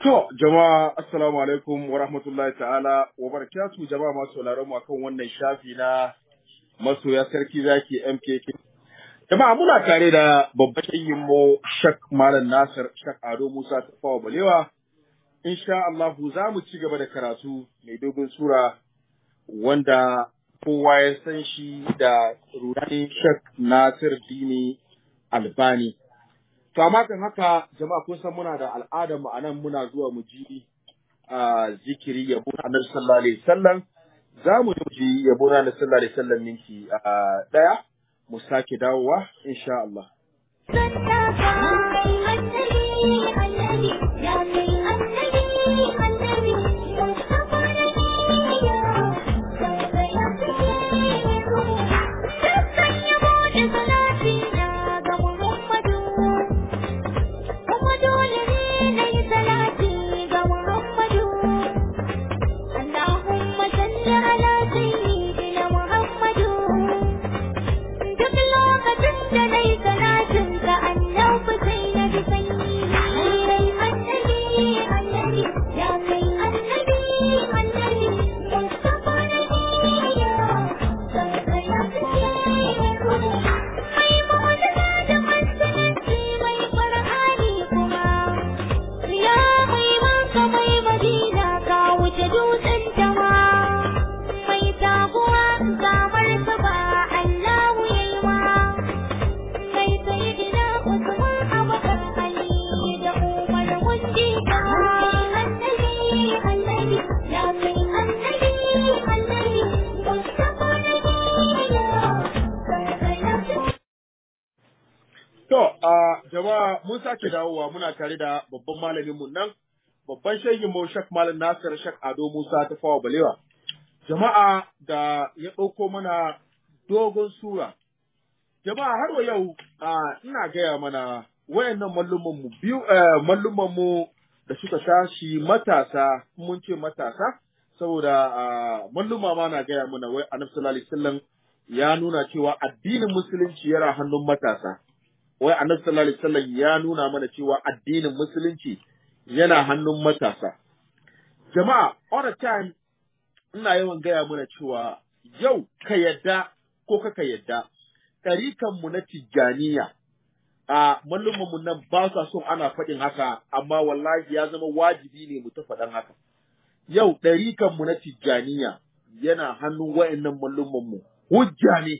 To, jama'a assalamu alaikum wa rahmatullahi ta'ala wa barakatu jama'a masu sauraron mu akan wannan shafi na masoya sarki zaki MKK. Jama'a muna tare da babban shayin mu Shak Malam Nasir Shak Ado Musa Tafawa Balewa. Insha Allah za mu ci gaba da karatu mai dogon sura wanda kowa ya san shi da rudani Shak Nasir Dini Albani. To amma kan haka jama'a kun san muna da al'adar mu anan muna zuwa mu ji a zikiri yabo na Annabi sallallahu alaihi wasallam za mu ji yabo na Annabi sallallahu alaihi wasallam minti a daya mu sake dawowa insha Allah. To, a jama'a mun sake dawowa muna tare da babban malamin mu nan, babban shehin mu Shak Malam Nasir Shak Ado Musa ta fawa balewa. Jama'a da ya ɗauko mana dogon sura. Jama'a har wa yau ina gaya mana wayannan malluman mu biyu malluman mu da suka tashi matasa mun ce matasa saboda malluma ma na gaya mana wai Annabi sallallahu alaihi wasallam ya nuna cewa addinin musulunci yana hannun matasa. wai annabi sallallahu alaihi wasallam ya nuna mana cewa addinin musulunci yana hannun matasa. Jama'a, all the time ina yawan gaya mana cewa yau ka yadda ko kaka yadda, ɗarikanmu na tijjaniya a mu nan ba sa son ana faɗin haka, amma wallahi ya zama wajibi ne mu ta faɗan haka. Yau ɗarikanmu na tijjaniya yana hannun wa'annan mu hujja ne.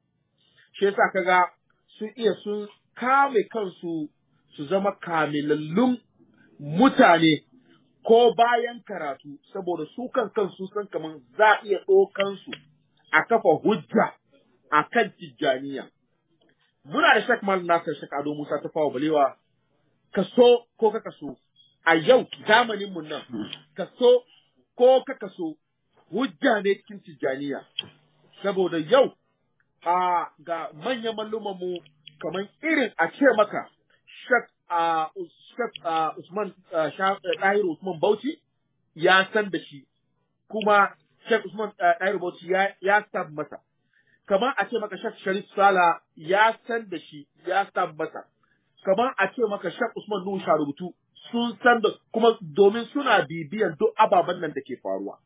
Shi yasa kaga sun iya sun kame kansu su zama kamilallun mutane ko bayan karatu saboda su kan kansu san kaman za a iya ɗaukansu a kafa hujja a kan tijjaniya. Muna da Shek Mal Nasir Shek Ado Musa ta fawa balewa, ka so ko ka so, a yau zamanin mun nan, ka so ko ka so, hujja ne cikin tijjaniya. Saboda yau a ga manyan mu kamar irin a ce maka Shek Usman Ɗahir Usman Bauchi ya san da shi kuma Shek Usman Ɗahir Bauchi ya san masa kamar a ce maka Shek Sharif Sala ya san da shi ya san masa kamar a ce maka Shek Usman Nuhu rubutu sun san da kuma domin suna bibiyan duk ababen nan da ke faruwa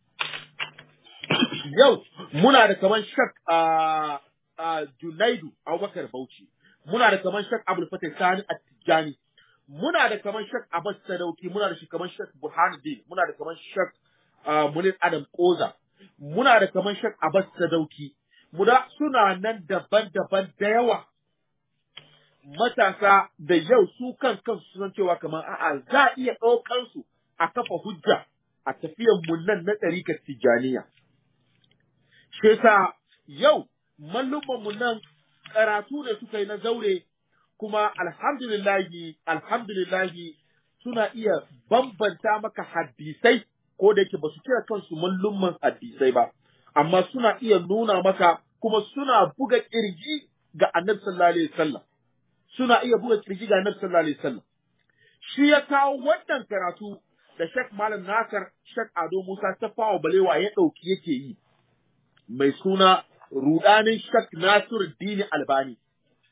yau muna da kamar Shek Junaidu Abubakar Bauchi muna da kaman Shek Abdul Fatah Sani At-Tijani muna da kaman Shek Abbas Sadauki muna da shi kaman Shek Burhanuddin muna da kaman Shek Munir Adam Koza muna da kaman Shek Abbas Sadauki muna suna nan daban-daban da yawa matasa da yau su kan kansu san cewa kaman a'a za a iya ɗaukar su a kafa hujja a tafiyan mun nan na ɗarikar Tijaniya shi yasa yau mallumman mu nan karatu ne suka yi na zaure kuma alhamdulillahi alhamdulillahi suna iya bambanta maka hadisai ko da yake ba su kira kansu mallumman hadisai ba amma suna iya nuna maka kuma suna buga kirji ga annabi sallallahu alaihi wasallam suna iya buga kirji ga annabi sallallahu alaihi wasallam shi ya kawo wannan karatu da Sheikh Malam Nasir Sheikh Ado Musa ta fawa balewa ya dauki yake yi mai suna rudanin Shak Nasiru Dini Albani.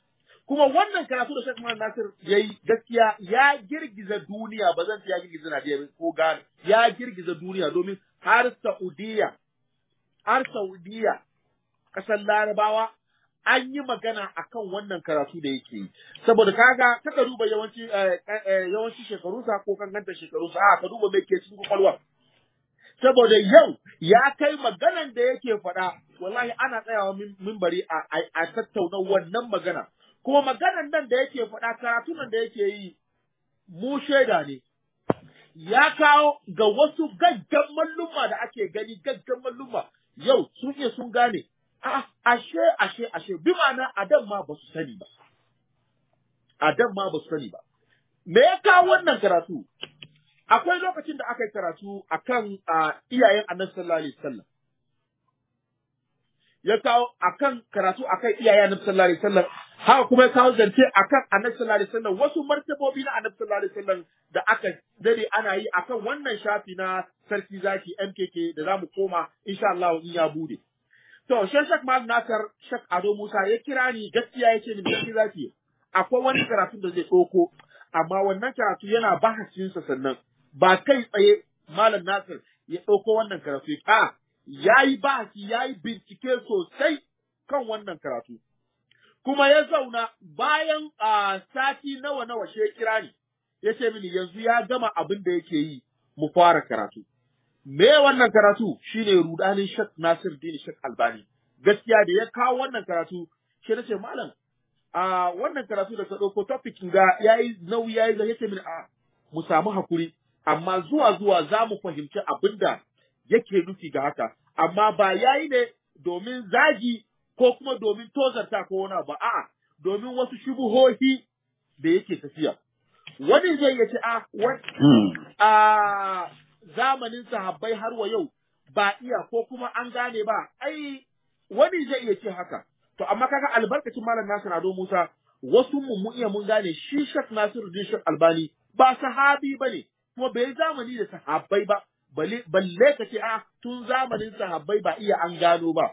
kuma wannan karatu da Sheikh Muhammad Nasir yayi gaskiya ya girgiza duniya ba zan ce ya girgiza Najeriya ko Ghana ya girgiza duniya domin har Saudiya har Saudiya kasar Larabawa an yi magana akan wannan karatu da yake yi saboda kaga kaka duba yawanci yawanci shekarunsa ko kankanta shekarunsa a ka duba mai ke cikin kwakwalwa saboda yau ya kai maganan da yake faɗa wallahi ana tsayawa mimbari a tattauna wannan magana kuma maganan nan da yake faɗa karatu nan da yake yi mu shaida ne ya kawo ga wasu gaggan malluma da ake gani gaggan malluma yau sun iya sun gane a ashe ashe ashe bi ma'ana adam ma ba su sani ba adam ma ba su sani ba me ya kawo wannan karatu akwai lokacin da aka yi karatu akan iyayen annabi sallallahu alaihi wasallam ya kawo akan karatu akan iyayen annabi sallallahu alaihi wasallam haka kuma ya kawo zance akan annabi sallallahu alaihi wasallam wasu martabobi na annabi sallallahu alaihi wasallam da aka dade ana yi akan wannan shafi na sarki zaki MKK da zamu koma insha Allah in ya bude to shan shak mal nasar shak ado musa ya kira ni gaskiya ya ce ni sarki zaki akwai wani karatu da zai ɗauko amma wannan karatu yana bahasinsa sannan ba kai tsaye malam nasir ya ɗauko wannan karatu a ya yi bahasi ya yi bincike sosai kan wannan karatu kuma ya zauna bayan a sati nawa nawa she kira ni ya ce mini yanzu ya gama abin da yake yi mu fara karatu me wannan karatu shine rudanin shak nasir dini shak albani gaskiya da ya kawo wannan karatu shi na ce malam a wannan karatu da ka ɗauko topic ga yayi nauyi yayi zai ce mini a mu samu hakuri amma zuwa zuwa za mu fahimci abin da yake nufi ga haka amma ba yayi ne domin zagi ko kuma domin tozarta ko wani ba a'a domin wasu shubuhohi da yake tafiya wani zai iya ce a a zamanin sahabbai har wa yau ba iya ko kuma an gane ba ai wani zai iya ce haka To amma kaga albarkacin Malam Nasir Ado Musa wasu mu mu iya mun gane shi Sheikh Nasiru din Sheikh Albani ba sahabi bane kuma bai zamani da sahabbai ba balle balle ka ce a tun zamanin sahabbai ba iya an gano ba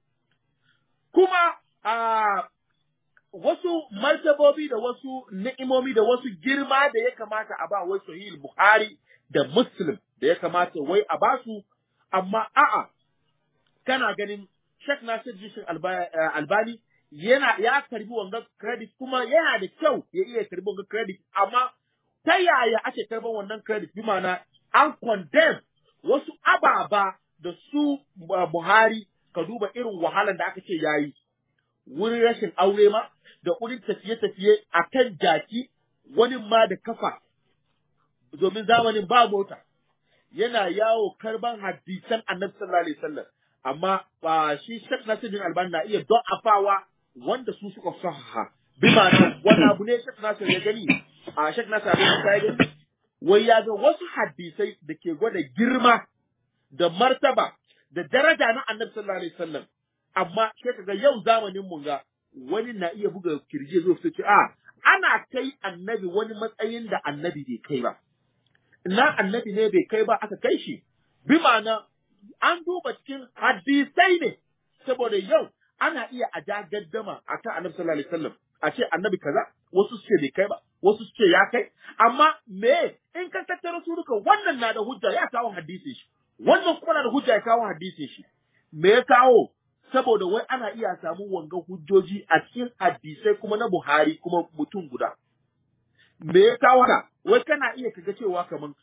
kuma a wasu martabobi da wasu ni'imomi da wasu girma da ya kamata a ba wai sahih Bukhari da Muslim da ya kamata wai a basu amma a'a kana ganin Sheikh Nasir Jishin Albani yana ya karbi wanga credit kuma yana da kyau ya iya karbi wanga credit amma ta yaya ake karban wannan credit bi ma'ana an condemn wasu ababa da su Buhari ka duba irin wahalan da aka ce yayi wurin rashin aure ma da wurin tafiye-tafiye a kan jaki wani ma da kafa domin zamanin ba mota yana yawo karban hadisan annabi sallallahu alaihi wasallam amma ba shi Sheikh Nasiruddin Albani na iya don afawa wanda su suka sahaha bi ma'ana wani abu ne Sheikh Nasir ya gani a Sheikh Nasir abin ya gani wai ya ga wasu hadisai da ke gwada girma da martaba da daraja na Annabi sallallahu alaihi wasallam amma sai kaga yau zamanin mun ga wani na iya buga kirje zo su ce a ana kai annabi wani matsayin da annabi bai kai ba na annabi ne bai kai ba aka kai shi bi ma'ana an duba cikin hadisai ne saboda yau ana iya a ja gaddama a kan annabi sallallahu alaihi wasallam a ce annabi kaza wasu su ce bai kai ba wasu su ce ya kai amma me in ka tattara su duka wannan na da hujja ya kawo hadisin shi wannan kuma na da hujja ya kawo hadisin shi me ya kawo saboda wai ana iya samu wanga hujjoji a cikin hadisai kuma na Buhari kuma mutum guda me ya kawo haka wai kana iya kaga cewa kaman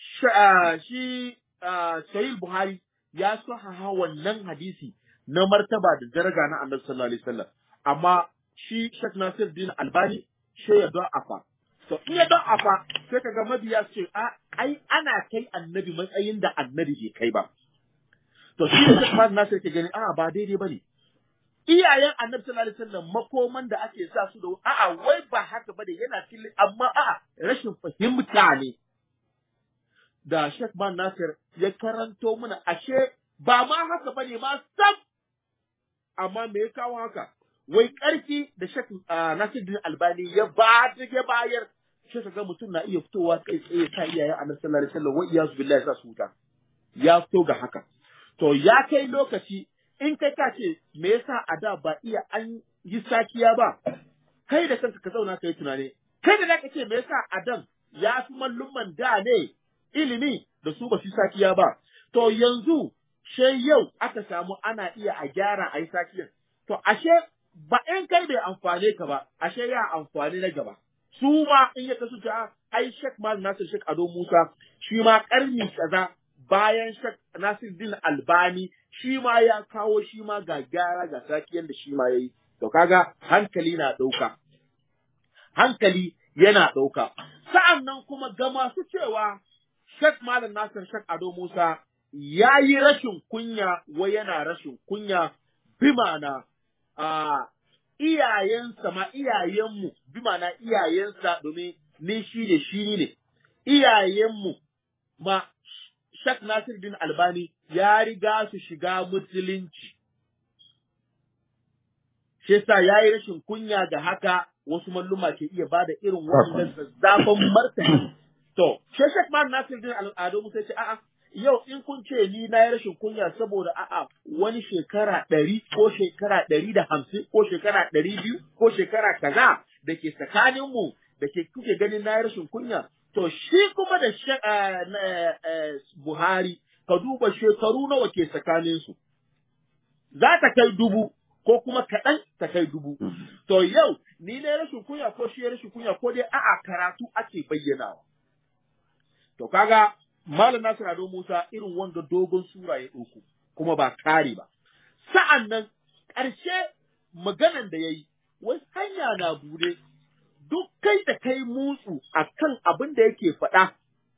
shi Sahih Buhari ya sahaha wannan hadisi na martaba da daraja na Annabi sallallahu alaihi wasallam amma shi Sheikh Nasir Din Albani shi ya don afa to in ya don afa sai kaga mabiya su ce a ai ana kai annabi matsayin da annabi bai kai ba to shi da Sheikh Nasir ke gani a ba daidai bane iyayen annabi sallallahu alaihi wasallam makoman da ake sa su da a'a wai ba haka bane yana cikin amma a'a rashin fahimta ne da Sheikh Man Nasir ya karanto mana ashe ba ma haka bane ma sam amma me ya kawo haka wai ƙarfi da Sheikh Nasiruddin Albani ya ba ya bayar shi ga mutum na iya fitowa kai tsaye ta iyayen Annabi sallallahu alaihi wasallam wa iyazu billahi sa su wuta ya fito ga haka to ya kai lokaci in kai ka ce me yasa a da ba iya an yi sakiya ba kai da kanka ka zauna ka yi tunani kai da zaka ce me yasa Adam ya fi mallumman da ne ilimi da su ba su sakiya ba to yanzu she yau aka samu ana iya a gyara a yi sakiyan to ashe ba in kai bai amfane ka ba ashe ya amfani na gaba su ma in ya kasu ta ai Sheikh Mal Nasir Sheikh Ado Musa shi ma karni kaza bayan Sheikh Nasir Din Albani shi ma ya kawo shi ma ga gyara ga sakiyan da shi ma yayi to kaga hankali na dauka hankali yana dauka sa'annan kuma ga masu cewa Sheikh Malam Nasir Sheikh Ado Musa ya yi rashin kunya wai yana rashin kunya bimana a iyayensa ma iyayenmu bimana iyayensa domin ni shi ne shi ne iyayenmu ma Sheikh Nasir din Albani ya riga su shiga musulunci shi yasa ya yi rashin kunya ga haka wasu malluma ke iya bada irin wannan zazzafan martani to shi Sheikh Nasir din Al'ado Musa ce a'a yau in kun ce ni na yi rashin kunya saboda a'a wani shekara ɗari ko shekara ɗari da hamsin ko shekara ɗari biyu ko shekara kaza da ke tsakaninmu da ke kuke ganin na yi rashin kunya to shi kuma da Buhari ka duba shekaru nawa ke tsakaninsu za ta kai dubu ko kuma kaɗan ta kai dubu to yau ni ne rashin kunya ko shi rashin kunya ko dai a'a karatu ake bayyanawa to kaga Malam Nasir Ado Musa irin wanga dogon sura ya ɗauko, kuma ba kare ba. Sa'an nan, ƙarshe maganan da ya yi, wai hanya na bude, duk kai da kai mutsu a kan abin da yake faɗa.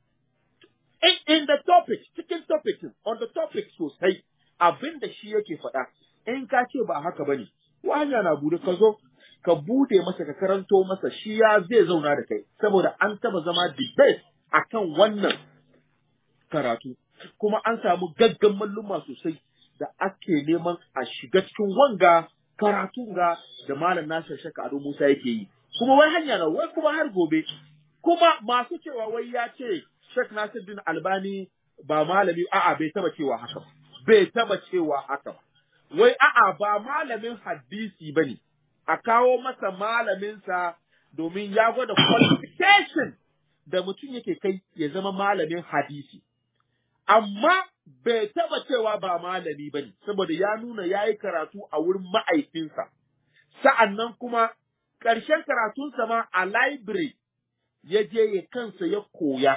In, in the topic, cikin topic, on the topic sosai, abin da shi yake faɗa, in ka ce ba haka ba ne, wa hanya na bude ka zo, ka bude masa ka karanto masa shi ya zai zauna da kai, saboda an taba zama debate akan wannan karatu kuma an samu gaggan malluma sosai da ake neman a shiga cikin wanga karatu ga da malam Nasir Shaka Ado Musa yake yi kuma wai hanya na wai kuma har gobe kuma masu cewa wai ya ce Sheikh Nasir din Albani ba malami a'a bai taba cewa haka ba bai taba cewa haka ba wai a'a ba malamin hadisi bane a kawo masa malaminsa domin ya gwada qualification da mutum yake kai ya zama malamin hadisi amma bai taba cewa ba malami bane saboda ya nuna yayi karatu a wurin ma'aikinsa sa'annan kuma ƙarshen karatunsa ma a library ya je ya kansa ya koya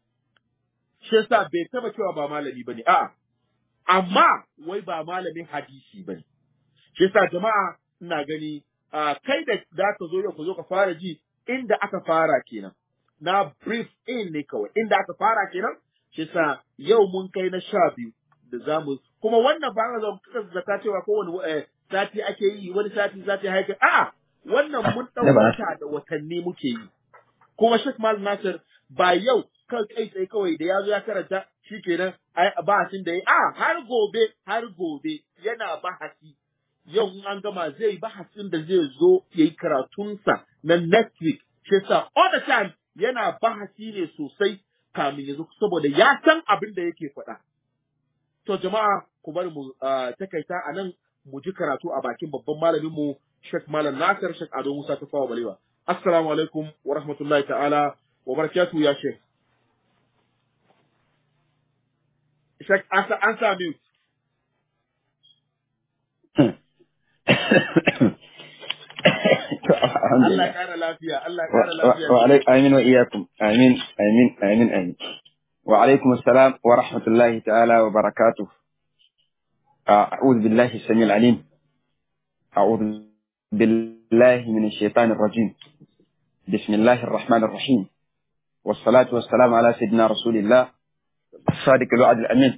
shi yasa bai taba cewa ba malami bane a'a amma wai ba malamin hadisi bane shi yasa jama'a ina gani kai da za ka zo yau ka zo ka fara ji inda aka fara kenan na brief in ne kawai inda aka fara kenan shi sa yau mun kai na sha biyu da za mu kuma wannan ba zan kuka zata cewa kowane sati ake yi wani sati sati haika a'a wannan mun ɗauka da watanni muke yi kuma Sheikh Mal Nasir ba yau kan kai tsaye kawai da ya zo ya karanta shikenan bahasin da ya a har gobe har gobe yana bahasi yau in an gama zai bahasin da zai zo ya yi karatunsa na next week shi sa all the time yana bahasi ne sosai kamin ya zo saboda ya san abin da yake faɗa. To jama'a ku bari mu takaita a nan mu ji karatu a bakin babban malamin mu Sheikh Malam Nasir Sheikh Ado Musa ta fawa balewa. Assalamu alaikum wa rahmatullahi ta'ala wa barakatuhu ya Sheikh. Sheikh an sa mute. Allah ya kara lafiya, Allah ya kara lafiya. Wa alaikum amin wa iyakum. Amin, amin, amin, amin. Wa alaikum assalam wa rahmatullahi ta'ala wa barakatuh. أعوذ بالله السميع العليم أعوذ بالله من الشيطان الرجيم بسم الله الرحمن الرحيم والصلاة والسلام على سيدنا رسول الله الصادق الوعد الأمين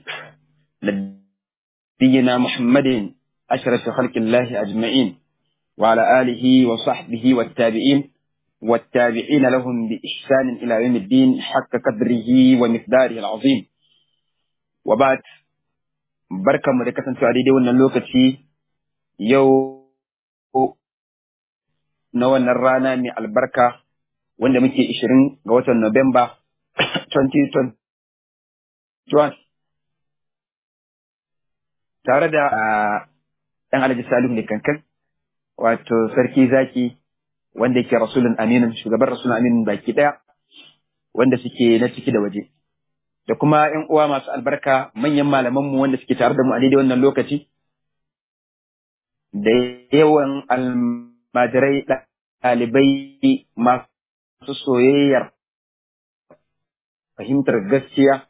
نبينا محمد أشرف خلق الله أجمعين وعلى آله وصحبه والتابعين والتابعين لهم بإحسان إلى يوم الدين حق قدره ومقداره العظيم وبعد بركة مدكة سعيدة ونلوكتي يو نوانا الرانا من البركة wanda muke 20 ga watan Nuwamba 2021 tare da ɗan Alhaji Salihu ne kankan wato sarki zaki wanda yake rasulun aminin shugaban rasulun aminin baki daya wanda suke na ciki da waje da kuma ƴan uwa masu albarka manyan malamanmu wanda suke tare da mu a daidai wannan lokaci da yawan almajirai ɗalibai masu soyayyar fahimtar gaskiya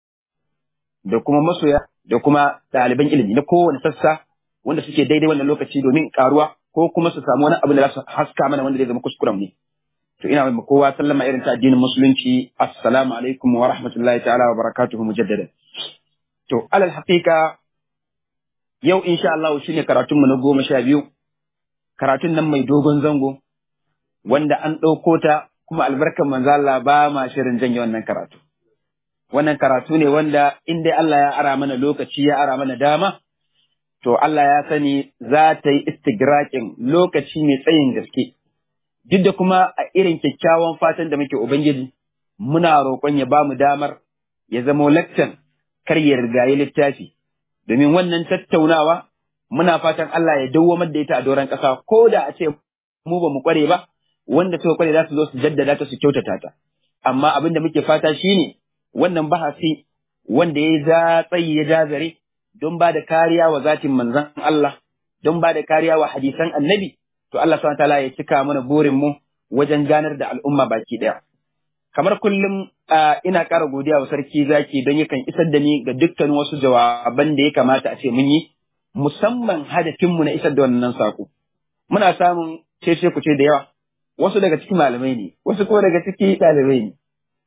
da kuma masoya da kuma ɗaliban ilimi na kowane sassa wanda suke daidai wannan lokaci domin karuwa ko kuma su samu wani abu da za su haska mana wanda zai zama kuskuren ne. To ina mai kowa sallama irin ta addinin musulunci assalamu alaikum wa rahmatullahi ta'ala wa barakatuhu mujaddada. To alal haqiqa yau insha Allah shine karatunmu na goma sha biyu karatun nan mai dogon zango wanda an ɗauko ta kuma albarkan manzo Allah ba ma shirin janye wannan karatu. Wannan karatu ne wanda in dai Allah ya ara mana lokaci ya ara mana dama to Allah ya sani za ta yi istigraƙin lokaci mai tsayin gaske. Duk da kuma a irin kyakkyawan fatan da muke Ubangiji, muna roƙon ya ba mu damar ya zama lakcan kar ya rigayi littafi, domin wannan tattaunawa muna fatan Allah ya dawwamar da ita a doron ƙasa ko da a ce mu ba mu ƙware ba, wanda suka ƙware za su zo su jaddada ta su kyautata ta. Amma abin da muke fata shine wannan bahasi wanda ya za tsayi ya jazare don ba da kariya wa zatin manzan Allah, don ba da kariya wa hadisan annabi, to Allah subhanahu ta'ala ya cika mana burinmu wajen ganar da al'umma baki ɗaya. Kamar kullum ina ƙara godiya wa sarki zaki don yakan isar da ni ga dukkan wasu jawaban da ya kamata a ce mun yi, musamman hadafinmu na isar da wannan saƙo. Muna samun cece kuce da yawa, wasu daga ciki malamai ne, wasu kuma daga ciki ɗalibai ne.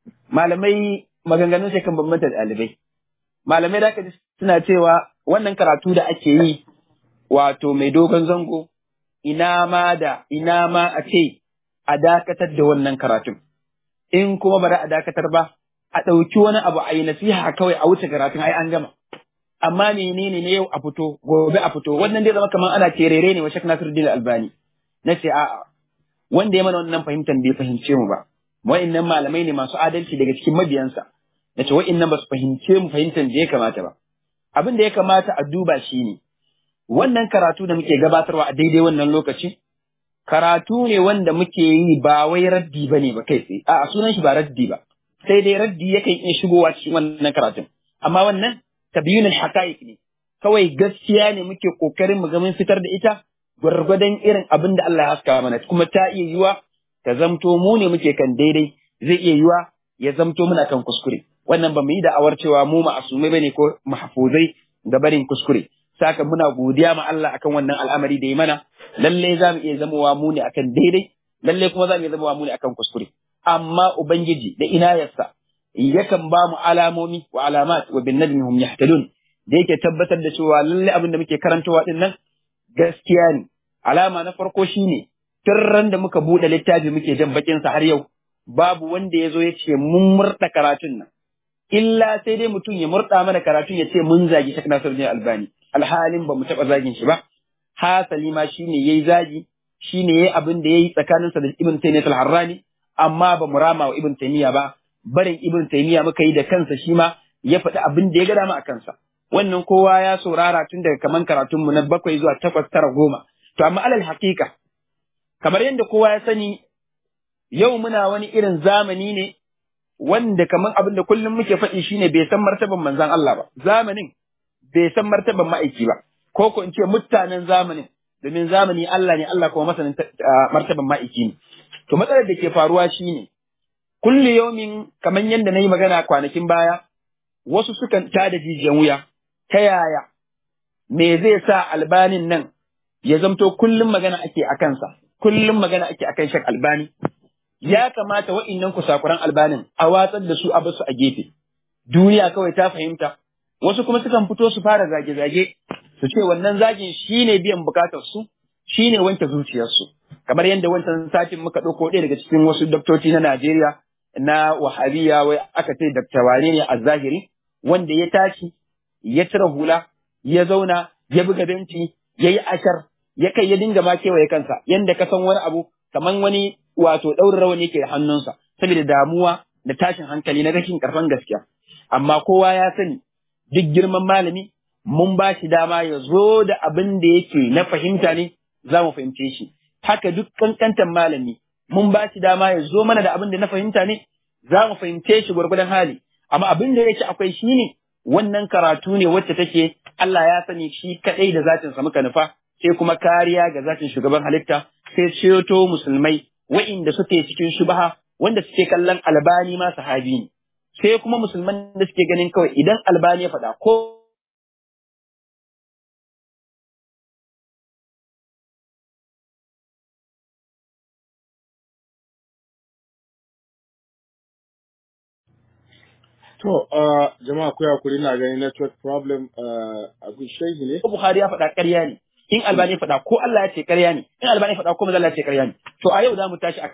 Malamai maganganun sai kan bambanta ɗalibai. Malamai da aka suna cewa wannan karatu da ake yi wato mai dogon zango ina ma da ina ma a ce a dakatar da wannan karatun in kuma ba a dakatar ba a ɗauki wani abu a yi nasiha kawai a wuce karatun ai an gama amma menene ne yau a fito gobe a fito wannan dai zama kamar ana terere ne wa Sheikh Nasiruddin Albani na ce a'a wanda ya mana wannan fahimtar bai fahimce mu ba wa'annan malamai ne masu adalci daga cikin mabiyansa na ce wa'annan ba su fahimce mu fahimtar da ya kamata ba abin da ya kamata a duba shi ne, wannan karatu da muke gabatarwa a daidai wannan lokaci, karatu ne wanda muke yi ba wai raddi ba ne ba kai tsaye, a sunan shi ba raddi ba, sai dai raddi yakan iya shigowa cikin wannan karatun. Amma wannan tabiyunin haqa'iq ne, kawai gaskiya ne muke kokarin mu ga mun fitar da ita gwargwadon irin abin da Allah ya haska mana, kuma ta iya yiwa ta zamto mu ne muke kan daidai, zai iya yiwa ya zamto muna kan kuskure. wannan ba mu yi da'awar cewa mu ma'asumai bane ko mahfuzai ga barin kuskure saka muna godiya ma Allah akan wannan al'amari da ya mana lalle za mu iya zamowa mu ne akan daidai lalle kuma za mu iya zamowa mu ne akan kuskure amma ubangiji da inayarsa yakan ba mu alamomi wa alamat wa bin najmi hum yahtadun da yake tabbatar da cewa lalle abin da muke karantawa din nan gaskiya ne alama na farko shine tun da muka buɗe littafi muke jan bakin sa har yau babu wanda ya zo ya ce mun murta karatun nan illa sai dai mutum ya murɗa mana karatun ya ce mun zagi Sheikh Nasiruddin Albani alhalin ba mu taɓa zagin shi ba hasali ma shine yayi zagi shine yayi abin da yayi tsakaninsa da Ibn Taymiyyah al-Harrani amma ba mu rama wa Ibn Taymiyyah ba barin Ibn Taymiyyah muka yi da kansa shi ma ya faɗi abin da ya ga dama a kansa wannan kowa ya saurara tun daga kaman karatun mu na bakwai zuwa takwas tara goma to amma alal haƙiƙa kamar yadda kowa ya sani yau muna wani irin zamani ne wanda kamar abin da kullum muke faɗi shine bai san martaban manzan Allah ba zamanin bai san martaban ma'aiki ba ko ko in ce mutanen zamanin domin zamani Allah ne Allah kuma masanin martaban ma'aiki ne to matsalar da ke faruwa shine kulli yaumin kamar yadda nayi magana kwanakin baya wasu sukan tada jijiyan wuya ta yaya me zai sa albanin nan ya zamto kullum magana ake a kansa kullum magana ake akan shak albani ya kamata wa'innan kusakuran albanin a watsar da su a basu a gefe. Duniya kawai ta fahimta, wasu kuma sukan fito su fara zage-zage, su ce wannan zagin shi ne biyan bukatar su, shi ne wanke zuciyarsu. Kamar yadda wancan satin muka ɗauko ɗaya daga cikin wasu doktoci na Najeriya na wahabiya wai aka ce dakta wane ne a zahiri, wanda ya tashi, ya cire hula, ya zauna, ya buga benci, ya yi ashar, ya kai ya dinga ma kewaye kansa, yanda ka san wani abu, kamar wani wato ɗaurin rawani yake da hannunsa saboda damuwa da tashin hankali na rashin karfan gaskiya amma kowa ya sani duk girman malami mun ba shi dama ya zo da abin da yake na fahimta ne za mu fahimce shi haka duk kankantan malami mun ba shi dama ya zo mana da abin da na fahimta ne za mu fahimce shi gwargwadon hali amma abin da yake akwai shi ne wannan karatu ne wacce take Allah ya sani shi kadai da zatin sa muka nufa sai kuma kariya ga zatin shugaban halitta sai ceto musulmai wa'inda suke cikin shubaha wanda suke kallon albani ma sahabi ne sai kuma musulman da suke ganin kawai idan albani ya faɗa ko To, uh, jama'a ku hakuri na gani network problem uh, a shehi ne. Buhari ya faɗa ƙarya ne in albani ya faɗa ko Allah ya ce ƙarya ne in albani ya faɗa ko Allah ya ce ƙarya ne to a yau za mu tashi a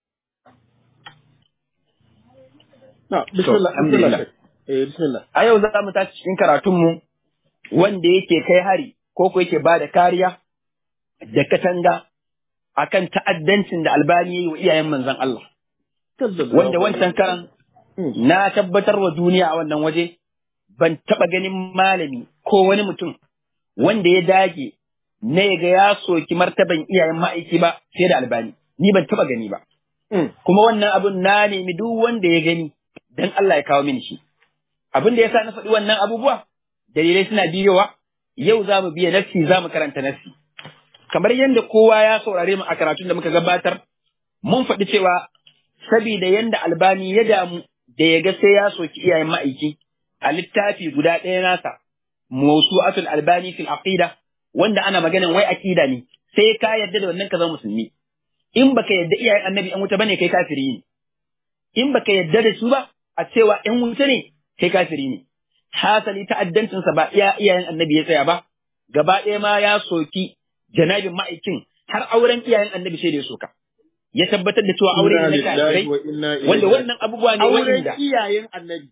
Na, bismillah, alhamdulillah. bismillah. Eh, bismillah. a yau za mu tashi cikin karatunmu wanda yake kai hari ko ko yake ba da kariya da katanga akan ta'addancin da albani ya yi wa iyayen manzon Allah wanda wancan karan Hmm. na tabbatar wa duniya a wannan waje ban taɓa ganin malami ko wani mutum wanda ya dage na ya ga ya soki martaban iyayen ma'aiki ba sai da albani ni ban taɓa gani ba Hmm. kuma wannan abun na nemi duk wanda ya gani dan Allah ya kawo mini shi abin da yasa na faɗi wannan abubuwa dalilai suna biyowa yau za mu biya nassi za mu karanta nassi kamar yadda kowa ya saurare mu a karatun da muka gabatar mun faɗi cewa sabida yadda albani ya damu da ya ga sai ya soki iyayen ma'aiki a littafi guda ɗaya nasa mawsu'atul albani fil aqida wanda ana maganin wai aqida ne sai ka yarda da wannan ka zama musulmi in baka yarda iyayen annabi an wuta bane kai kafiri ne in baka yarda da su ba a cewa ‘yan wuta ne, kai kafiri ne. Hasali ta'addancinsa ba iya iyayen annabi ya tsaya ba, gaba ɗaya ma ya soki janabin ma'aikin har auren iyayen annabi sai da ya soka. Ya tabbatar da cewa aure ne na Inna lillahi kafirai, wa inna ilaihi wanda raji'un. wannan abubuwa ne Auren wanda, iyayen annabi.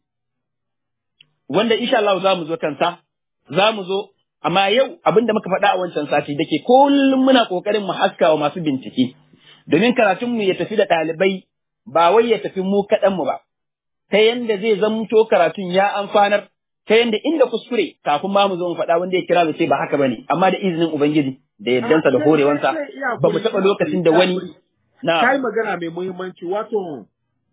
wanda insha Allah za mu zo kansa, za mu zo, amma yau abin da muka faɗa a wancan sati da ke kullum muna ƙoƙarin mu haska wa masu bincike, domin karatunmu ya tafi da ɗalibai ba wai ya tafi mu kaɗanmu ba. ta yanda zai zamto karatun ya amfanar ta yanda inda kuskure kafin ma mu zo mu faɗa wanda ya kira mu ce ba haka bane amma da izinin ubangiji da yaddansa da Ah, horewansa sai- sai- iya ba mu hakuri, taɓa iya lokacin da hakuri, wani iya hakuri. Kai na magana mai muhimmanci wato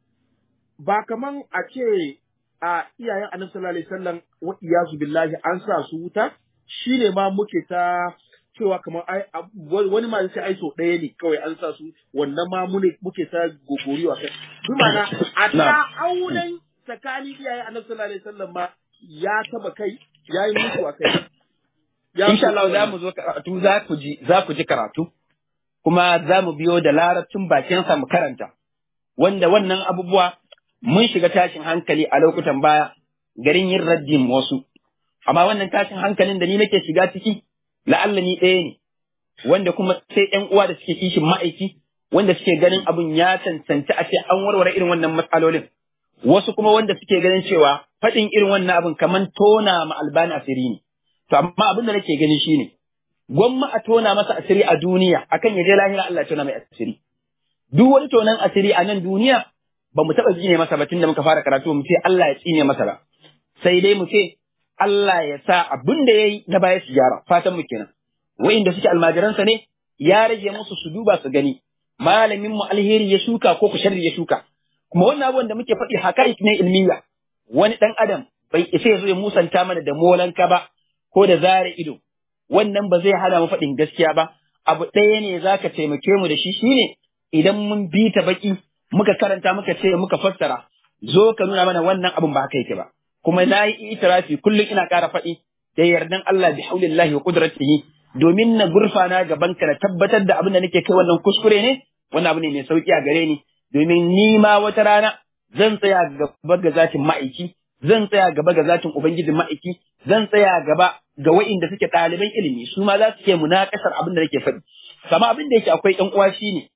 ba kaman a ce a iyayen annabi sallallahu alaihi wasallam wa iyazu billahi an sa su wuta shine ma muke ta cewa kamar ai ab- wani ma sai ai so ɗaya ne kawai an sa su wannan ma mune muke ta gogoriwa kai bi ma'ana a ta Na. auren tsakanin iyayen annabi sallallahu alaihi wasallam ma ya taba kai ya yi mutu a kai Ya insha Allah mutu za wannan. mu zo karatu za ku ji za ku ji karatu kuma za mu biyo da larabcin bakinsa mu karanta wanda wannan abubuwa mun shiga tashin hankali a lokutan baya garin yin raddin wasu amma wannan tashin hankalin da ni nake shiga ciki la'alla ni ɗaya ne wanda kuma sai ƴan uwa da suke kishin ma'aiki wanda suke ganin abun ya cancanci a ce an warware irin wannan matsalolin wasu kuma wanda suke ganin cewa faɗin irin wannan abun kaman tona ma albani asiri ne to amma abin da nake gani shine gwamma a tona masa asiri a duniya akan ya je lahira Allah ya tona mai asiri duk wani tonan asiri a nan duniya ba mu taɓa tsine masa ba tun da muka fara karatu mu ce Allah ya tsine masa ba sai dai mu ce Allah ya sa abin da ya yi na baya su gyara fatan mu kenan wa'inda suke almajiransa ne ya rage musu su duba su gani malamin mu alheri ya shuka ko ku sharri ya shuka kuma wannan abubuwan da muke faɗi hakaik ne ilmiya wani ɗan adam bai isa ya zo ya musanta mana da molanka ba ko da zare ido wannan ba zai hana mu faɗin gaskiya ba abu ɗaya ne zaka taimake mu da shi shine idan mun bi ta baki muka karanta muka ce muka fassara zo ka nuna mana wannan abun ba haka yake ba kuma na yi itirafi kullum ina ƙara faɗi da yardan Allah bi haulillahi wa qudratihi domin na gurfana gaban ka na tabbatar da abin da nake kai wannan kuskure ne wannan abu ne mai sauki a gare ni domin ni ma wata rana zan tsaya gaba ga zatin ma'aiki zan tsaya gaba ga zatin ubangijin ma'aiki zan tsaya gaba ga wa'inda suke ɗaliban ilimi su ma za su ke munakasar abin da nake faɗi kama abin da yake akwai ɗan uwa shine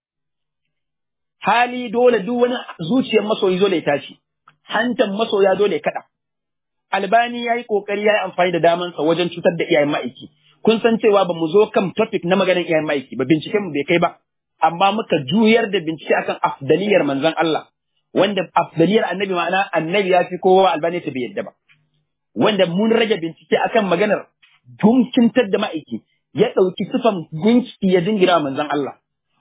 hali dole duk wani zuciyar masoyi dole ya tashi hantan masoya dole ya kaɗa albani ya yi ƙoƙari ya yi amfani da damansa wajen cutar da iyayen ma'aiki kun san cewa ba mu zo kan topic na maganar iyayen ma'aiki ba binciken mu bai kai ba amma muka juyar da bincike akan afdaliyar manzon Allah wanda afdaliyar annabi ma'ana annabi ya fi kowa albani ta bai yadda ba wanda mun rage bincike akan maganar gunkintar da ma'aiki ya ɗauki sifan gunki ya jingira manzon Allah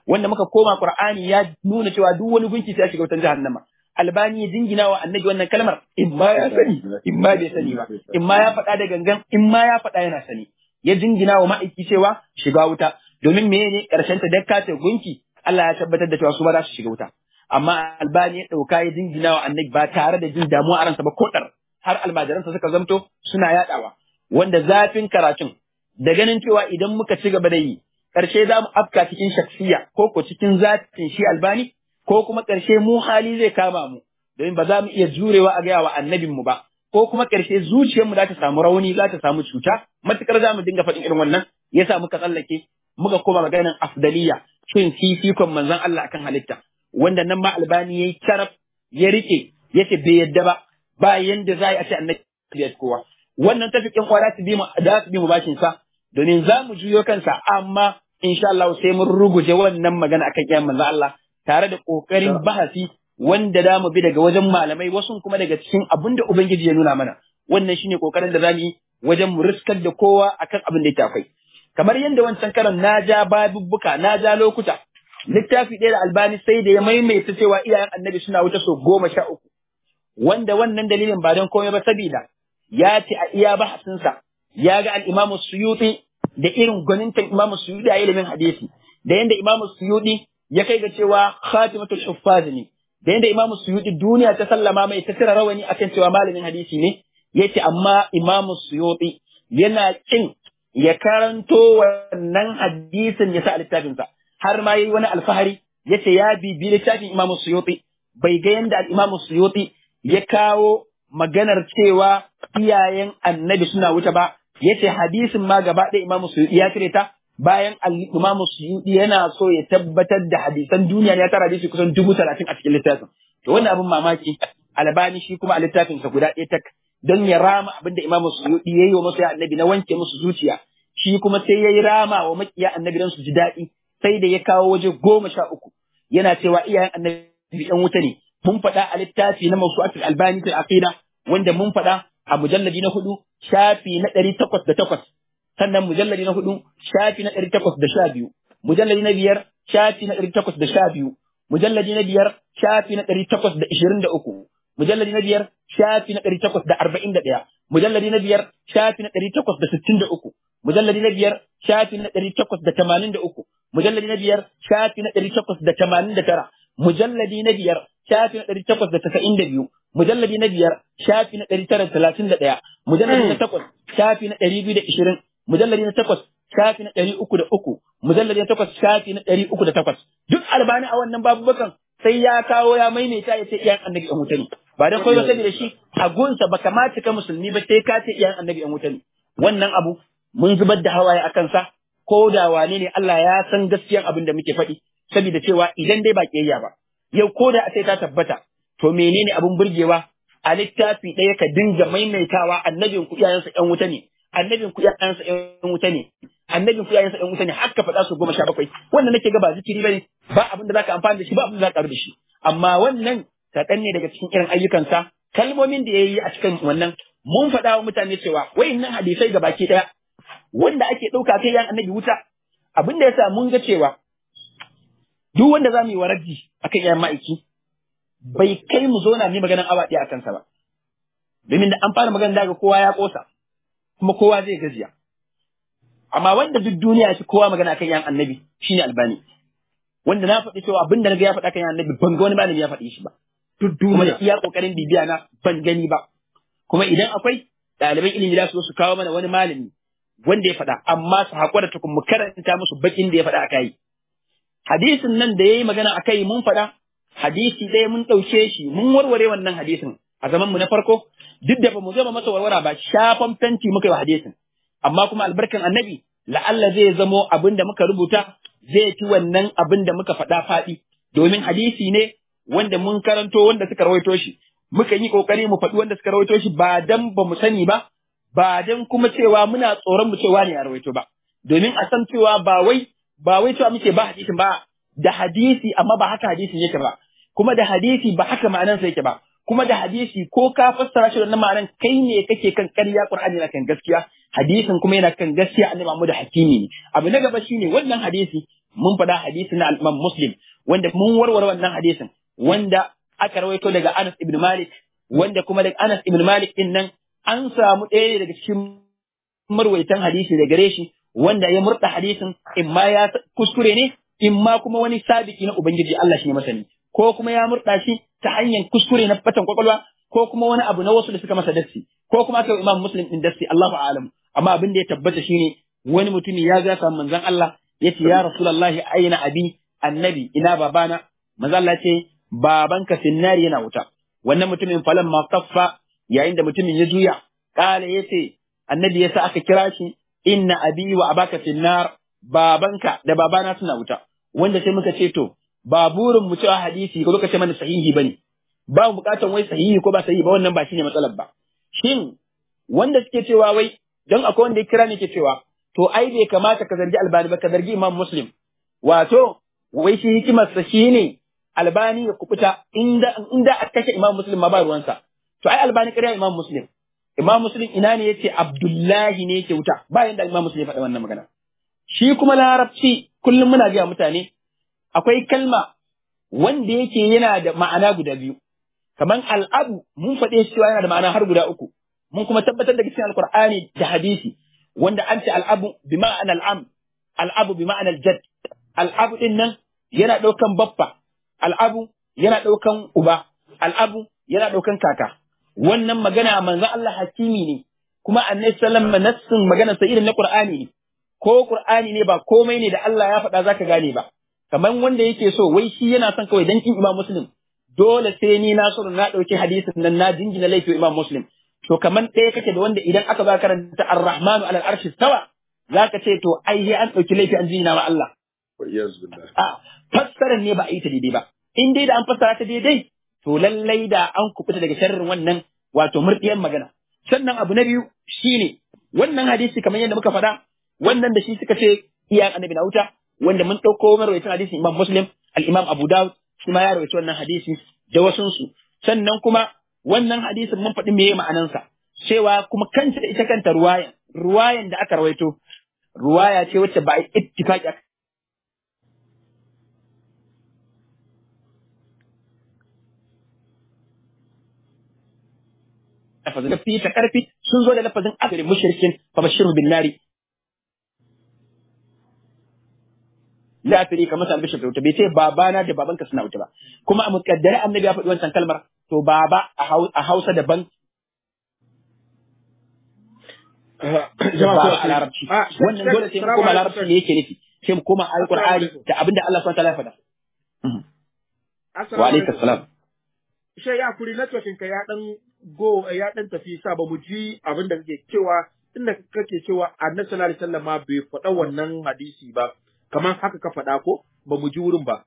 wanda muka koma Qur'ani ya nuna cewa duk wani gunki sai ya shiga wutan jahannama albani ya jingina wa annabi wannan kalmar in ma ya sani in ma bai sani ba in ma ya faɗa da gangan in ma ya faɗa yana sani ya jingina wa ma'aiki cewa shiga wuta domin menene karshen ta dakka ta gunki Allah ya tabbatar da cewa su ba za su shiga wuta amma albani ya ɗauka ya jingina wa annabi ba tare da jin damuwa a ransa ba ko ɗar har almajiransa suka zamto suna yaɗawa wanda zafin karatun da ganin cewa idan muka ci gaba da yi ƙarshe za mu afka cikin shaksiya ko ko cikin zatin shi albani ko kuma ƙarshe mu hali zai kama mu domin ba za mu iya jurewa a gaya wa annabinmu ba ko kuma ƙarshe zuciyarmu za ta samu rauni za ta samu cuta matukar za mu dinga faɗin irin wannan yasa muka tsallake muka koma maganin afdaliya shin fifikon manzon Allah akan halitta wanda nan ma albani yayi taraf ya rike yace bai yadda ba ba yanda za a ce annabi ya kowa wannan tafikin kwa za su bi mu za su bi mu bashin sa domin za mu juyo kansa amma insha Allah sai mun ruguje wannan magana akan iyayen manzon Allah tare da kokarin bahasi wanda za mu bi daga wajen malamai wasu kuma daga cikin abin da ubangiji ya nuna mana wannan shine kokarin da za mu yi wajen mu riskar da kowa akan abin da yake akwai kamar yadda wancan karan na ja babubbuka na ja lokuta littafi ɗaya da albani sai da ya maimaita cewa iyayen annabi suna wuta so goma sha uku wanda wannan dalilin ba don komai ba sabida ya ce a iya bahasinsa ya ga al'imamu suyuti da irin gwanintan imamu suyuti a ilimin hadisi da yadda imamu suyuti ya kai ga cewa khatimatul huffaz ne da yadda imamu suyuti duniya ta sallama mai ta tira rawani akan cewa malamin hadisi ne yace amma imamu suyuti yana kin ya karanto wannan hadisin ya sa a littafinsa har ma yayi wani alfahari yace ya bibi littafin imamu suyuti bai ga yadda al-imamu suyuti ya kawo maganar cewa iyayen annabi suna wuta ba yace hadisin ma gaba ɗaya imamu suyuti ya cire ta bayan imamu suyuti yana so ya tabbatar da hadisan duniya ya tara hadisi kusan dubu talatin a cikin littafin to wannan abin mamaki albani shi kuma a littafinsa guda ɗaya tak don ya rama abin da imamu suyuti ya yi wa masoya annabi na wanke musu zuciya shi kuma sai ya yi rama wa makiya annabi don su ji daɗi sai da ya kawo waje goma sha uku yana cewa iyayen annabi ɗan wuta ne mun faɗa a littafi na mawsu'atul albani fil aqida wanda mun faɗa a mujalladi na hudu shafi na ɗari takwas da takwas sannan mujalladi na hudu shafi na ɗari takwas da sha biyu mujalladi na biyar shafi na ɗari takwas da sha biyu mujalladi na biyar shafi na ɗari takwas da ishirin da uku mujalladi na biyar shafi na ɗari takwas da arba'in da ɗaya mujalladi na biyar shafi na ɗari takwas da sittin da uku mujalladi na biyar shafi na ɗari takwas da tamanin da uku mujalladi na biyar shafi na ɗari takwas da tamanin da tara mujalladi na biyar shafi na ɗari takwas da tasa'in da biyu mujalladi na biyar shafi na ɗari tara da talatin da ɗaya mujalladi na takwas shafi na ɗari biyu da ishirin mujalladi na takwas shafi na ɗari uku da uku mujalladi na takwas shafi na ɗari uku da takwas duk albani a wannan babubakan sai ya kawo ya maimaita ya ce iyayen annabi an wuta ne ba dan koyo saboda shi a gunsa ba kamata ka musulmi ba sai ka ce iyayen annabi an wuta ne wannan abu mun zubar da hawaye a kansa ko da wane ne Allah ya san gaskiyan abin da muke faɗi saboda cewa idan dai ba kiyayya ba yau ko da sai ta tabbata to menene abin burgewa a littafi ɗaya ka dinga maimaitawa annabin ku iyayensa ƴan wuta ne annabin ku iyayensa ƴan wuta ne annabin ku iyayensa ƴan wuta ne har ka faɗa su goma sha bakwai wannan nake ga ba zikiri bane ba abin da zaka amfana da shi ba abin da zaka da shi amma wannan kaɗan ne daga cikin irin ayyukansa kalmomin da ya yi a cikin wannan mun faɗa wa mutane cewa wayannan hadisai ga baki ɗaya wanda ake ɗauka kai yan annabi wuta abin da yasa mun ga cewa duk wanda za mu yi waraji akan yan ma'aiki bai kai mu zo na mi maganan awa ɗaya a kansa ba domin da an fara magana daga kowa ya ƙosa kuma kowa zai gajiya amma wanda duk duniya shi kowa magana akan yan annabi shine albani wanda na faɗi cewa abin da na ga ya faɗa kan yan annabi ban ga wani malami ya faɗi shi ba duk duniya iya ƙoƙarin bibiya na ban gani ba kuma idan akwai ɗaliban ilimi za su zo su kawo mana wani malami wanda ya faɗa amma su haƙura tukun mu karanta musu bakin da ya faɗa a kai hadisin nan da ya yi magana a kai mun faɗa hadisi ɗaya mun ɗauke shi mun warware wannan hadisin a zaman mu na farko duk da ba mu gama masa warwara ba shafan fenti muka yi wa hadisin amma kuma albarkan annabi la'alla zai zamo abin da muka rubuta zai fi wannan abin da muka faɗa faɗi domin hadisi ne wanda mun karanto wanda suka rawaito shi muka yi kokari mu faɗi wanda suka rawaito shi ba dan ba mu sani ba ba dan kuma cewa muna tsoron mu cewa ne a rawaito ba domin a san cewa ba wai ba wai cewa muke ba hadisin ba da hadisi amma ba haka hadisin yake ba kuma da hadisi ba haka ma'anansa yake ba kuma da hadisi ko ka fassara shi wannan ma'anan kai ne kake kan ƙarya Qur'ani na kan gaskiya hadisin kuma yana kan gaskiya annabi Muhammad hakimi ne abu na gaba shine wannan hadisi mun faɗa hadisi na al-Imam Muslim wanda mun warware wannan hadisin wanda aka rawaito daga Anas ibn Malik wanda kuma daga Anas ibn Malik din nan an samu ɗaya daga cikin marwaitan hadisi da gare shi wanda ya murda hadisin in ma ya kuskure ne in ma kuma wani sabiki na ubangiji Allah shi ne masani ko kuma ya murda shi ta hanyar kuskure na fatan kwakwalwa ko kuma wani abu na wasu da suka masa dassi ko kuma aka yi imam muslim din dassi Allahu a'lam amma abin da ya tabbata shine wani mutumi ya ga samu manzon Allah yace ya rasulullahi aina abi annabi ina babana manzon Allah ce babanka finnari yana wuta wannan mutumin falan ma kaffa yayin da mutumin ya juya kala yace annabi yasa aka kira shi inna abi wa abaka finnar babanka da babana suna wuta wanda sai muka ce to ba burin mu cewa hadisi ko ce mana sahihi bane ba mu bukatan wai sahihi ko ba sahihi ba wannan ba shine matsalar ba shin wanda suke cewa wai don akwai wanda ya kira ne ke cewa to ai bai kamata ka zargi albani ba ka zargi imam muslim wato wai shi hikimar sa shine albani ya kubuta inda inda a kashe imam muslim ma ba ruwansa to ai albani kariya imam muslim imam muslim ina ne yace abdullahi ne yake wuta ba yanda imam muslim ya faɗa wannan magana shi kuma larabci kullum muna ga mutane akwai kalma wanda yake yana da ma'ana guda biyu kaman al'abu mun faɗe cewa yana da ma'ana har guda uku mun kuma tabbatar da cikin alqur'ani da hadisi wanda an ce al'abu bi ma'ana al'am al'abu bi ma'ana al-jadd al'abu din nan yana ɗaukan baffa al'abu yana ɗaukan uba al'abu yana ɗaukan kaka wannan magana manzo Allah hakimi ne kuma annabi sallallahu alaihi wasallam nassin magana sa irin na qur'ani ne ko qur'ani ne ba komai ne da Allah ya faɗa zaka gane ba kamar wanda yake so wai shi yana son kawai dan kin imam muslim dole sai ni nasiru na ɗauki hadisin nan na jingina laifin imam muslim to kamar ɗaya kake da wanda idan aka ba karanta ar-rahmanu ala al-arshi stawa zaka ce to ai sai an ɗauki laifi an jingina wa Allah a fassarar ne ba a yi ta daidai ba in dai da an fassara ta daidai to lallai da an kubuta daga sharrin wannan wato murɗiyar magana sannan abu na biyu shine wannan hadisi kamar yadda muka faɗa wannan da shi suka ce iyayen annabi na wuta wanda mun ɗauko marwaitin hadisin imam muslim al-imam abu dawud shi ma ya rawaita wannan hadisi da wasunsu sannan kuma wannan hadisin mun faɗi meye ma'anansa cewa kuma kanta ita kanta ruwayan ruwayan da aka rawaito ruwaya ce wacce ba a yi ittifaqi lafazin fi ta karfi sun zo da lafazin asirin mushrikin fa bashiru bin nari lafiri kamar sa albishir da wuta bai ce babana da babanka suna wuta ba kuma a mukaddare annabi ya faɗi wancan kalmar to baba a hausa daban ba a larabci wannan dole sai mu koma larabci ne yake nufi sai mu koma alqur'ani da abinda Allah subhanahu wa ta'ala ya faɗa wa alaikum salam Shai ya kuri networking ka ya dan go ya dan tafi sa ba mu ji abin da kake cewa inda kake cewa annabi sallallahu alaihi wasallam ma bai faɗa wannan hadisi ba kamar haka ka faɗa ko ba mu ji wurin ba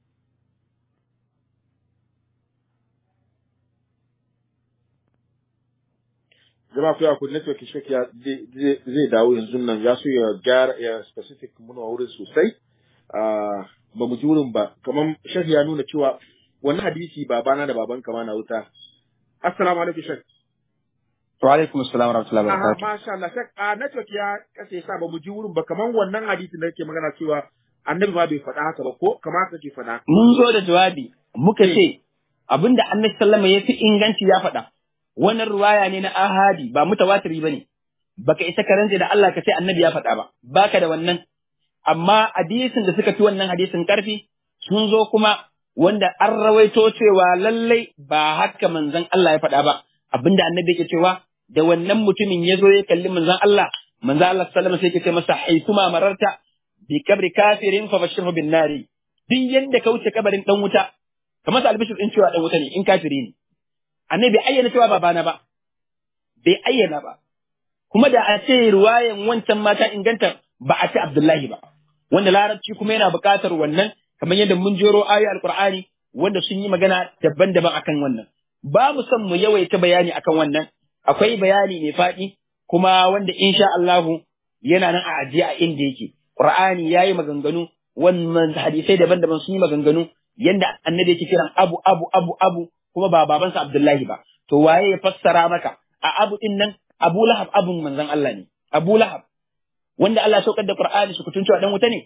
jama'a ku ya ku network shek ya zai dawo yanzu nan ya so ya gyara ya specific muna wurin sosai ba mu ji wurin ba kamar shek ya nuna cewa wani hadisi babana da baban kama na wuta assalamu alaikum shek wa alaikum assalam wa rahmatullahi wa barakatuh masha Allah shek a network ya kace sa ba mu ji wurin ba kamar wannan hadisin da kake magana cewa annabi ma bai faɗa haka ba ko kamar haka ke faɗa mun zo da jawabi muka ce abinda annabi sallama ya fi inganci ya faɗa wannan ruwaya ne na ahadi ba mutawatiri bane baka isa ka rantse da Allah ka ce annabi ya faɗa ba baka da wannan amma hadisin da suka fi wannan hadisin karfi sun zo kuma wanda an rawaito cewa lallai ba haka manzon Allah ya faɗa ba abinda annabi yake cewa da wannan mutumin ya zo ya kalli manzon Allah manzon Allah sallallahu alaihi wasallam sai yake ce masa haituma mararta bi kabri kafirin fa bashirhu bin nari duk yanda ka wuce kabarin dan wuta kamar sa albishir din cewa dan wuta ne in kafiri ne annabi bai ayyana cewa babana ba bai ayyana ba kuma da a ce ruwayan wancan mata inganta ba a ce Abdullahi ba wanda larabci kuma yana buƙatar wannan kamar yadda mun jero ayoyi alqur'ani wanda sun yi magana daban-daban akan wannan ba mu son mu yawaita bayani akan wannan akwai bayani mai faɗi kuma wanda insha Allahu yana nan a ajiye a inda yake Qur'ani yayi maganganu wannan hadisai daban-daban sun yi maganganu yanda annabi yake kiran abu abu abu abu kuma ba babansa Abdullahi ba to waye ya fassara maka a abu din nan Abu Lahab abun manzon Allah ne Abu Lahab wanda Allah saukar da Qur'ani su kutun cewa dan wuta ne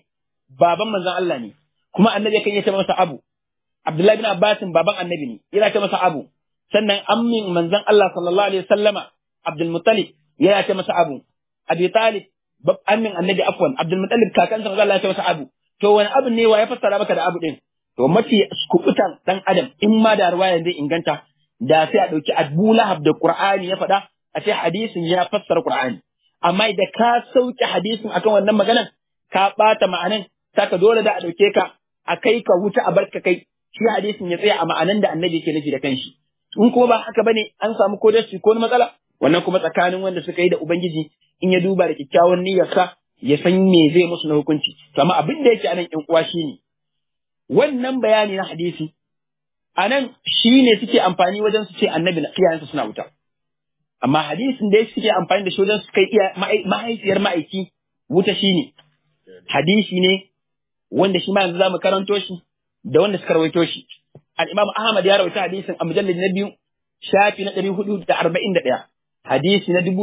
baban manzon Allah ne kuma annabi kan yace masa abu Abdullahi bin Abbas baban annabi ne yana ce masa abu sannan ammin manzon Allah sallallahu alaihi wasallama Abdul Muttalib yana ce masa abu Abi Talib ammin annabi afwan Abdul Muttalib kakansa manzon Allah ya ce masa abu to wani abu ne wa ya fassara maka da abu din to mafi kubutan dan adam in ma da ruwaya zai inganta da sai a dauki Abu Lahab da Qur'ani ya faɗa a ce hadisin ya fassara Qur'ani amma idan ka sauke hadisin akan wannan maganan ka bata ma'anan saka dole da a dauke ka a kai ka wuta a barka kai shi hadisin ya tsaya a ma'anan da annabi yake nufi da kanshi in kuma ba haka bane an samu ko dashi ko matsala wannan kuma tsakanin wanda suka yi da ubangiji in ya duba da kyakkyawan niyyarsa ya san me zai musu na hukunci to amma abin da yake anan ƴan uwa shine wannan bayani na hadisi anan shine suke amfani wajen su ce annabi na iyayensa suna wuta amma hadisin da suke amfani da shi wajen su kai iya mahaifiyar ma'aiki wuta shine hadisi ne wanda shi ma yanzu zamu karanto shi da wanda suka rawaito shi al-Imam Ahmad ya rawaita hadisin a mujallad na biyu shafi na 441 hadisi na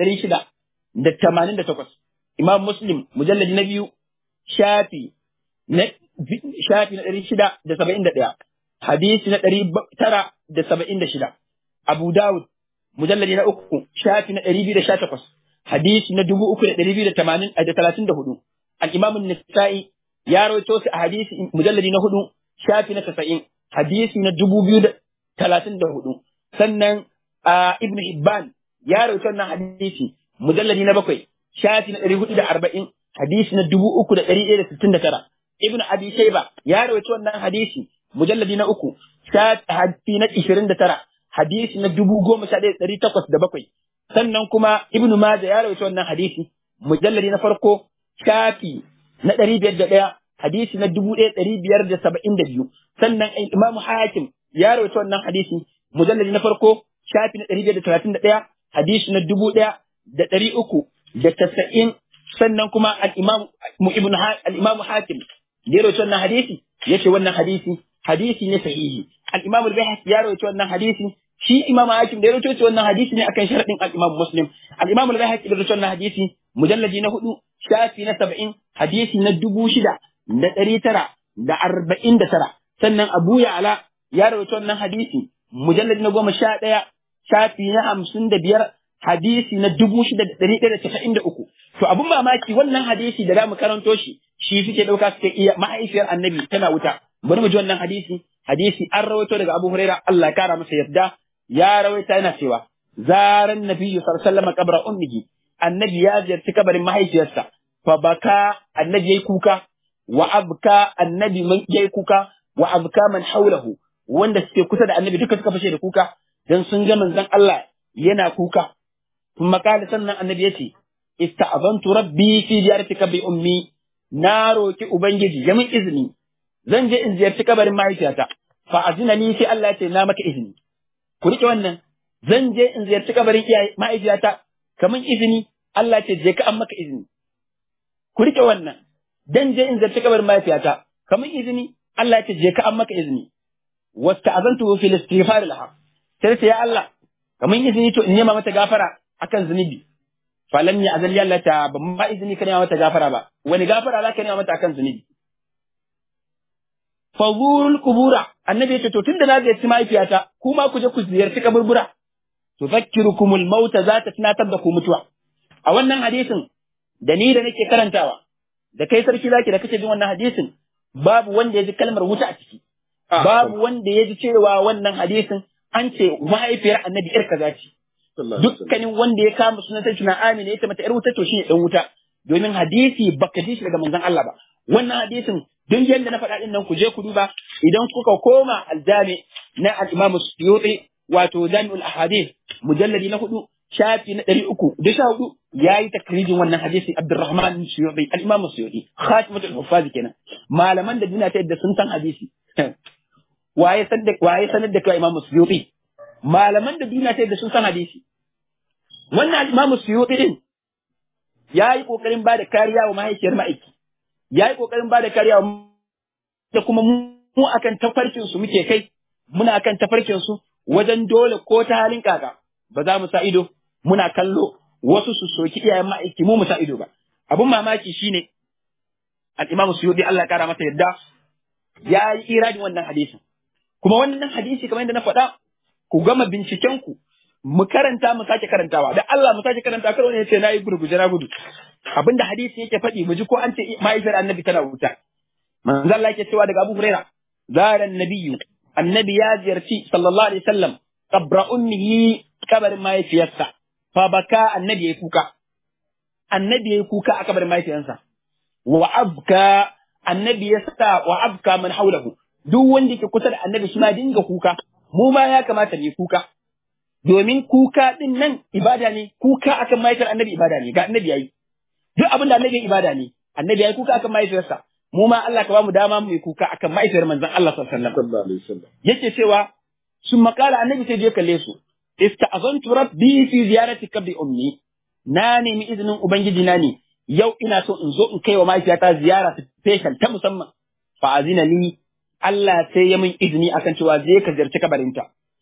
9688 Imam Muslim mujallad na biyu shafi na shafi na 671 hadisi na 976 Abu Dawud mujalladi na uku shafi na 218 hadisi na 3234 al-Imam an-Nasa'i ya rawaito su a hadisi mujalladi na hudu shafi na 90 hadisi na 2034 sannan Ibn Hibban ya rawaito wannan hadisi mujalladi na bakwai shafi na 440 hadisi na 3169 Ibn Abi Shayba ya rawaito wannan hadisi mujalladi na uku shafi na 29 hadisi na dubu goma sha ɗaya ɗari takwas da bakwai sannan kuma ibnu maja ya rawaito wannan hadisi mujalladi na farko shafi na ɗari biyar da ɗaya hadisi na dubu ɗaya ɗari biyar da saba'in da biyu sannan imamu hakim ya rawaito wannan hadisi mujalladi na farko shafi na ɗari biyar da talatin da ɗaya hadisi na dubu ɗaya da ɗari uku da tasa'in sannan kuma al-imamu ibnu al-imamu hakim ya rawaito wannan hadisi yace wannan hadisi hadisi ne sahihi al-imam al-bayhaqi ya rawaito wannan hadisi shi imam hakim da ya rawaito wannan hadisi ne akan sharadin al-imam muslim al-imam al-bayhaqi da rawaito wannan hadisi mujalladi na hudu shafi na saba'in hadisi na dubu shida da ɗari tara da arba'in da tara sannan abu ya'ala ya rawaito wannan hadisi mujalladi na goma sha ɗaya shafi na hamsin da biyar hadisi na dubu shida da ɗari ɗaya da casa'in da uku to abun mamaki wannan hadisi da za mu karanto shi shi suke ɗauka suke iya mahaifiyar annabi tana wuta bari mu ji wannan hadisi hadisi an rawaito daga Abu Huraira Allah kara masa yarda ya rawaita yana cewa zaran nabiyyu sallallahu alaihi wasallam kabra ummihi annabi ya ziyarci kabarin mahaifiyarsa fa baka annabi yayi kuka wa abka annabi man yayi kuka wa abka man haulahu wanda suke kusa da annabi duka suka fashe da kuka dan sun ga manzon Allah yana kuka kuma kala sannan annabi yace ista'abantu rabbi fi ziyartika bi ummi na roki ubangiji ya min izini zan je in ziyarci kabarin mahaifiyata fa azina ni sai Allah ya ce na maka izini ku rike wannan zan je in ziyarci kabarin iyaye mahaifiyata kaman izini Allah ce je ka an maka izini ku rike wannan dan je in ziyarci kabarin mahaifiyata kaman izini Allah ce je ka an maka izini wasta'azantu fil istighfar laha sai sai ya Allah kaman izini to in nema mata gafara akan zunubi falam ya azal Allah ta ban ma izini ka nema mata gafara ba wani gafara za ka nema mata akan zunubi fazurul kubura annabi ya ce to tunda na ziyarci mahaifiyata kuma ku je ku ziyarci kaburbura tuzakkirukumul mauta za ta tunatar da ku mutuwa a wannan hadisin da ni da nake karantawa da kai sarki zaki da kake jin wannan hadisin babu wanda ya ji kalmar wuta a ciki babu wanda ya ji cewa wannan hadisin an ce mahaifiyar annabi yar kaza ce dukkanin wanda ya kama sunan sai tuna amina ya ce mata yar wuta to shine dan wuta domin hadisi baka ji shi daga manzon Allah ba wannan hadisin don yadda na faɗa ɗin nan ku je ku duba idan kuka koma aljami na al-Imam Suyuti wato Jami'ul Ahadith mujalladi na hudu shafi na ɗari uku da sha hudu ya yi takrijin wannan hadisi Abdurrahman Suyuti al-Imam Suyuti khatimatul huffaz kenan malaman da duniya ta yadda sun san hadisi waye san da waye sanar da kai Imam Suyuti malaman da duniya ta yadda sun san hadisi wannan Imam Suyuti din ya yi kokarin ba da kariya wa mahaifiyar ma'aiki ya yi ƙoƙarin ba da kariya da kuma mu akan tafarkin su muke kai muna akan tafarkin su wajen dole ko ta halin kaka ba za mu sa ido muna kallo wasu su soki iyayen ma'aiki mu mu sa ido ba abun mamaki shine al-Imam Suyuti Allah ya kara masa yadda ya yi iradin wannan hadisin kuma wannan hadisi kamar yadda na faɗa ku gama binciken ku mu karanta mu sake karantawa da Allah mu sake karanta karo ne yace nayi gurguje na gudu abinda hadisi yake faɗi mu ji ko an ce mahaifiyar annabi tana wuta manzo Allah yake cewa daga Abu Huraira zara annabiyyu annabi ya ziyarci sallallahu alaihi wasallam qabra ummihi kabarin mahaifiyarsa fa baka annabi yayi kuka annabi yayi kuka a kabarin mahaifiyarsa wa abka annabi ya sa wa abka man haulahu duk wanda ke kusa da annabi shi ma dinga kuka mu ma ya kamata ne kuka domin kuka din nan ibada ne kuka akan mahaifiyar annabi ibada ne ga annabi yayi duk abin da annabi ibada ne annabi yayi kuka akan mahaifiyarsa mu ma Allah ka ba mu dama mu yi kuka akan mahaifiyar manzon Allah sallallahu alaihi wasallam yake cewa sun makala annabi sai je kalle su ista'azantu rabbi fi ziyarati kabri ummi na nemi izinin ubangiji na ne yau ina so in zo in kai wa mahaifiyata ziyara special ta musamman fa azina li Allah sai ya min izini akan cewa zai ka ziyarci kabarinta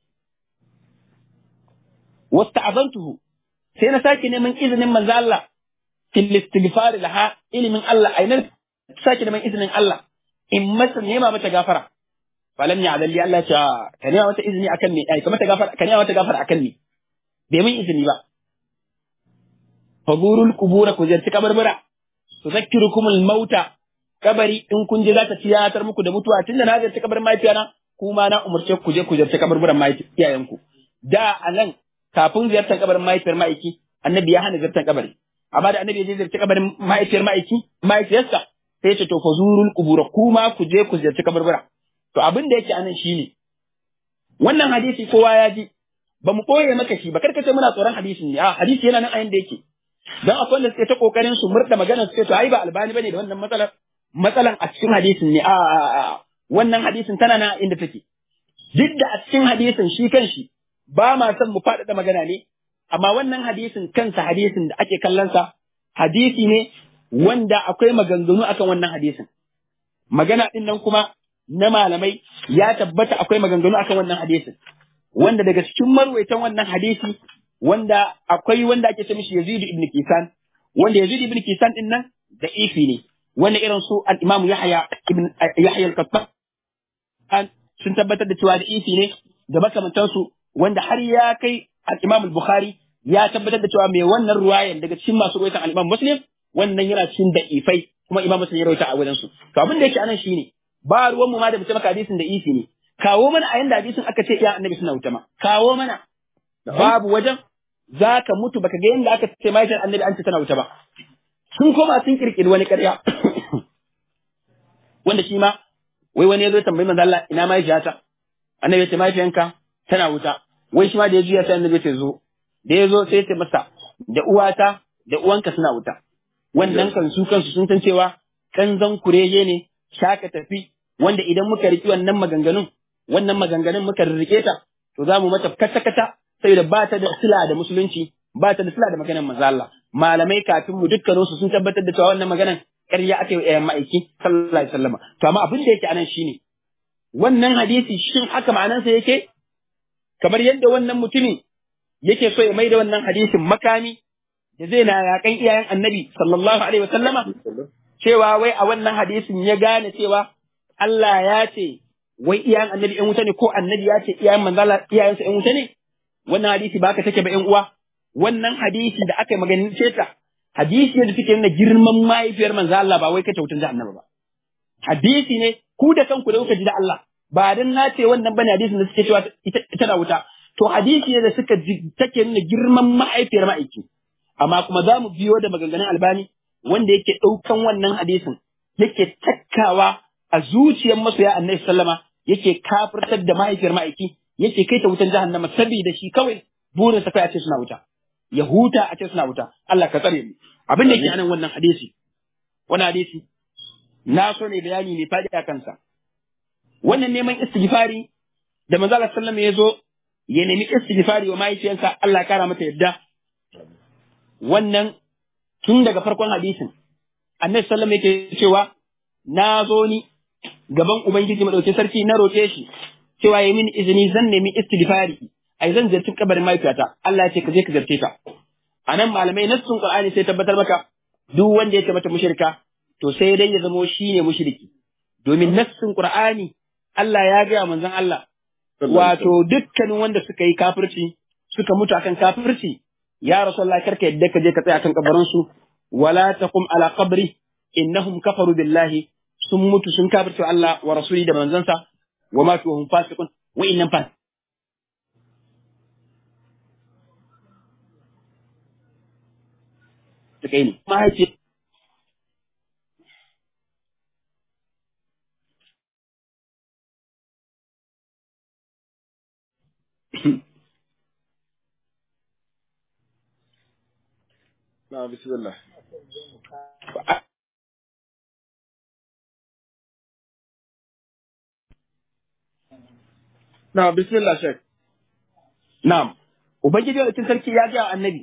wasta'azantuhu sai na sake neman izinin manzo Allah fil istighfar laha ilimin Allah ainan sake neman izinin Allah in masa nema mata gafara falam ya adalli Allah ya ka nema mata izini akan me ai kamata gafara ka nema mata gafara akan me bai min izini ba fazurul kubura ku ziyarci kabarbura tuzakkirukum al mauta kabari in kun je za ta tiyatar muku da mutuwa tunda na ziyarci kabarin mahaifiyana kuma na umurce ku je ku ziyarci kabarburan iyayenku da a nan kafin ziyartar kabarin mahaifiyar ma'aiki annabi ya hana ziyartar kabari amma da annabi ya je ziyarci kabarin mahaifiyar ma'aiki mahaifiyarsa sai ya ce to fazurul kubura kuma ku je ku ziyarci kabarbura to abin da yake anan shine wannan hadisi kowa ya ji ba mu koye maka shi ba karkace muna tsoron hadisin ne a hadisi yana nan a yanda yake dan akwai wanda suke ta kokarin su murda magana su ce to ai ba albani bane da wannan matsalar matsalan a cikin hadisin ne a wannan hadisin tana nan inda take duk da a cikin hadisin shi kanshi ba ma son mu faɗaɗa magana ne amma wannan hadisin kansa hadisin da ake kallon sa hadisi ne wanda akwai maganganu akan wannan hadisin magana din nan kuma na malamai ya tabbata akwai maganganu akan wannan hadisin wanda daga cikin marwaitan wannan hadisi wanda akwai wanda ake ce mishi Yazid ibn Kisan wanda Yazid ibn Kisan din nan da ifi ne wanda irin su al-Imam Yahya ibn Yahya al-Qattan sun tabbatar da cewa da ifi ne da makamantan su wanda har ya kai al-Imam al-Bukhari ya tabbatar da cewa mai wannan ruwayan daga cikin masu ruwaitan al-Imam Muslim wannan yana cikin da ifai kuma Imam Muslim ya rawaita a wajen su to abin da yake anan shine ba ruwan mu ma da mutum hadisin da ifi ne kawo mana a yanda hadisin aka ce iya annabi suna wuta ma kawo mana babu wajen za ka mutu baka ga yanda aka ce mahaifiyar annabi an ce tana wuta ba sun koma sun kirkiri wani ƙarya wanda shi ma wai wani ya zo tambayi manzo Allah ina mahaifiyata annabi ya ce mahaifiyanka tana wuta wai shi ma da ya juya sai annabi ya ce zo da ya zo sai ya ce masa da uwata da uwanka suna wuta wannan kan su kansu sun san cewa kanzan kurege ne shaka tafi wanda idan muka riki wannan maganganun wannan maganganun muka rike ta to za mu mata kata kata saboda ba ta da sila da musulunci ba ta da sila da maganar manzo Allah malamai kafin mu dukkanin su sun tabbatar da cewa wannan maganar ƙarya aka yi wa ma'aiki sallallahu alaihi wasallam to amma abin da yake anan shine wannan hadisi shin haka ma'anarsa yake kamar yadda wannan mutumin yake so ya mai da wannan hadisin makami da zai na yakan iyayen annabi sallallahu alaihi wasallama cewa wai a wannan hadisin ya gane cewa Allah ya ce wai iyayen annabi ‘yan wuta ne ko annabi ya ce iyayen manzala iyayensa ‘yan wuta ne? Wannan hadisi ba ka take ba ‘yan uwa, wannan hadisi da aka yi maganin ta, hadisi ne da suke nuna girman mahaifiyar manzo Allah ba wai kace wutan jahannama ba. Hadisi ne ku da kanku da kuka ji da Allah ba dan na ce wannan bane hadisin da suke cewa ita na wuta. To hadisi ne da suka take nuna girman mahaifiyar ma'aiki. Amma kuma za mu biyo da maganganun albani wanda yake ɗaukan wannan hadisin yake takkawa a zuciyar masoya annabi sallama yake kafirtar da mahaifiyar ma'aiki yake kai ta wutan jahannama saboda shi kawai burin sa kai a ce suna wuta ya huta a ce suna wuta Allah ka tsare mu abin da ke anan wannan hadisi wannan hadisi na so ne bayani mai fadi a kansa wannan neman istighfari da manzo Allah sallama ya zo ya nemi istighfari wa mahaifiyarsa Allah ya kara mata yadda wannan tun daga farkon hadisin annabi sallama yake cewa na zo ni gaban Ubangiji madaukin sarki na roƙe shi cewa ya mini izini zan nemi istighfari ai zan zarci kabarin mahaifiyata Allah ya ce ka je ka zarce ta anan malamai nassun Qur'ani sai tabbatar maka duk wanda ya ce mata mushrika to sai dai ya zamo shine mushriki domin nassin Qur'ani Allah ya ga manzon Allah wato dukkanin wanda suka yi kafirci suka mutu akan kafirci ya rasulullah karka yadda ka je ka tsaya akan kabarin su wala taqum ala qabri innahum kafaru billahi sun mutu sun kafirce Allah wa rasuli da manzansa wa ma fi hum fasiqun wa innan fa kai ne mahaifi na bismillah na bismillah shek na'am ubangiji da sarki ya ga annabi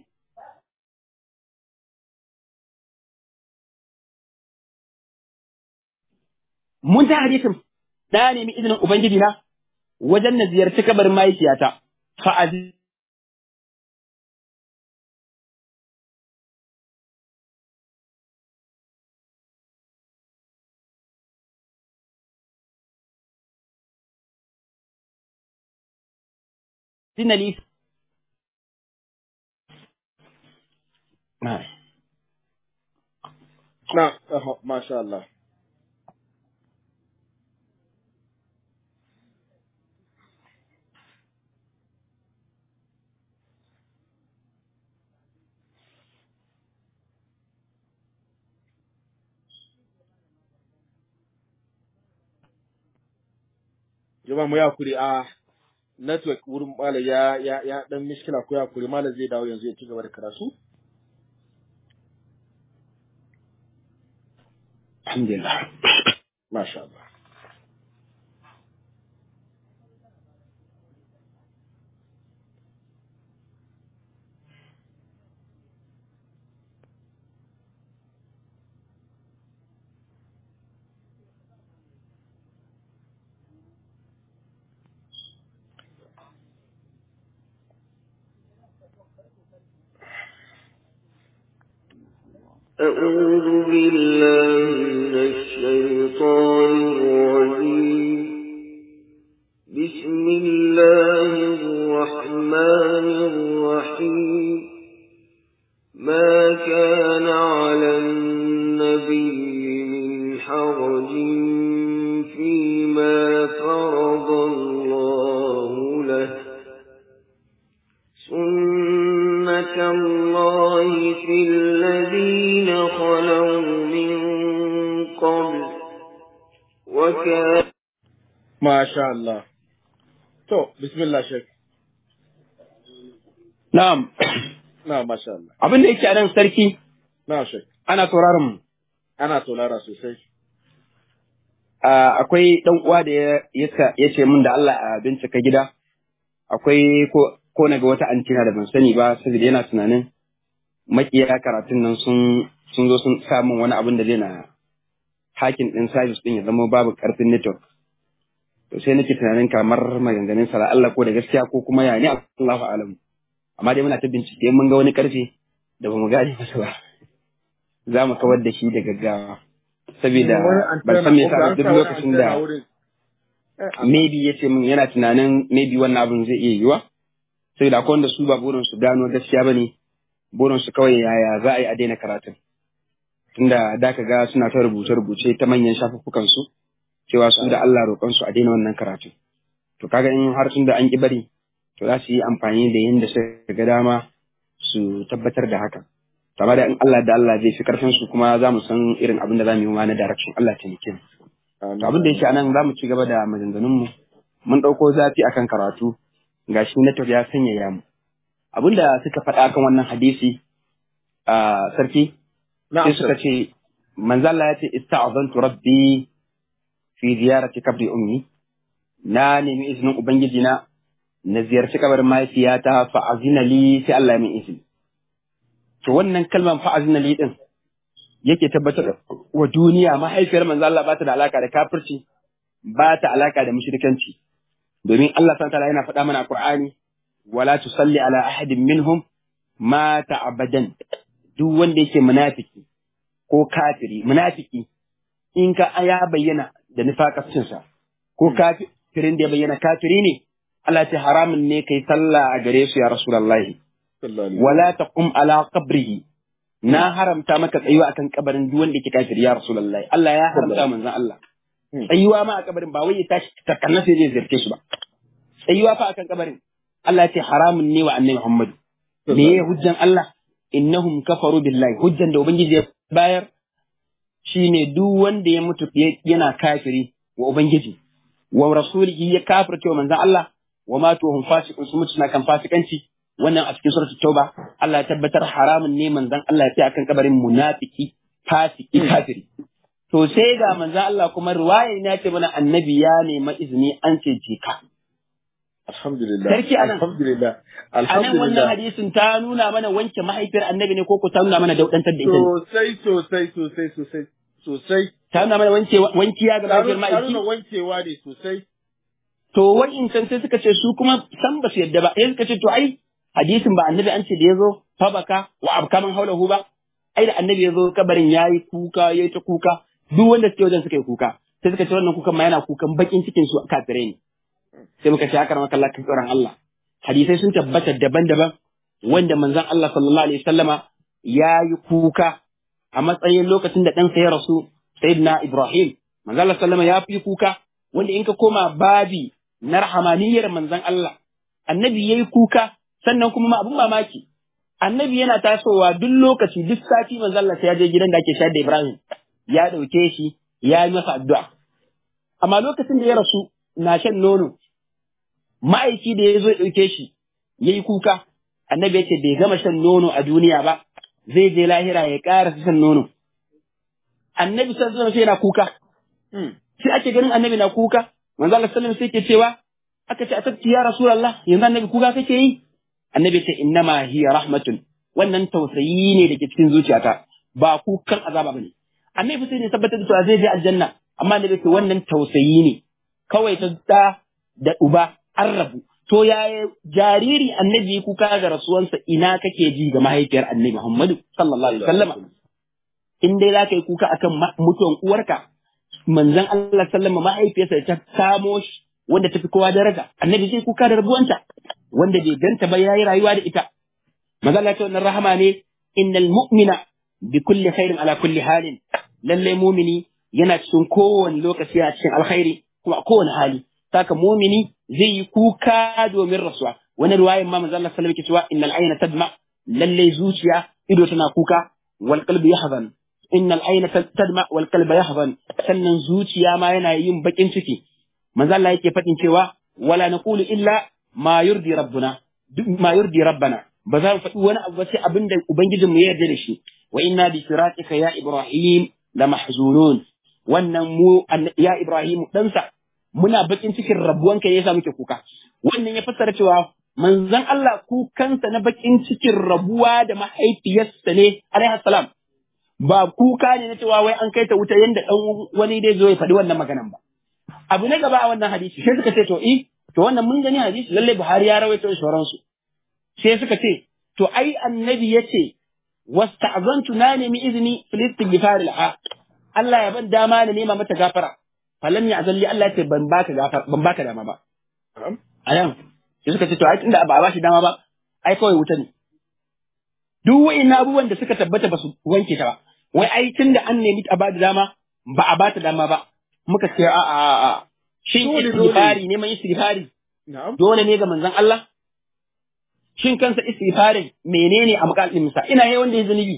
mun ta hadisin na nemi izinin ubangiji na wajen na ziyarci kabarin mahaifiyata fa'azi dinali na na aha, masha Allah jama'a mu ya kuri a network wurin malam ya ya ya dan mishkila ko ya kuri malam zai dawo yanzu ya ci gaba da karatu alhamdulillah masha Allah أعوذ بالله من الشيطان الرجيم بسم الله الرحمن الرحيم ما كان على النبي من حرج فيما فرض الله له سنة الله في الذين خلوا من قبل وكان masha Allah to bismillah shek na'am na masha Allah abin da yake a nan sarki na shek ana sauraron mu ana tolara sosai Ah, akwai dan uwa da ya ya- ya ce min da Allah a bincika gida akwai ko ko naga wata antina da ban sani ba saboda yana tunanin makiya karatun nan sun sun zo sun sa min wani abin da zai na hakin din service din ya zama babu karfin network to sai nake tunanin kamar maganganun sa Allah ko da gaskiya ko kuma ya ne Allahu alam amma dai muna ta bincike mun ga wani karfe da bamu gane masa ba za mu kawar da shi da gaggawa saboda ban san me yasa duk lokacin da maybe ya ce min yana tunanin maybe wannan abin zai iya yiwa saboda akwai wanda su ba burin su gano gaskiya ba ne burin su kawai yaya za a yi a daina karatun tunda da ka ga suna ta rubuce-rubuce ta manyan shafuffukan su cewa su da Allah roƙon su a daina wannan karatu to kaga in har tun da an ki bari to za su yi amfani da yanda suka ga dama su tabbatar da haka amma da in Allah da Allah zai fi karfin su kuma za mu san irin abin da za mu yi ma na direction Allah ta nike to abin da yake anan za mu ci gaba da maganganun mu mun ɗauko zafi akan karatu gashi network ya sanyaya mu abin da suka faɗa akan wannan hadisi a sarki sai suka ce manzo Allah ya ce ista'azantu rabbi fi ziyarati kabri ummi na nemi izinin ubangiji na na ziyarci kabarin mahaifiyata fa azina li sai Allah ya min izini to wannan kalmar fa azina li din yake tabbatar wa duniya mahaifiyar manzo Allah ba ta da alaka da kafirci ba ta alaka da mushrikanci domin Allah subhanahu ta'ala yana faɗa mana a Qur'ani wala tusalli ala ahadin minhum mata abadan duk wanda yake munafiki ko kafiri munafiki in ka ya bayyana da nifaqacinsa ko kafirin da ya bayyana kafiri ne Allah ce haramun ne kai sallah a gare su ya rasulullahi wala taqum ala qabrihi na haramta maka tsayuwa akan kabarin duk wanda yake kafiri ya rasulullahi Allah ya haramta manzon Allah tsayuwa ma a kabarin ba wai ya tashi takanna sai zai zirce shi ba tsayuwa fa akan kabarin Allah ya ce haramun ne wa annabi Muhammadu me ya hujjan Allah innahum kafaru billahi hujjan da ubangiji ya bayar shine duk wanda ya mutu yana kafiri wa ubangiji wa rasulihi ya kafirce wa manzon Allah wa matu hum fasiqun su mutu na kan fasikanci wannan a cikin suratul tauba Allah ya tabbatar haramun ne manzon Allah ya ce akan kabarin munafiki fasiki kafiri to sai ga manzon Allah kuma riwaya ne ce mana annabi ya nema izini an ce je ka Alhamdulillah. Sarki anan. Alhamdulillah. anan wannan Alhamdulillah. hadisin ta nuna mana wanke mahaifiyar annabi ne ko ko ta nuna mana daudantar da ita ne Sosai sosai sosai sosai sosai. ta nuna mana wanke wankiya ga mahaifiyar Ta ma'aiki nuna wankewa ne sosai. to wa'incan sai suka ce su kuma san ba su yadda ba sai suka ce to ai hadisin ba annabi an ce da yazo fa baka wa abkaman haulahu ba ai da annabi yazo kabarin yayi kuka yayi ta kuka duk wanda suke wajen suka yi kuka sai suka ce wannan kukan ma yana kukan bakin cikin su kafirai ne sai muka ce haka maka Allah kan tsoron Allah hadisai sun tabbata daban-daban wanda manzon Allah sallallahu alaihi wasallama yayi kuka a matsayin lokacin da ɗansa ya rasu sayyidina Ibrahim manzon Allah sallama ya fi kuka wanda in ka koma babi na rahamaniyar manzon Allah annabi yayi kuka sannan kuma ma abun mamaki annabi yana tasowa duk lokaci duk sati manzon Allah sai ya je gidan da ake shayar da Ibrahim ya dauke shi ya yi masa addu'a amma lokacin da ya rasu na shan nono ma'aiki da ya zo ya dauke shi yayi kuka annabi ya ce bai gama shan nono a duniya ba zai je lahira ya ƙara shan nono annabi sallallahu alaihi wasallam yana kuka sai ake ganin annabi na kuka manzo Allah sallallahu alaihi wasallam sai ke cewa aka ce atabti ya rasulullah yanzu annabi kuka kake yi annabi ce innama hiya rahmatun wannan tausayi ne da ke cikin zuciyata ba kukan azaba bane annabi sai ne tabbatar da cewa zai je aljanna amma annabi ce wannan tausayi ne kawai ta da da uba an rabu to yaya jariri annabi kuka ga rasuwansa ina kake ji ga mahaifiyar annabi Muhammadu sallallahu alaihi wasallama in dai za ka yi kuka akan mutuwan uwarka manzon Allah sallama mahaifiyarsa ta samo shi wanda tafi kowa daraja annabi zai kuka da rabuwanta wanda bai ganta ba yayi rayuwa da ita manzon Allah ta wannan rahama ne innal mu'mina bi kulli khairin ala kulli halin lalle mu'mini yana cikin kowane lokaci a cikin alkhairi kuma a kowane hali saka mu'mini zai yi kuka domin rasuwa wani ruwayin ma manzon Allah sallallahu alaihi wasallam cewa innal ayna tadma lalle zuciya ido tana kuka wal qalbi yahzan innal ayna tadma wal qalba yahzan sannan zuciya ma yana yin bakin ciki manzo Allah yake fadin cewa wala naqulu illa ma yurdi rabbuna ma yurdi rabbana ba za mu faɗi wani abu ba sai abin da ubangijin mu ya yarda da shi wa inna bi siratika ya ibrahim la mahzunun wannan mu ya ibrahim ɗansa muna bakin cikin rabuwanka ne yasa muke kuka wannan ya fassara cewa manzon Allah kukansa na bakin cikin rabuwa da mahaifiyarsa ne alaihi salam ba kuka ne na cewa wai an kai ta wuta yanda dan wani dai zo ya faɗi wannan maganan ba abu na gaba a wannan hadisi sai suka ce to i to wannan mun gani hadisi lalle Buhari ya rawaito sauransu sai suka ce to ai annabi yace wasta'zantu na nemi izini fil istighfar laha Allah ya ban dama na nema mata gafara falam ya azalli Allah ya ce ban baka gafara ban baka dama ba ayan sai suka ce to ai tunda ba a bashi dama ba ai kawai wuta ne duk wa'in abubuwan da suka tabbata ba su wanke ta ba wai ai tun da an nemi a bada dama ba a bata dama ba muka ce a a a shin Dole, istighfari neman istighfari Na'am. dole ne ga manzon Allah shin kansa istighfarin menene a makalin sa ina yi wanda ya zunubi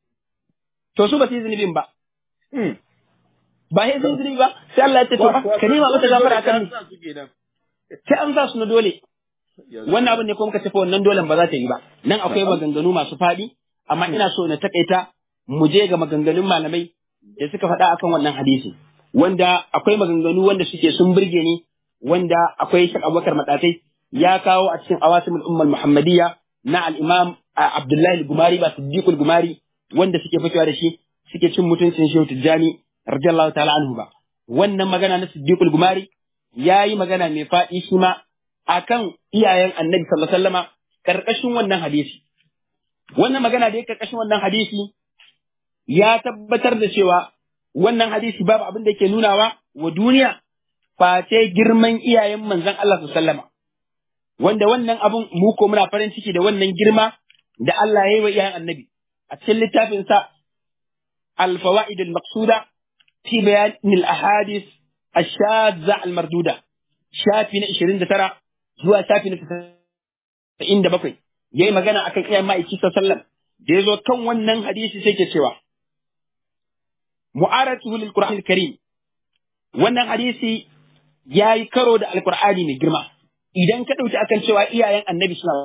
to su ba su yi zunubin ba Hmm. ba ya zunubi ba sai Allah ya ce to ka nema mata gafara kan ni Sa su kenan. sai an sa su na dole Yanzu. wannan abin ne kuma muka tafi wannan dolen ba za ta yi ba nan akwai maganganu masu faɗi amma ina so na takaita mu je ga maganganun malamai da suka faɗa akan wannan hadisi wanda akwai maganganu wanda suke sun burge ni wanda akwai Sheikh Abubakar Madatai ya kawo a cikin awasimul ummul muhammadiyya na al-imam a, Abdullahi al-Gumari ba Siddiq al-Gumari wanda suke fitowa da shi suke cin mutuncin Shehu Tijjani radiyallahu ta'ala anhu ba wannan magana na Siddiq al-Gumari yayi magana mai faɗi shi ma akan iyayen Annabi sallallahu alaihi wasallama karkashin wannan hadisi wannan magana da yake karkashin wannan hadisi ya tabbatar da cewa wannan hadisi babu abin da ke nunawa wa duniya face girman iyayen manzon Allah sallama wanda wannan abun mu ko muna farin ciki da wannan girma da Allah ya yi wa iyayen annabi a cikin littafin sa al-fawaid al-maqsuda fi bayan al-ahadith ash-shadza al-marduda shafi na 29 zuwa shafi na 97 yayi magana akan iyayen ma'aiki sallallahu da yazo kan wannan hadisi sai ke cewa mu'aratuhu lil qur'an al-karim wannan hadisi yayi karo da al-qur'ani mai girma idan ka dauki akan cewa iyayen annabi suna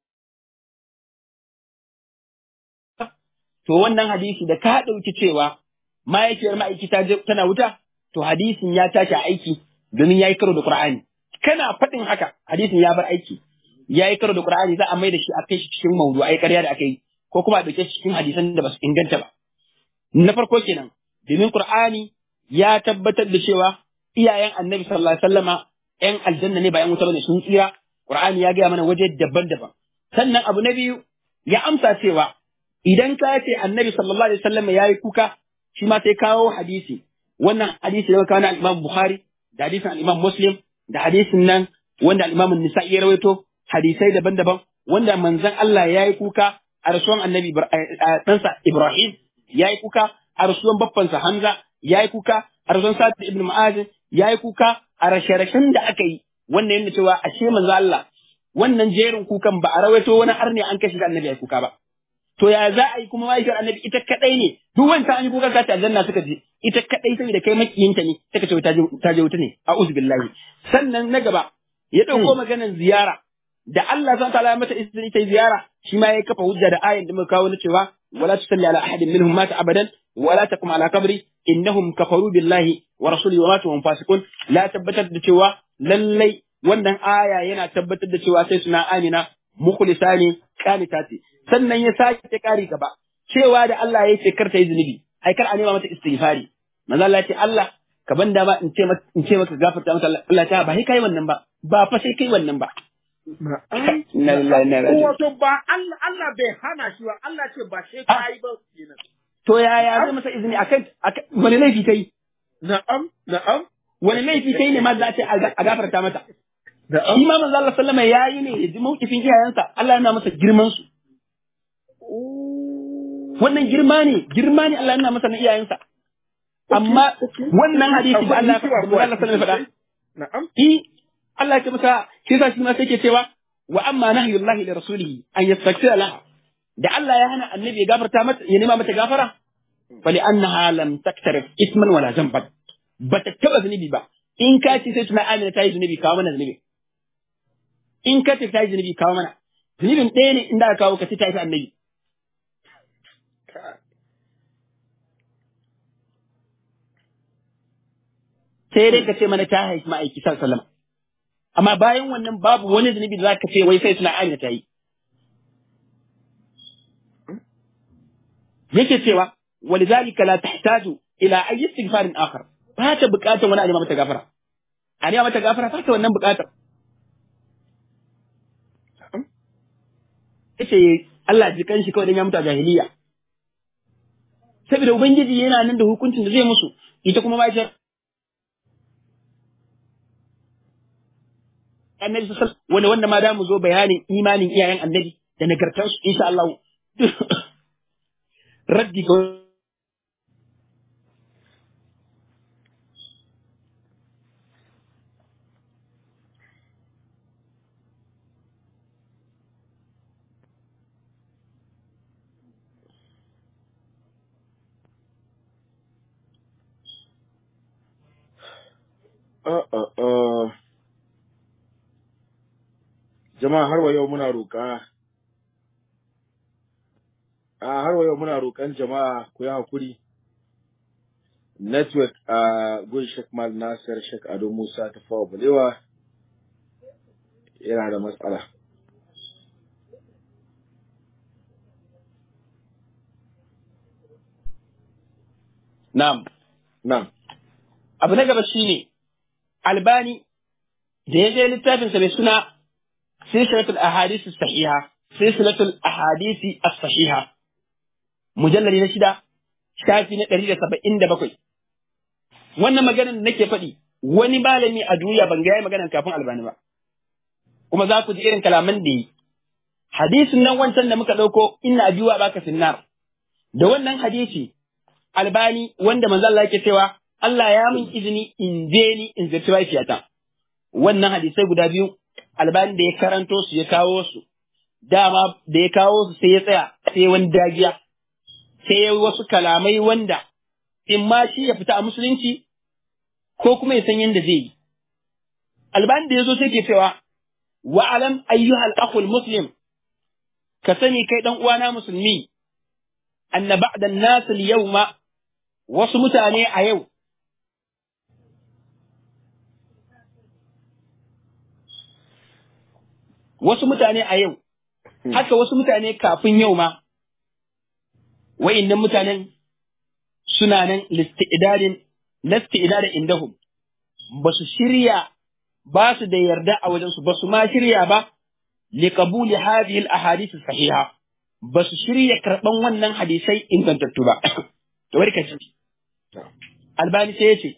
to wannan hadisi da ka dauki cewa mahaifiyar ma'aiki ta tana wuta to hadisin ya tashi aiki domin yayi karo da qur'ani kana faɗin haka hadisin ya bar aiki ya yi karo da Qur'ani za a mai da shi a kai shi cikin mawdu'ai ƙarya da aka yi ko kuma a dauke shi cikin hadisan da ba su inganta ba na farko kenan domin Qur'ani ya tabbatar da cewa iyayen Annabi sallallahu alaihi wasallama ƴan aljanna ne ba ƴan wuta bane sun tsira Qur'ani ya gaya mana waje daban-daban sannan abu na biyu ya amsa cewa idan ka ce Annabi sallallahu alaihi wasallama yayi kuka shi ma sai kawo hadisi wannan hadisi da kawo na Imam Bukhari da hadisin Imam Muslim da hadisin nan wanda al-Imam An-Nisa'i ya rawaito hadisai daban-daban wanda manzon Allah ya yi kuka a rasuwan annabi ɗansa Ibrahim ya yi kuka a rasuwan baffansa Hamza ya yi kuka a rasuwan Sa'ad ibn Mu'az ya yi kuka a rashe-rashen da aka yi wannan yana cewa ashe manzon Allah wannan jerin kukan ba a rawaito wani arne an kashe annabi ya yi kuka ba to ya za a yi kuma mahaifiyar annabi ita kadai ne duk wancan an yi kuka ka ta aljanna suka je ita kadai saboda kai makiyinta ne suka ce ta je wuta ne a'udhu billahi sannan na gaba ya dauko maganar ziyara da Allah zan ta'ala mata izini ta ziyara shi ma ya kafa hujja da ayin da muka kawo na cewa wala tusalli ala ahadin minhum mata abadan wala taqum ala qabri innahum kafaru billahi wa rasulihi wa matu hum fasiqun la tabbatar da cewa lallai wannan aya yana tabbatar da cewa sai suna amina mukhlisani qanitati sannan ya sake kari gaba cewa da Allah ya ce kar ta yi zunubi ai kar a nema mata istighfari manzo Allah ya ce Allah ka banda ba in ce maka in ce maka gafarta mata Allah ta ba sai kai wannan ba ba fa sai kai wannan ba Wato ba Allah Allah bai hana shi ba Allah ce ba sai ka yi ba kenan. To yaya zai masa izini akan wani laifi kai? Na'am na'am. Wani laifi kai ne ma za a ce a gafarta mata? Na'am. Shi ma manzo Allah sallama yayi ne ya ji mawkifin iyayensa Allah yana masa girman su. Wannan girma ne girma ne Allah yana masa na iyayensa. Amma wannan hadisi da Allah ya faɗa. Na'am. Allah ya ce masa shi yasa shi ma sai ke cewa wa amma nahyullahi li rasulihi an yastaghfira laha da Allah ya hana annabi ya gafarta mata ya nema mata gafara fali annaha lam taktarif isman wala zamban bata taba zunubi ba in ka ce sai tuna amina ta yi zunubi kawo mana zunubi in ka ce ta yi zunubi kawo mana zunubin ɗaya ne inda aka kawo ka ce ta yi annabi sai dai ka ce mana ta haifi ma'aiki sallallahu alaihi wasallam amma bayan wannan babu wani zunubi da zaka ce wai sai suna amina ta yi yake cewa walidhalika la tahtaju ila ayyi istighfarin akhar ba ta bukatar wani alima mata gafara alima mata gafara ba ta wannan bukatar yace Allah ji kanshi kawai dan ya mutu a jahiliya saboda ubangiji yana nan da hukuncin da zai musu ita kuma ba ta annabi sallallahu alaihi wanda wanda ma da mu zo bayanin imanin iyayen annabi da nagartarsu insha Allah raddi ga Uh, uh, uh. Jama'a har wa yau muna roƙa a har wa yau muna roƙan jama'a ku yi hakuri network a gun Sheikh Mal Nasir Sheikh Ado Musa ta fawa balewa yana da matsala. na'am Nan, abu na gaba shine albani da ya je littafinsa mai suna silsilatul ahadith sahiha silsilatul ahadith as-sahiha mujallali na shida shafi na ɗari da saba'in da bakwai wannan maganar da nake faɗi wani malami a duniya ban ga yayi maganar kafin albani ba kuma za ku ji irin kalaman da yi hadisin nan wancan da muka ɗauko ina abiwa baka finnar da wannan hadisi albani wanda manzo Allah yake cewa Allah ya min izini in je ni in ziyarci mahaifiyata wannan hadisai guda biyu albani da ya karanto su ya kawo su dama da ya kawo su sai ya tsaya sai wani dagiya sai ya wasu kalamai wanda in ma shi ya fita a musulunci ko kuma ya san yadda zai yi albani da ya zo sai ke cewa wa alam ayyuhal akhul muslim ka sani kai dan uwana musulmi anna ba'da an-nas al-yawma wasu mutane a yau wasu mutane a yau haka wasu mutane kafin yau ma wa'innan mutanen suna nan listi'idadin listi'idadin indahum ba su shirya ba su da yarda a wajensu ba su ma shirya ba liqabuli hadhihi al-ahadith sahiha ba su shirya karban wannan hadisai ingantattu ba to bari ka ci albani sai yace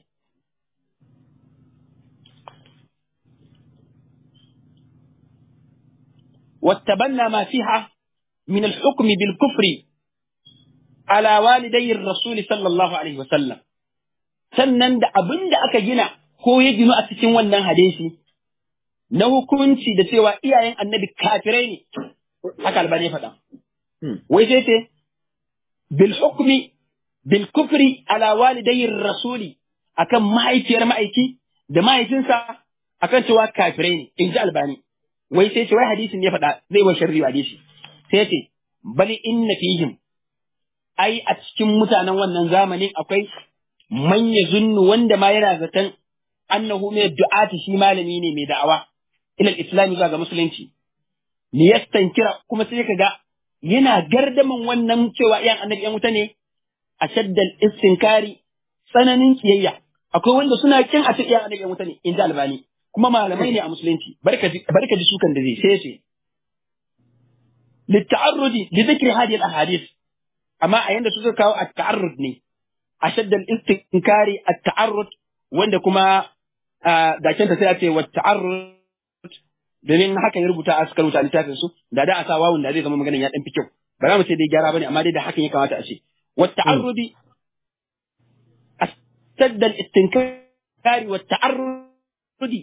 واتبنى ما فيها من الحكم بالكفر على والدي الرسول صلى الله عليه وسلم sannan da abin da aka gina ko ya ginu a cikin wannan hadisi na hukunci da cewa iyayen annabi kafirai ne haka albani faɗa wai sai ce bil hukmi bil kufri ala walidayir rasuli akan mahaifiyar ma'aiki da mahaifinsa akan cewa kafirai ne in ji albani wai sai ce wai hadisin ne faɗa zai wa sharri hadisi sai ce bali inna fihim ai a cikin mutanen wannan zamanin akwai manya zunnu wanda ma yana zaton annahu mai du'ati shi malami ne mai da'awa ila islami zuwa ga musulunci li yastankira kuma sai kaga yana gardaman wannan cewa iyan annabi yan wuta ne a shaddal istinkari tsananin kiyayya akwai wanda suna kin a ce iyan annabi yan wuta ne in ji albani kuma malamai ne a musulunci barka ji sukan da zai sai ce litta'arrudi li dhikri hadhihi al-ahadith amma a yanda suka kawo at-ta'arrud ne ashadda al-istinkari at-ta'arrud wanda kuma gashin ta sai a ce wa ta'arrud domin haka ya rubuta a suka rubuta littafin su da da a sa wawun da zai zama maganin ya dan fi kyau ba za mu ce dai gyara bane amma dai da hakan ya kamata a ce wa ta'arrudi ashadda al-istinkari wa ta'arrudi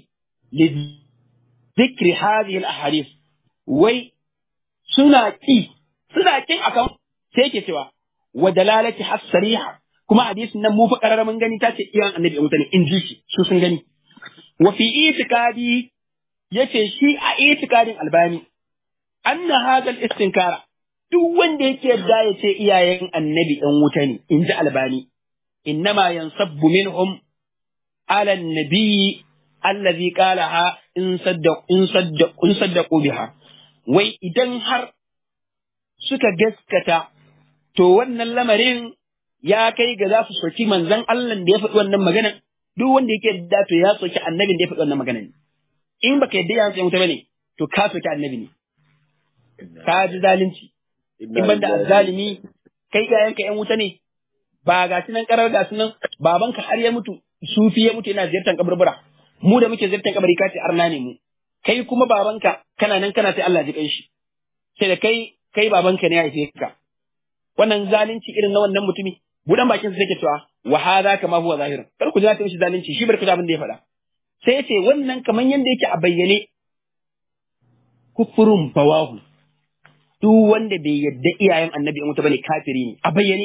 لذكر هذه الأحاديث وي suna ƙi suna ƙin akan sai yake cewa wa dalalati has sariha kuma hadisin nan mu fa karara mun gani ta ce iyan annabi a mutane in ji shi su sun gani wa fi itikadi yace shi a itikadin albani anna hadal istinkara duk wanda yake yadda ya ce iyayen annabi ɗan wuta ne in ji albani innama yansabbu minhum ala nabiyyi allazi qalaha in saddaq in saddaq in saddaqu biha wai idan har suka gaskata to wannan lamarin ya kai ga za su soki manzon Allah da ya faɗi wannan maganan duk wanda yake da to ya soki annabin da ya faɗi wannan maganan in baka yadda ya tsaye wuta bane to ka soki annabi ne ka ji zalunci in banda azzalimi kai iyayenka yan wuta ne ba ga nan karar ga nan babanka har ya mutu sufi ya mutu yana ziyartar kaburbura mu da muke ziyartar kabari ka ce arna ne mu kai kuma babanka kana nan kana sai Allah ji kai shi sai da kai kai babanka ne ya haife ka wannan zalunci irin na wannan mutumi budan bakin sa yake cewa wa hadha kama huwa zahir kar ku ji ta mishi zalunci shi barka abin da ya faɗa sai ya ce wannan kaman yanda yake a bayyane kufurun bawahu duk wanda bai yadda iyayen annabi in wuta bane kafiri ne a bayyane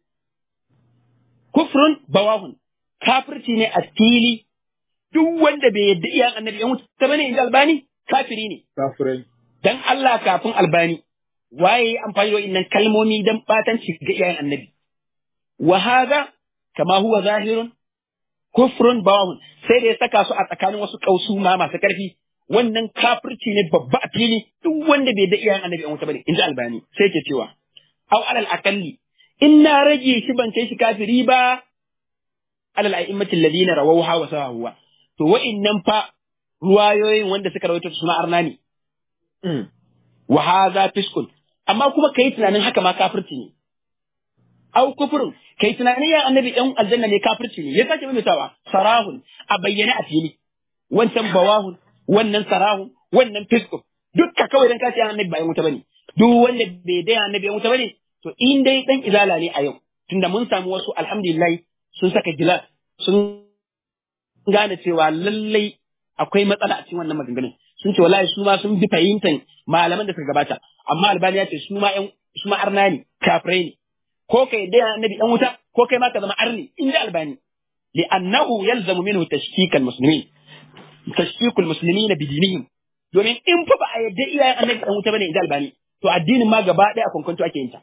kufrun bawahun kafirci ne a fili duk wanda bai yadda iyayen annabi in wuta bane in albani kafiri ne kafirai dan Allah kafin albani waye ya amfani da wannan kalmomi dan batanci ga iyayen annabi wa hadha kama huwa zahirun kufrun bawahun sai da ya saka su a tsakanin wasu kausu ma masu karfi wannan kafirci ne babba a fili duk wanda bai da iyayen annabi an wuta bane in ji albani sai ke cewa au alal akalli in na rage shi ban kai shi kafiri ba alal a'immati alladhina rawawha wa sawahuwa to wa'innan fa ruwayoyin wanda suka rawaito suna arna ne wa hadha fiskun amma kuma kai tunanin haka ma kafirci ne au kufrun kai tunanin ya annabi ɗan aljanna ne kafirci ne ya sake maimaitawa sarahun a bayyane a fili wancan bawahun wannan sarahun wannan fiskun dukka kawai dan kace annabi ba yan wuta bane duk wanda bai dai annabi yan wuta bane to in dai dan izala ne a yau tunda mun samu wasu alhamdulillah sun saka gilas sun gane cewa lallai akwai matsala a cikin wannan maganganun sun ce wallahi su ma sun bi fahimtar malaman da suka gabata amma albani ya ce su ma yan su ma arna ne kafirai ne ko kai dai annabi dan wuta ko kai ma ka zama arni in da albani li'annahu yalzamu minhu tashkik almuslimin tashkik almuslimin bidinihim domin in fa ba a yadda iyayen annabi dan wuta bane in da albani to addinin ma gaba daya a kwankwanto ake yin ta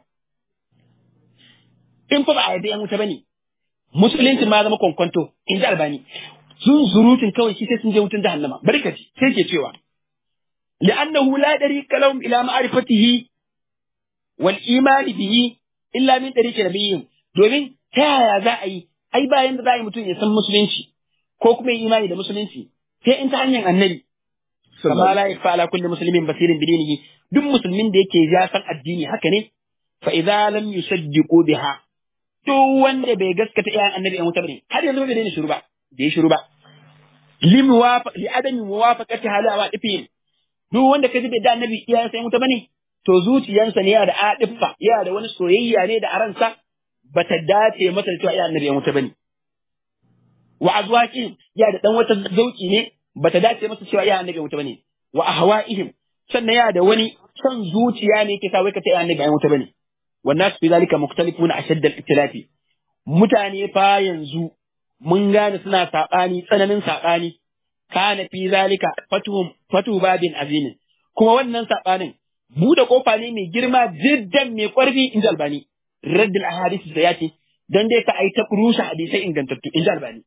in fa ba a yadda yan wuta bane musulunci ma zama kwankwanto in da albani sun surutun kawai shi sai sun je wutan jahannama bari ka ji sai ke cewa li'annahu la dariqa lahum ila ma'rifatihi wal imani bihi illa min dariqi nabiyyin domin ta yaya za a yi ai bayan da za a yi mutum ya san musulunci ko kuma yi imani da musulunci sai in ta hanyar annabi kama la yakfa ala kulli muslimin basirin bidinihi duk musulmin da yake ya san addini haka ne fa idza lam yusaddiqu biha duk wanda bai gaskata iyayen annabi an wuta bane har yanzu bai daina shiru ba bai shiru ba li muwafa li adami muwafaqati hala wa difin duk wanda kaji bai da annabi iyayen sai wuta bane to zuciyansa ne yana da adiffa yana da wani soyayya ne da aransa bata dace masa da cewa iyayen annabi an wuta bane wa azwaqihim yana da dan wata zauki ne bata dace masa cewa iyayen annabi an wuta bane wa ahwa'ihim sannan yana da wani son zuciya ne yake sa wai ka ta iyayen annabi an wuta bane والناس في ذلك مختلفون أشد الاختلاف mutane fa yanzu mun gane suna saɓani tsananin saɓani kana fi zalika fatuhum fatu babin azimin kuma wannan saɓanin buɗe kofa ne mai girma jiddan mai ƙwarfi in ji albani raddil ahadith da ya ce dan dai ka ai ta rushe hadisai ingantattu in ji albani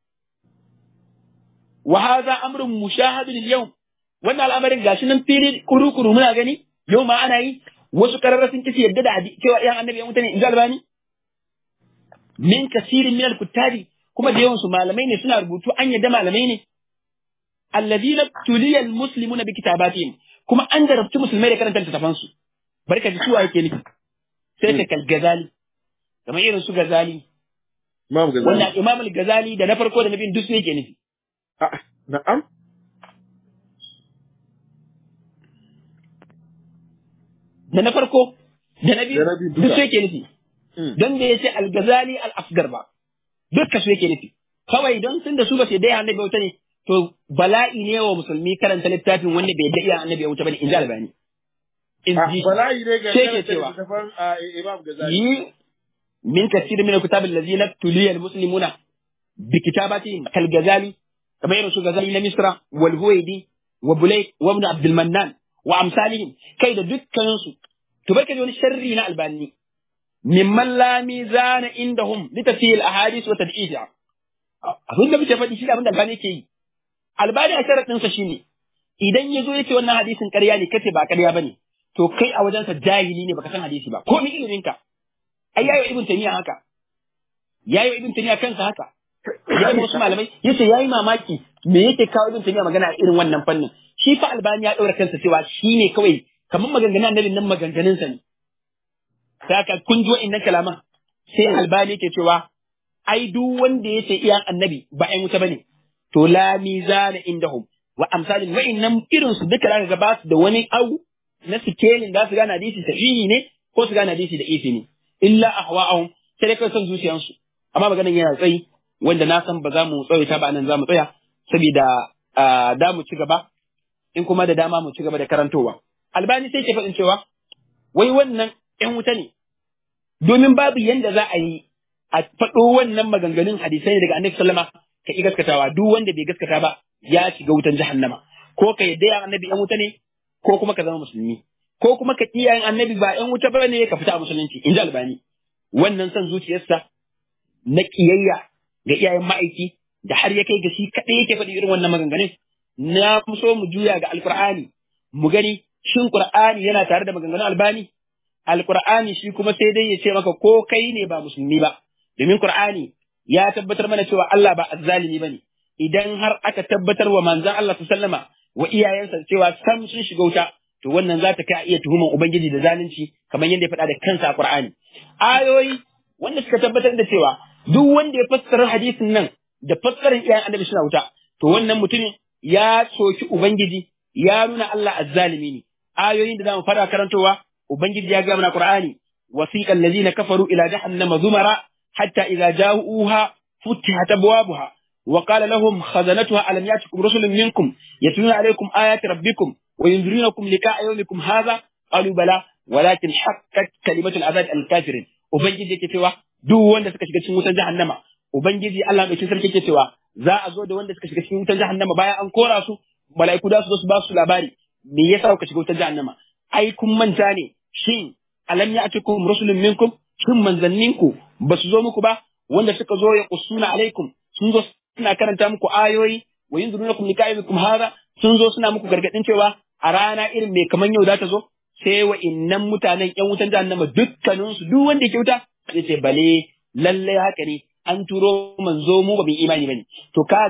wa hadha amrun mushahadun al-yawm wannan al'amarin gashi nan fili kuru-kuru muna gani yau ma ana yi wasu kararra sun kici yadda da cewa yan annabi ya mutane in ji albani min kasirin min al-kuttabi kuma da yawansu malamai ne suna rubutu an yadda malamai ne alladhina tuliya al-muslimuna bi kitabatihim kuma an jarabci musulmai da karanta littafan su barka ji suwa yake nufi sai ka kal gazali kamar irin su gazali Imam Ghazali. wannan imam al-gazali da na farko da na biyun duk su yake nufi Ah, na'am. da na farko da na biyu Da na biyu duk duka. su yake nufi Mm. don da ya ce al-gazali al-asgar ba dukka su yake nufi kawai don sun da su ba sai dai annabi wuta ne to bala'i ne wa musulmi karanta littafin wanda bai da iya annabi wuta bane in ji albani in Ah, ji bala'i ne ga sai ke karanta cewa littattafan, ah, Imam Ghazali. yi min kasir min kitab allazina tuliya almuslimuna bi kitabatihim kal gazali kamar irin su gazali na misra wal huwaidi wa bulay wa ibn abdul mannan wa amsalihim kai da dukkanin su to barka da wani sharri na albani mimman la mizana indahum li tafsil ahadith wa tad'iha abin da muke faɗi shi da abin da albani yake yi albani a sharadin sa shine idan ya zo yace wannan hadisin ƙarya ne kace ba ƙarya bane to kai a wajensa jahili ne baka san hadisi ba ko ni ilimin ka ai yayi ibn tamiya haka yayi ibn tamiya kansa haka ya ga wasu malamai yace yayi mamaki me yake kawo ibn tamiya magana a irin wannan fannin shi fa albani ya daura kansa cewa shine kawai kamar maganganun annabin nan maganganun sa ne saka kun ji wa'annan kalaman sai albani yake cewa ai duk wanda yace iyan annabi ba ai wuta bane to la mizana indahum wa amsalin wa'annan irin su duka zaka ga ba su da wani au na sikelin da su gane hadisi sahihi ne ko su gane hadisi da ifi ne illa ahwa'ahum sai dai kai son zuciyansu amma maganan yana tsayi wanda na san ba za mu tsawaita ba nan za mu tsaya saboda ah, da mu ci gaba in kuma da dama mu ci gaba da karantowa albani sai ke faɗin cewa wai wannan ƴan wuta ne domin babu yanda za a yi a faɗo wannan maganganun hadisai ne daga annabi sallama ka ki gaskatawa duk wanda bai gaskata ba ya shiga wutan jahannama ko ka yadda ya annabi ƴan wuta ne ko kuma ka zama musulmi ko kuma ka kiyayen annabi ba ƴan wuta ba ne ka fita a musulunci in ji albani wannan son zuciyarsa na kiyayya ga iyayen ma'aiki da har ya kai ga shi kaɗai yake faɗi irin wannan maganganun na so mu juya ga alkur'ani mu gani shin qur'ani yana tare da maganganun albani alkur'ani shi kuma sai dai ya ce maka ko kai ne ba musulmi ba domin qur'ani ya tabbatar mana cewa Allah ba azzalimi bane idan har aka tabbatar wa manzon Allah sallama wa iyayensa cewa sam sun shiga wuta to wannan za ta kai a iya tuhuman ubangiji da zalunci kamar yadda ya faɗa da kansa a qur'ani ayoyi wanda suka tabbatar da cewa duk wanda ya fassara hadisin nan da fassarar iyayen annabi suna wuta to wannan mutumin ya soki ubangiji ya nuna Allah azzalimi ne ayoyin da zamu fara karantowa ubangiji ya ga mana qur'ani wasiqa allazina kafaru ila jahannama zumara hatta idza ja'uha futihat abwabuha wa qala lahum khazanatuha alam yatikum rusulun minkum yatluna alaykum ayati rabbikum wa yunzirunakum liqa'a yawmikum hadha qalu bala walakin haqqat kalimatul azab al kafirin ubangiji yake cewa duk wanda suka shiga cikin wutar jahannama ubangiji Allah mai sarki yake cewa za a zo da wanda suka shiga cikin wutar jahannama bayan an kora su mala'iku da su zo su ba su labari me yasa kuka shiga wutar jahannama ai kun manta ne shin alam ya'tikum rusulun minkum shin manzanninku ba su zo muku ba wanda suka zo ya kusuna alaikum sun zo suna karanta muku ayoyi wa yunzirunakum liqa'ikum hada sun zo suna muku gargadin cewa a rana irin mai kaman yau za ta zo sai wa innan mutanen ƴan wutan jahannama dukkaninsu duk wanda ke wuta zai ce bale lalle haka ne an turo manzo mu ba mu imani bane to ka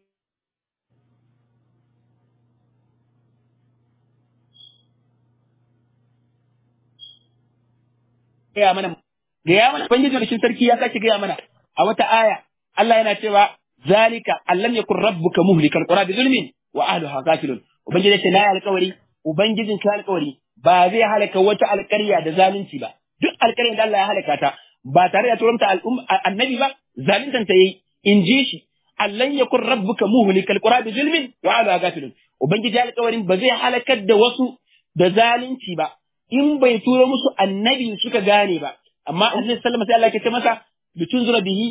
gaya mana gaya mana ubangiji da sarki ya sake gaya mana a wata aya Allah yana cewa zalika allam yakun rabbuka muhlikal qura bi zulmin wa ahliha ghafilun ubangiji ya ce na alƙawari ubangijin ka alƙawari ba zai halaka wata alƙarya da zalunci ba duk alƙaryar da Allah ya halaka ta ba tare da turanta annabi ba zaluntan ta yayi in ji shi allan yakun rabbuka muhlikal qura bi zulmin wa ahliha ghafilun ubangiji alƙawarin ba zai halakar da wasu da zalunci ba in bai turo musu annabi suka gane ba amma annabi sallama sai Allah ya ce masa litunzura bihi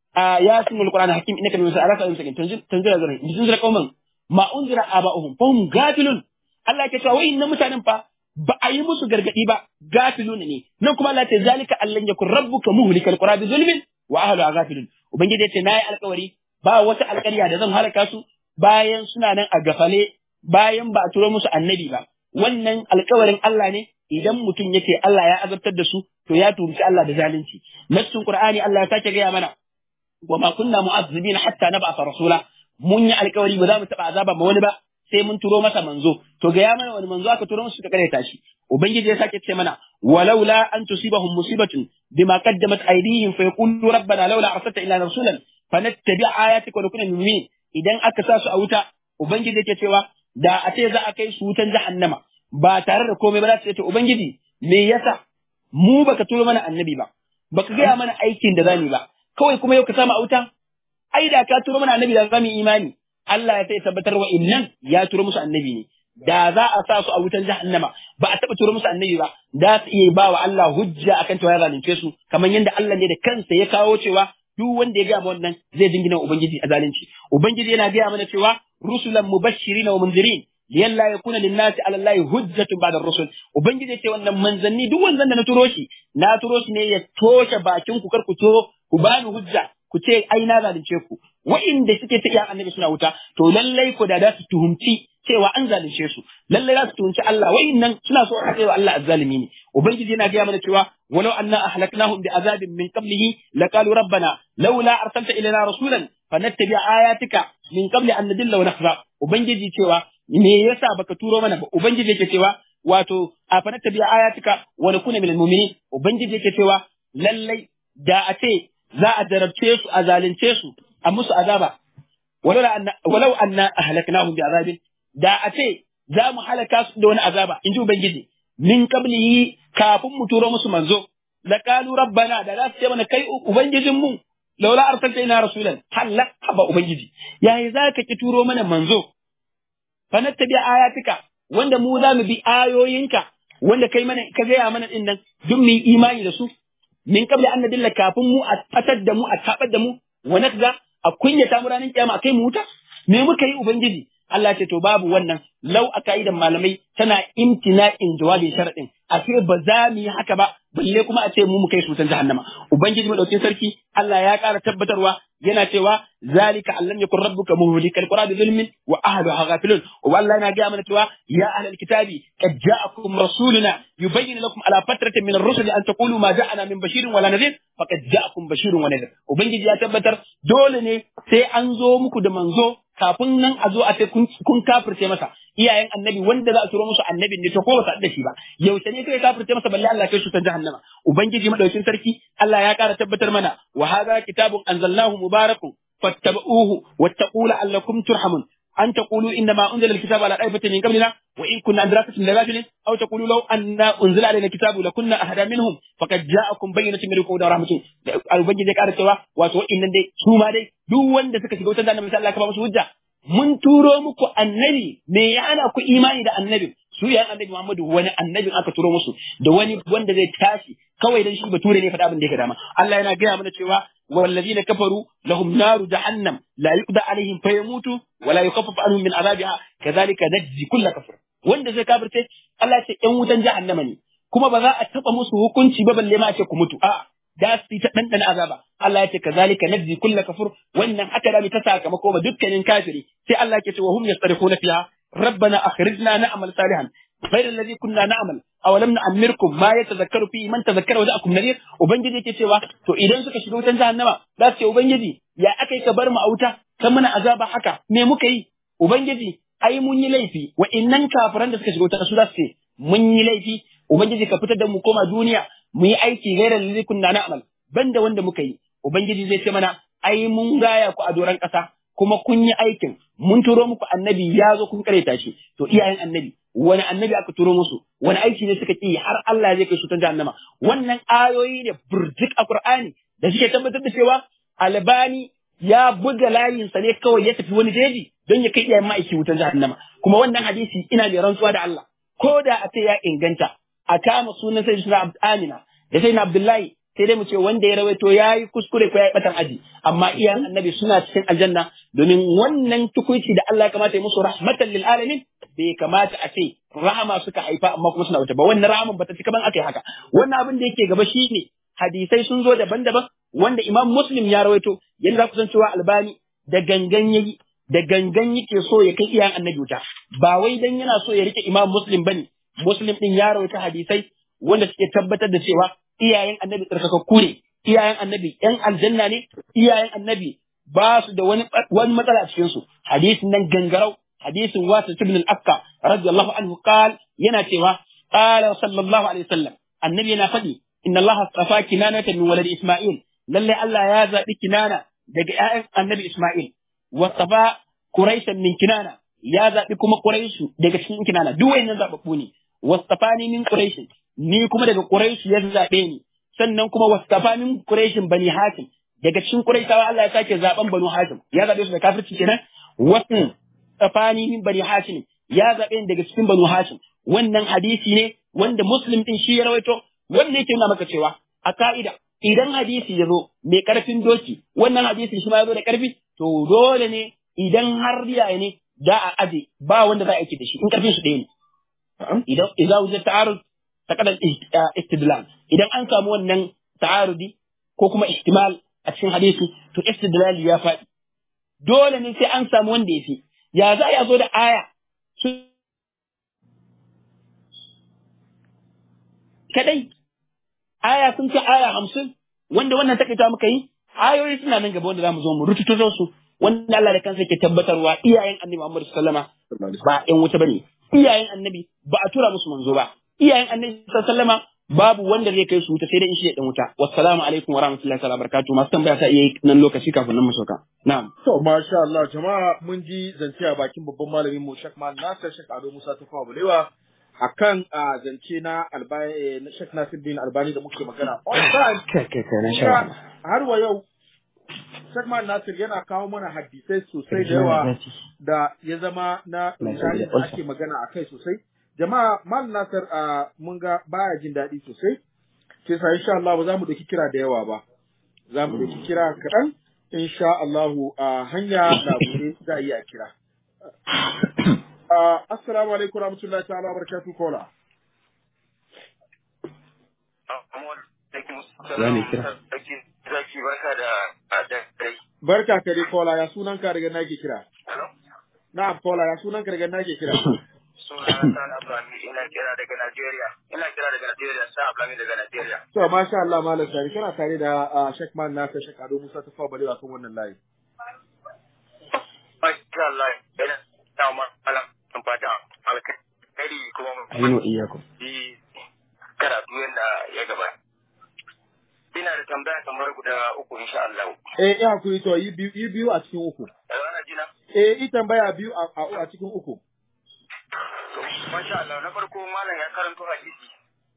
yasin alquran hakim innaka min sa'alaka in sakin tanzira zura litunzura qauman ma unzira aba'uhum fahum gafilun Allah ya ce wai inna mutanen fa ba a yi musu gargadi ba gafilun ne nan kuma Allah ya ce zalika allan yakun rabbuka muhlikal qura bi zulmin wa ahliha gafilun ubangiji ya ce nayi alƙawari ba wata alƙarya da zan halaka su bayan suna nan a gafale bayan ba a turo musu annabi ba wannan alƙawarin Allah ne idan mutum yake Allah ya azabtar da su to ya turuci Allah da zalunci nassin Qur'ani Allah ya sake gaya mana wa ma kunna mu'azzibina hatta nab'atha rasula mun yi alƙawari ba za mu taɓa azaba ma wani ba sai mun turo masa manzo to gaya mana wani manzo aka turo musu suka kare shi ubangiji ya sake ce mana walaula an tusibahum musibatun bima qaddamat aydihim fa yaqulu rabbana laula arsalta ila rasulan fanattabi ayatika wa nakuna mu'minin idan aka sa su a wuta ubangiji yake cewa da a ce za a kai su wutan jahannama ba tare da komai ba za su ce to ubangiji me yasa mu baka turo mana annabi ba baka gaya mana aikin da zamu ba kawai kuma yau ka samu a wuta ai da ka turo mana annabi da zamu imani Allah ya sai tabbatar wa innan ya turo musu annabi ne da za a sa su a wutan jahannama ba a taba turo musu annabi ba da su iya ba wa Allah hujja akan cewa ya zalunce su kamar yadda Allah ne da kansa ya kawo cewa duk wanda ya gaya wannan zai dingina ubangiji a zalunci ubangiji yana gaya mana cewa rusulan mubashirin wa munzirin liyalla yakuna linnasi ala allahi hujjatun ba'da rusul ubangiji ya ce wannan manzanni duk wanzan da na turo shi na turo shi ne ya toshe bakin ku kar ku to ku bani hujja ku ce ai na zalunce ku wa'inda suke ta iya annabi suna wuta to lallai ko da za su tuhumci cewa an zalunce su lallai za su tuhumci Allah wa'innan suna so a cewa Allah azzalimi ne ubangiji yana gaya mana cewa walau anna ahlaknahum bi azabin min qablihi laqalu rabbana laula arsalta ilaina rasulan fanattabi ayatika min qabli an nadilla wa nakhza ubangiji cewa me yasa baka turo mana ba ubangiji yake cewa wato a fanattabi ayatika wa nakuna minal mu'minin ubangiji yake cewa lallai da a ce za a jarabce su a zalunce su a musu azaba walau anna ahlaknahum bi azabin da a ce za mu halaka su da wani azaba in ji ubangiji min qablihi kafin mu turo musu manzo laqalu rabbana da za su ce mana kai ubangijin mu laula arsalta ina rasulan halla haba ubangiji yayi za ka ki turo mana manzo fa nattabi ayatika wanda mu za mu bi ayoyinka wanda kai mana ka gaya mana din nan duk mu yi imani da su min qabli an nadilla kafin mu a fatar da mu a tabar da mu wa nakza a kunyata mu ranar kiyama akai mu wuta me muka yi ubangiji Allah ce to babu wannan lau a ka'idan malamai tana imtina'in jawabin sharadin a ce ba za mu yi haka ba balle kuma a ce mu mu kai su tan jahannama ubangiji madaukin sarki Allah ya ƙara tabbatarwa yana cewa zalika allam yakun rabbuka muhlikal qura bi zulmin wa ahliha ghafilun wa Allah yana ga mana cewa ya ahlal kitabi qad ja'akum rasuluna yubayyin lakum ala fatratin min ar-rusuli an taqulu ma ja'ana min bashirin wala nadhir faqad ja'akum bashirun wa nadhir ubangiji ya tabbatar dole ne sai an zo muku da manzo kafin nan a zo a ce kun kafirce masa iyayen annabi wanda za a turo musu annabin ne to ko ba su da shi ba yaushe ne kai kafirce masa balle Allah kai su ta jahannama ubangiji madaukin sarki Allah ya kara tabbatar mana wa hadha kitabun anzalnahu mubarakun fattabi'uhu wattaqu la'allakum turhamun أن تقولوا إنما أنزل الكتاب على طائفة من قبلنا وإن كنا عن دراسة لغافلين أو تقولوا لو أن أنزل علينا الكتاب لكنا أهدى منهم فقد جاءكم بينة من ربكم ورحمة البنجي ذلك أرسوا واتوا إن دي سوما دي دو وند سكا شغوتا دانا مثال الله كما مسوجة mun turo muku annabi me ya ana ku imani da annabi su yayin annabi Muhammadu wani annabi aka turo musu da wani wanda zai tashi kawai dan shi bature ne faɗa abin da yake dama Allah yana gaya mana cewa والذين كفروا لهم نار جهنم لا يقضى عليهم فيموتوا ولا يخفف عنهم من عذابها كذلك نجزي كل كفر wanda zai kafirce Allah ce ƴan wutan jahannama ne kuma ba za a taɓa musu hukunci ba balle ma a ce ku mutu a da su ta ɗanɗana azaba Allah ya ce kazalika najzi kulla kafur wannan haka da ta sakamako ba dukkanin kafiri sai Allah ya ce wa hum yastarifuna fiha rabbana akhrijna na'mal salihan غير الذي كنا نعمل awalam na amirkum ma ya tazakkaru fi man tazakkara wa ja'akum nadir ubangiji yake cewa to idan suka shiga wutan jahannama za su ce ubangiji ya akai ka bar mu a wuta kan mana azaba haka me muka yi ubangiji ai mun yi laifi wa innan kafiran da suka shiga wuta su za su ce mun yi laifi ubangiji ka fitar da mu koma duniya mu yi aiki gairar ladhi kunna na'mal banda wanda muka yi ubangiji zai ce mana ai mun gaya ku a doran kasa kuma kun yi aikin mun turo muku annabi ya zo kun kareta shi to iyayen annabi wani annabi aka turo musu wani aiki ne suka ki har Allah zai kai su ta jahannama wannan ayoyi ne burjik a Qur'ani da suke tabbatar da cewa albani ya buga layin sa ne kawai ya tafi wani jeji don ya kai iyayen ma'aiki wutan jahannama kuma wannan hadisi ina da rantsuwa da Allah ko da a ce ya inganta a kama sunan sai suna Amina da sai na Abdullahi sai dai mu ce wanda ya rawaito ya yi kuskure ko ya yi batan aji amma iyayen annabi suna cikin aljanna domin wannan tukuici da Allah ya kamata ya musu rahmatan lil alamin bai kamata a ce rahama suka haifa amma kuma suna wuta ba wannan rahaman bata cika ban aka yi haka wannan abin da yake gaba shine hadisai sun zo daban-daban wanda Imam Muslim ya rawaito yanda za ku san cewa Albani da gangan yayi da gangan yake so ya kai iyayen annabi wuta ba wai dan yana so ya rike Imam Muslim bane Muslim din ya rawaita hadisai wanda suke tabbatar da cewa iyayen annabi tsarkakakku ne iyayen annabi yan aljanna ne iyayen annabi ba su da wani wani matsala a cikin su hadisin nan gangarau hadisin wasu ibn al-akka radiyallahu anhu qal yana cewa qala sallallahu alaihi wasallam annabi yana faɗi inna allaha astafa kinanata min walad isma'il lalle Allah ya zabi kinana daga ƴaƴan annabi isma'il wastafa quraishan min kinana ya zabi kuma quraishu daga cikin kinana duk wayannan zababbu ne wastafani min quraishin ni kuma daga quraish ya zabe ni sannan kuma wastafa min quraishin bani hashim daga cikin quraishawa Allah ya sake zaben banu hashim ya zabe su da kafirci kenan wasu tsafani min bani hashim ya zabe ni daga cikin banu hashim wannan hadisi ne wanda muslim din shi ya rawaito wanda yake nuna maka cewa a ka'ida idan hadisi ya zo mai karfin doki wannan hadisi shi ma ya zo da karfi to dole ne idan har riya ne da a aje ba wanda za a aiki da shi in karfin su ɗaya ne idan idan wuce ta'arud ta kadan istidlal idan an samu wannan ta'arudi ko kuma ihtimal a cikin hadisi to istidlal ya faɗi dole ne sai an samu wanda ya fi ya za ya zo da aya kadai aya sun ce aya hamsin wanda wannan takaita muka yi ayoyi suna nan gaba wanda za mu zo mu rututo su wanda Allah da kansa ke tabbatarwa iyayen annabi Muhammad sallama ba ƴan wuta bane iyayen annabi ba a tura musu manzo ba iyayen annabi sallama babu wanda zai kai su wuta sai dai in shi ya dan wuta wassalamu alaikum wa rahmatullahi wa barakatuh masu tambaya ta iya nan lokaci kafin nan mu sauka na'am To, masha Allah, jama'a mun ji zance a bakin babban malamin mu Sheikh Mal Nasir Sheikh Ado Musa Tafawa Balewa akan a zance na albani na Sheikh Nasir bin Albani da muke magana. On time, kai kai kai na sha kuma har wa yau Sheikh Mal Nasir yana kawo mana hadisai sosai da yawa da ya zama na misali da ake magana a kai sosai. Jama'a Mal Nasir a mun ga baya jin daɗi sosai. Sai sa insha Allah ba za mu ɗauki kira da yawa ba. Za mu ɗauki kira kaɗan. insha Allahu a hanya na buɗe za a iya kira. Uh, assalamu alaikum rahmatullahi ta'ala wa barakatuh kola. Zane kira. Zaki barka da dai. Barka ka dai kola ya sunan ka daga nake kira. Hello? Na'am kola ya sunan ka daga nake kira. Suna Sani Abrami ina kira daga Najeriya. Ina kira daga Najeriya, Sani Abrami daga Najeriya. To masha Allah malam sari kana tare da uh, Sheikh Man Nasir Sheikh Ado Musa Tafawa Balewa kan wannan layi. Masha Allah, ina da malam sun fata. Amin wa iyyakum. yi karatu yadda ya gabata. Ina da tambaya kamar guda uku insha Allah. Eh, ya hakuri to yi biyu, yi biyu a cikin uku. Yanzu ana jina? Eh, yi tambaya biyu a, a, a cikin uku. To, masha Allah, na farko malam ya karanto hadisi.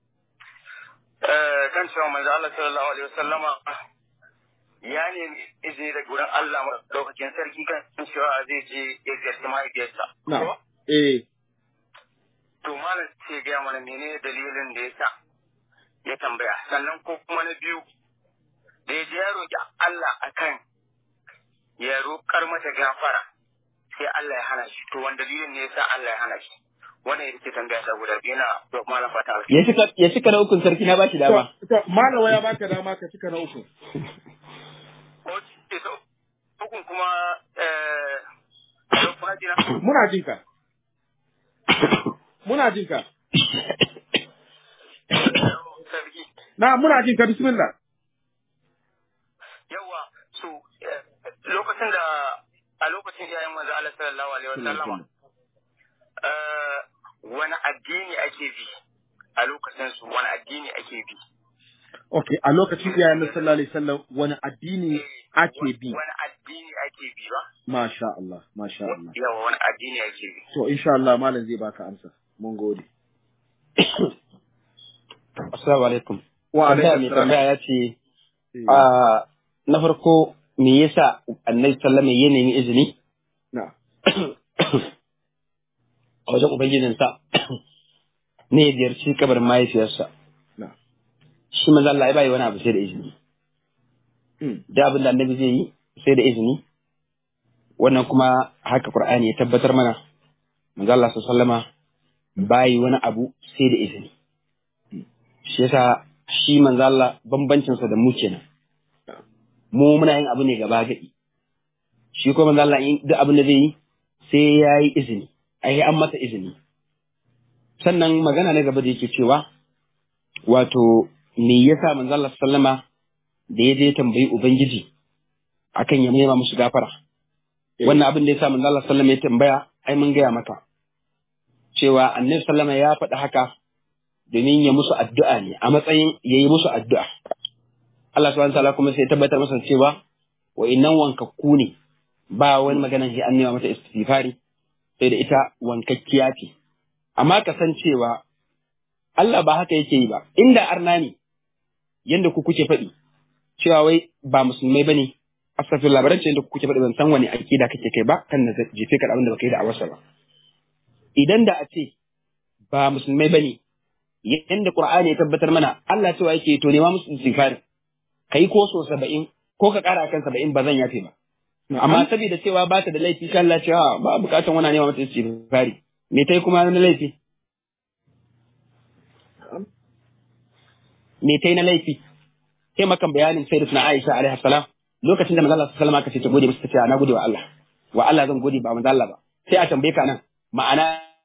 Eh, kan cewa manzo Allah sallallahu alaihi wasallama ya nemi izini daga wurin Allah madaukakin sarki kan cewa zai je ya ziyarci mahaifiyarsa. Na. Ko? Eh, To malam ce gaya mana menene dalilin da ya sa ya tambaya. Sannan ko kuma na biyu da ya je ya roƙi Allah akan ya roƙar mata gafara sai Allah ya hana shi. To wani dalilin ne ya sa Allah ya hana shi. Wannan ita ce tambaya ta guda biyu na to malam fata alheri. Ya cika ya cika na ukun sarki na bashi to, dama. to, malawa ya baka dama ka cika na uku. Ok, so hukun kuma eh alo, kuna jina? Muna jin ka. Muna jin ka. Sarki. Na, muna jin ka, bismillah. Yawa, so eh, lokacin da a lokacin iyayen manzo Allah sallallahu alaihi wasallama eh wani addini ake bi a lokacin su wani addini ake bi Ok, a lokacin iyayen Nabi sallallahu alaihi wasallam wani addini ake bi? wani addini ake bi ba Masha Allah, masha Allah. yawa wani addini ake bi To, insha Allah malam zai baka amsa. Mun gode. Assalamu alaikum. Wa Tambaya alaikum mai salam. tambaya ya ce Eh, a na farko me yasa Annabi sallama ya nemi izini Na, a wajen ubangijinsa ne ya ziyarci kabarin mahaifiyarsa. na. Shi manzo Allah ya bai wani abu sai da izini. Mm, Da abin da Annabi zai yi sai da izini. Wannan kuma haka Qur'ani ya tabbatar mana. Manzo Allah sallama bai wani abu sai da izini. Shi yasa shi manzo Allah bambancinsa da mu kenan. Mu muna yin abu ne gaba gadi. Shi kuma manzo Allah in duk abin da zai yi sai ya yi izini. Ai an masa izini. Sannan magana na gaba da yake cewa wato me yasa manzo Allah sallama da ya je tambayi ubangiji akan ya nema musu gafara. Wannan abin da yasa manzo Allah sallama ya tambaya ai mun gaya maka cewa annabi sallama ya faɗi haka domin ya musu addu'a ne a matsayin ya yi musu addu'a. Allah subhanahu wa ta'ala kuma sai ya tabbatar masa cewa wa innan wankakku ne ba wani maganan sai an nema mata istighfari sai da ita wankakkiya ce. Amma ka san cewa Allah ba haka yake yi ba, inda arna ne yanda ku kuke faɗi cewa wai ba musulmai bane astagfir labaran ce yanda ku kuke faɗi ban san wani akida kake kai ba kan na jefe ka da abin da baka yi da awarsa ba. Idan da a ce ba musulmai bane yanda Qur'ani ya tabbatar mana Allah cewa yake to nema musu istighfar kai ko so 70 ko ka kara akan 70 ba zan yafe ba amma saboda cewa ba ta da laifi kan Allah cewa ba bukatan wannan nema mata istighfari me tai kuma na laifi me tai na laifi sai makan bayanin sayyidatuna Aisha alaiha salam lokacin da manzo Allah sallallahu alaihi wasallam aka ce ta gode masa ta ce na gode wa Allah wa Allah zan gode ba manzo Allah ba sai a tambaye ka nan ma'ana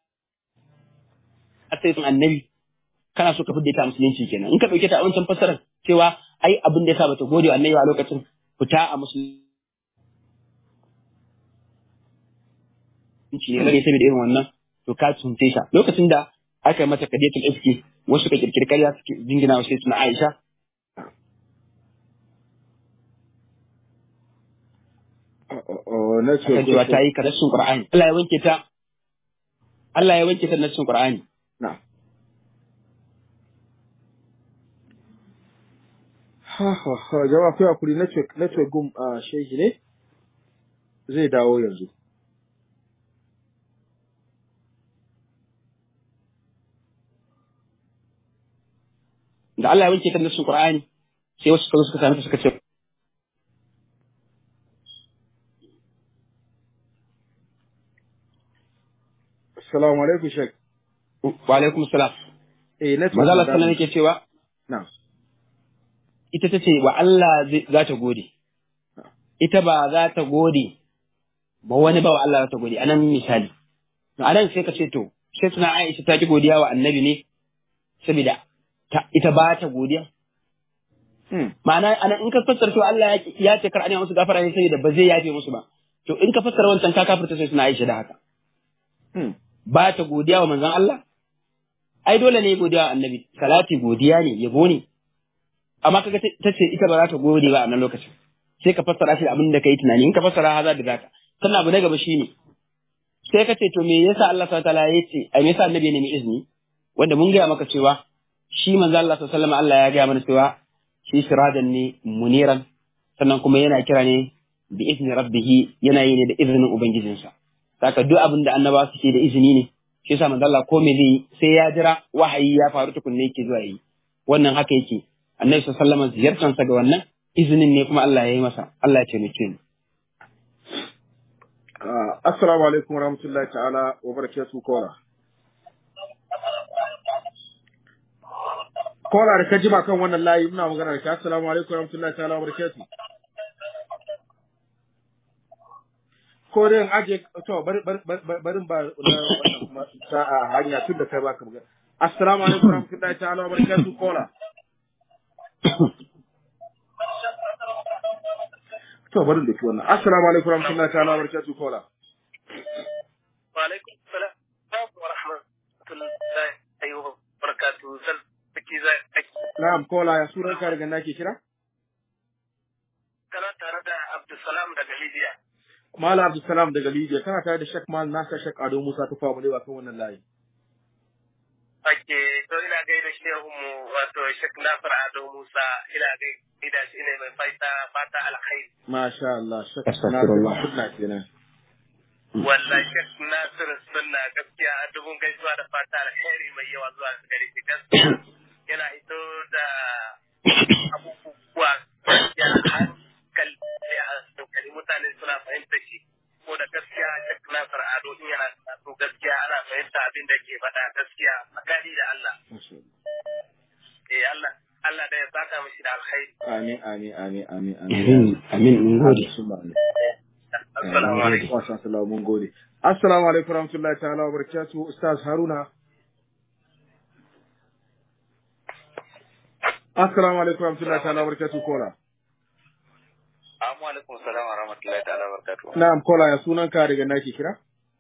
sai sun annabi kana so ka fidda ta musulunci kenan in ka dauke ta a wancan fassarar cewa ai abin da yasa bata gode wa annabi a lokacin fita a musulunci ne rage saboda irin wannan to ka tunce ta lokacin da aka yi mata kadiyatul ifki wasu ka kirkiri karya suke jingina wa sai suna Aisha na akan cewa ta yi karashin Qur'ani Allah ya wanke ta Allah ya wanke ta nassin Qur'ani Na. Ha ha ha jama'a kai hakuri network network gum a shehi ne zai dawo yanzu. da Allah ya wanke ta nassin Qur'ani sai wasu suka zo suka sami ta suka ce Assalamu alaikum Sheikh. wa alaikum salam Eh network. manzo Allah na sallallahu dawo. yake cewa Na. ita ta ce wa Allah zai- za ta gode ita ba za ta gode ba wani ba wa Allah za ta gode anan misali anan sai ka ce to sai suna Aisha ta ki godiya wa annabi ne saboda ta- ita ba ta godiya Hmm. ma'ana anan in ka fassara cewa Allah ya ki- ya ce kar a nema musu gafara ne saboda ba zai yafe musu ba to in ka fassara wancan ka kafirta sai suna Aisha da haka Hmm. ba ta godiya wa manzon Allah ai dole ne godiya wa annabi salati godiya ne yabo ne amma kaga ta ce ita ba za ta gode ba a nan lokacin sai ka fassara shi da abin da kai tunani in ka fassara haza da zaka sannan abu na gaba shine sai ka ce to me yasa Allah subhanahu wataala ya ce ai me yasa annabi ya nemi izini wanda mun gaya maka cewa shi manzo Allah sallallahu alaihi wasallam Allah ya gaya mana cewa shi sirajan ne muniran sannan kuma yana kira ne bi izni rabbih yana yi ne da izinin ubangijinsa saka duk abin da annaba suke da izini ne shi yasa manzo Allah ko me zai sai ya jira wahayi ya faru tukunne yake zuwa yi wannan haka yake annabi sallallahu alaihi wasallam ziyartansa ga wannan izinin ne kuma Allah ya yi masa Allah ya taimake mu assalamu alaikum warahmatullahi ta'ala wa barakatuh kola kola da ka jima kan wannan layi muna magana da ka assalamu alaikum warahmatullahi ta'ala wa barakatuh ko dai aje to bari bari ba wannan sa'a hanya tun da kai baka magana assalamu alaikum warahmatullahi ta'ala wa barakatuh kola to bari da ki wannan assalamu alaikum warahmatullahi ta'ala wa barakatuh kola wa alaikum salam wa rahmatullahi wa barakatuh sarki zai na'am kola ya sunan ka daga nake kira kana tare da Abdulsalam daga Libya Malam Abdulsalam daga Libya kana tare da Sheikh Mal Nasa Sheikh Ado Musa ta famu lewa kan wannan layi Ake to ina gaida shehu mu wato Sheikh Nasir Ado Musa ina gaida shi ne mai faita fata alkhairi Masha Allah Sheikh Astaghfirullah. Nasir Sunna kenan wallahi Sheikh Nasir sunna gaskiya a dubun gaisuwa da fata alkhairi mai yawa zuwa gare shi gaskiya yana hito da abubuwa gaskiya hankali a hankali mutane suna fahimta shi ko da gaskiya Sheikh Nasir Ado in yana karatu gaskiya ana fahimta abin da ke faɗa gaskiya tsakani da Allah Masha Allah. eh Allah Allah da ya saka mishi da alkhairi Amin amin amin amin amin amin mun gode Summa amin. assalamu alaikum Masha Allah mun gode. Assalamu alaikum warahmatullahi ta'ala wa barakatuh Ustaz Haruna. Assalamu alaikum warahmatullahi ta'ala wa barakatuh kola. Assalamu alaikum salam wa rahmatullahi ta'ala wa barakatuh Na'am kola ya sunan ka daga nake kira?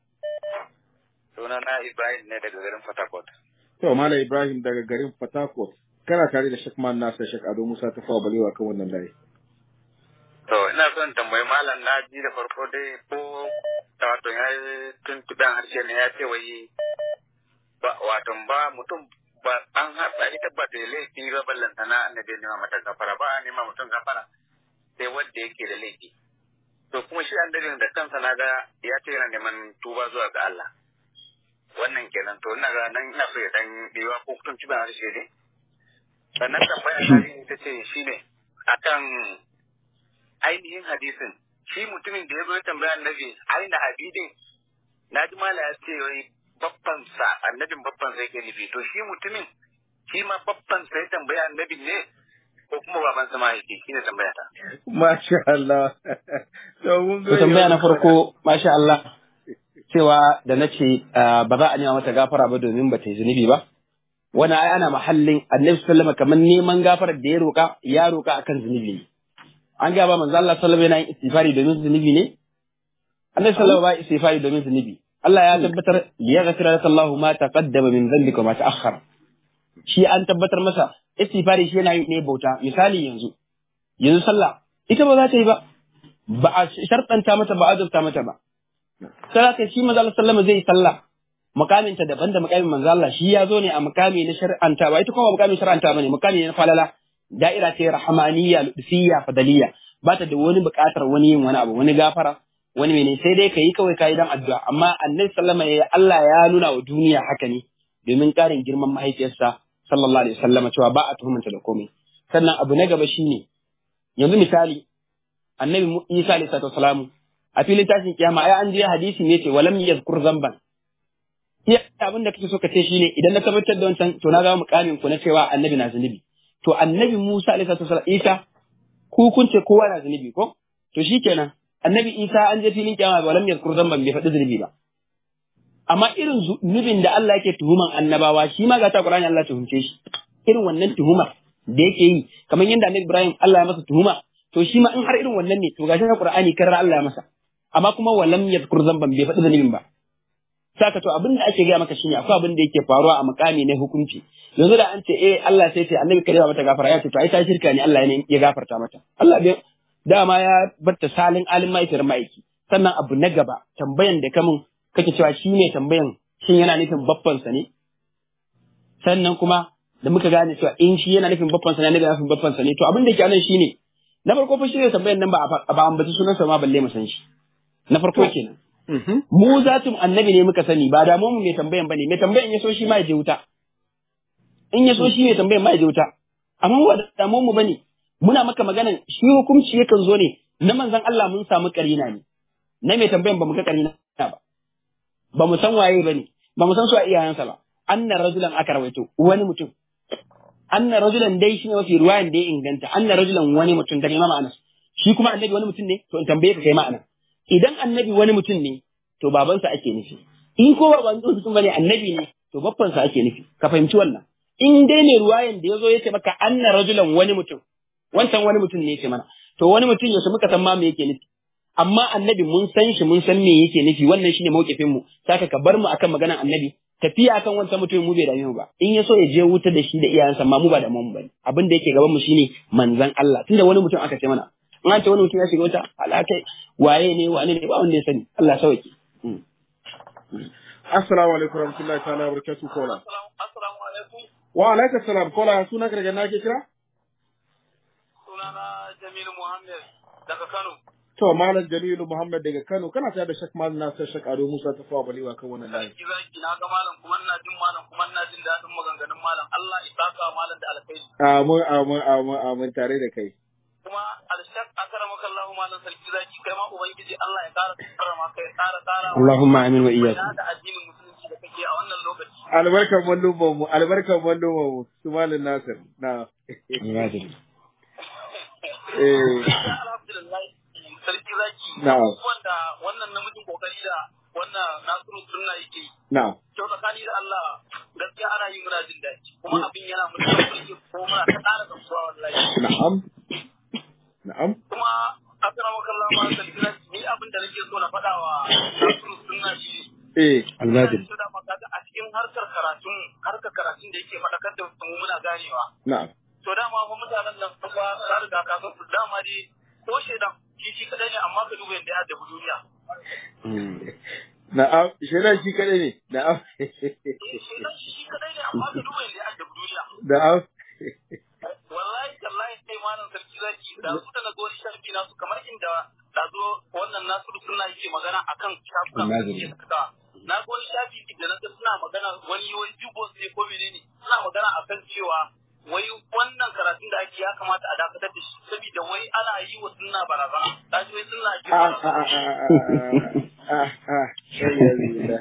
sunana Ibrahim ne daga garin Fatakot To Malam Ibrahim daga garin Fatakot. Kana tare da Sheikh Man Nasa Sheikh Ado Musa ta fawa balewa kan wannan layi. To ina son tambayi malam na ji da farko dai ko da wato ya yi tuntuɓen harshe ne ya ce wai ba wato ba mutum ba an haɗa ita ba da laifi ba ballanta na annabi nema mata gafara ba a nema mutum gafara sai wanda yake da laifi. To kuma shi annabin da kansa na ga ya ce yana neman tuba zuwa ga Allah. Wannan kenan to ina ga nan ina so ya dan biwa ko tuntuɓen harshe ne. Sannan tambaya ta ita ce shine akan ainihin hadisin shi mutumin da ya zo ya tambaya annabi aina abidin na ji mala ya ce wai babban sa annabin babban sa yake nufi to shi mutumin shi ma babban sa ya tambaya annabin ne ko kuma baban sa ma yake shine tambaya ta Masha Allah. To mun To tambaya na farko masha Allah cewa da na ce ah, ba za a nema mata gafara ba domin ba ta yi zunubi ba. Wani ai ana mahallin annabi sallama kamar neman gafarar da ya roƙa ya roƙa akan zunubi ne. An ga ba manzo Allah sallama yana yin istighfari domin zunubi ne? Annabi sallama ba istighfari domin zunubi. Allah ya tabbatar ya ghafira laka Allahu ma taqaddama min dhanbika wa ma ta'akhkhara. Shi an tabbatar masa istighfari shi yana yin ne bauta. Misali yanzu yanzu sallah ita ba za ta yi ba. Ba a sharɗanta mata ba a azurta mata ba. sai haka shi manzo Allah sallama zai yi sallah makamin ta daban da makamin manzo Allah shi ya zo ne a makami na shar'anta ba ita kuma ba makamin shar'anta bane makami ne na falala da'ira ce rahmaniyya lutfiyya fadaliyya ba ta da wani buƙatar wani yin wani abu wani gafara wani mene sai dai kai kawai kai dan addu'a amma annabi sallama ya Allah ya nuna wa duniya haka ne domin ƙarin girman mahaifiyarsa sallallahu alaihi wasallama cewa ba a tuhumanta da komai sannan abu na gaba shine yanzu misali annabi Mu- Isa alaihi salatu wasalamu a filin tashin kiyama ai an je hadisi ne ce walam yazkur zamban iya abin da kake so ka ce shine idan na tabbatar da wancan to na ga mukamin ku na cewa annabi na zunubi to annabi Musa alaihi salatu wasallam Isa ku kun ce kowa na zunubi ko to shikenan annabi Isa an je filin kiyama walam yazkur zamban bai faɗi zunubi ba amma irin zunubin da Allah yake tuhuman annabawa shi ma ga ta Qur'ani Allah tuhumce shi irin wannan tuhumar da yake yi kamar yadda annabi Ibrahim Allah ya masa tuhuma to shi ma in har irin wannan ne to gashi na Qur'ani karar Allah ya masa amma kuma walam yadhkur zamban bai faɗi zunubin ba saka to abin da ake gaya maka shine akwai abin da yake faruwa a mukami na hukunci yanzu da an ce eh Allah sai ce annabi kare mata gafara ya ce to ai ta shirka ne Allah ne ya gafarta mata Allah bai dama ya batta salin alim mahaifiyar ma'aiki sannan abu na gaba tambayan da kamun kake cewa shi ne tambayan shin yana nufin baffansa ne sannan kuma da muka gane cewa in shi yana nufin baffansa ne annabi yana nufin baffansa ne to abin da ke anan shine na farko fa shi ne tambayan nan ba a ba ambaci sunansa ma balle mu san shi na farko kenan mu zatin annabi ne muka sani ba da mu mai tambayan bane mai tambayan ya so shi ma ya je wuta in ya so shi mai tambayan ma ya je wuta amma ba da damu mu bane muna maka maganan shi hukunci yakan zo ne na manzon Allah mun samu karina ne na mai tambayan ba mu ga karina ba ba mu san waye bane ba mu san su a iyayensa ba anna rajulan aka rawaito wani mutum anna rajulan dai shine mafi ruwayan da ya inganta anna rajulan wani mutum da Imam Anas shi kuma annabi wani mutum ne to in tambaye ka kai ma'ana idan annabi wani mutum ne to babansa ake nufi in ko ba wani mutum bane annabi ne to babbansa ake nufi ka fahimci wannan in dai ne ruwayan da yazo yace maka anna rajulan wani mutum wancan wani mutum ne yace mana to wani mutum yaushe muka san ma me yake nufi amma annabi mun san shi mun san me yake nufi wannan shine mauƙifin mu saka ka bar mu akan maganar annabi tafiya akan wancan mutum mu bai dame mu ba in ya so ya je wuta da shi da iyayensa ma mu ba da mu bane abin da yake gaban mu shine manzon Allah tunda wani mutum aka ce mana in an ce wani mutum ya shiga wuta alakai waye ne wane ne ba wanda ya sani Allah sauke Assalamu alaikum warahmatullahi ta'ala wabarakatuh kola. Assalamu alaikum. Wa alaikum salam kola suna ka daga na ke kira? Sunana Jamilu Muhammad daga Kano. To Malam Jamilu Muhammad daga Kano kana tare da Shak Malam Nasir Shak Ado Musa ta fawa balewa kan wannan layi. Sarki zaki na ga malam kuma ina jin malam kuma ina jin daɗin maganganun malam. Allah ya saka malam da alkhairi. Amin amin amin amin tare da kai. Kuma alshak akramaka Allah malam sarki zaki kai ma ubangiji Allah ya ƙara karama kai ƙara ƙara. Allahumma amin wa iyyakum da addinin musulunci da kake a wannan lokaci. Albarkan mallumman mu albarkan mallumman mu su Malam Nasir. Na. Eh. Alhamdulillah sarki zaki. Na'am. Wanda wannan namijin kokari da wannan Nasiru sunna yake yi. Na. to tsakani da Allah gaskiya ana yi muna jin daɗi kuma abin yana mutum burge ko muna ta ƙara gamsuwa wallahi Na'am. Na'am. kuma akrama kallah ma da kira ni abin da nake so na faɗa wa Nasiru sunna shi Eh. almajiri to da maka a cikin harkar karatun harkar karatun da yake faɗakar da mu muna ganewa Na'am. to dama fa mutanen nan fa ka riga ka san su dama dai ko shedan shi shi kadai ne amma ka duba yadda ya addabi duniya Na'am. Shaidan shi kadai ne. Na'am. shedan shi shi kadai ne amma ka duba yadda ya addabi duniya Na'am. wallahi tallahi sai malam sarki zaki da su da na ga wani shafi nasu kamar inda da zo wannan nasiru suna yake magana akan shafukan da suke saka na ga wani shafi da na ga suna magana wani wani jubos ne ko menene suna magana akan cewa wai wannan karatun da ake ya kamata a dakatar da shi saboda wai ana yi wa sunna barazana ta ji wai sunna ake Ah, ah, barazana ah, ah, ah, ah, ah. Alhamdulillah.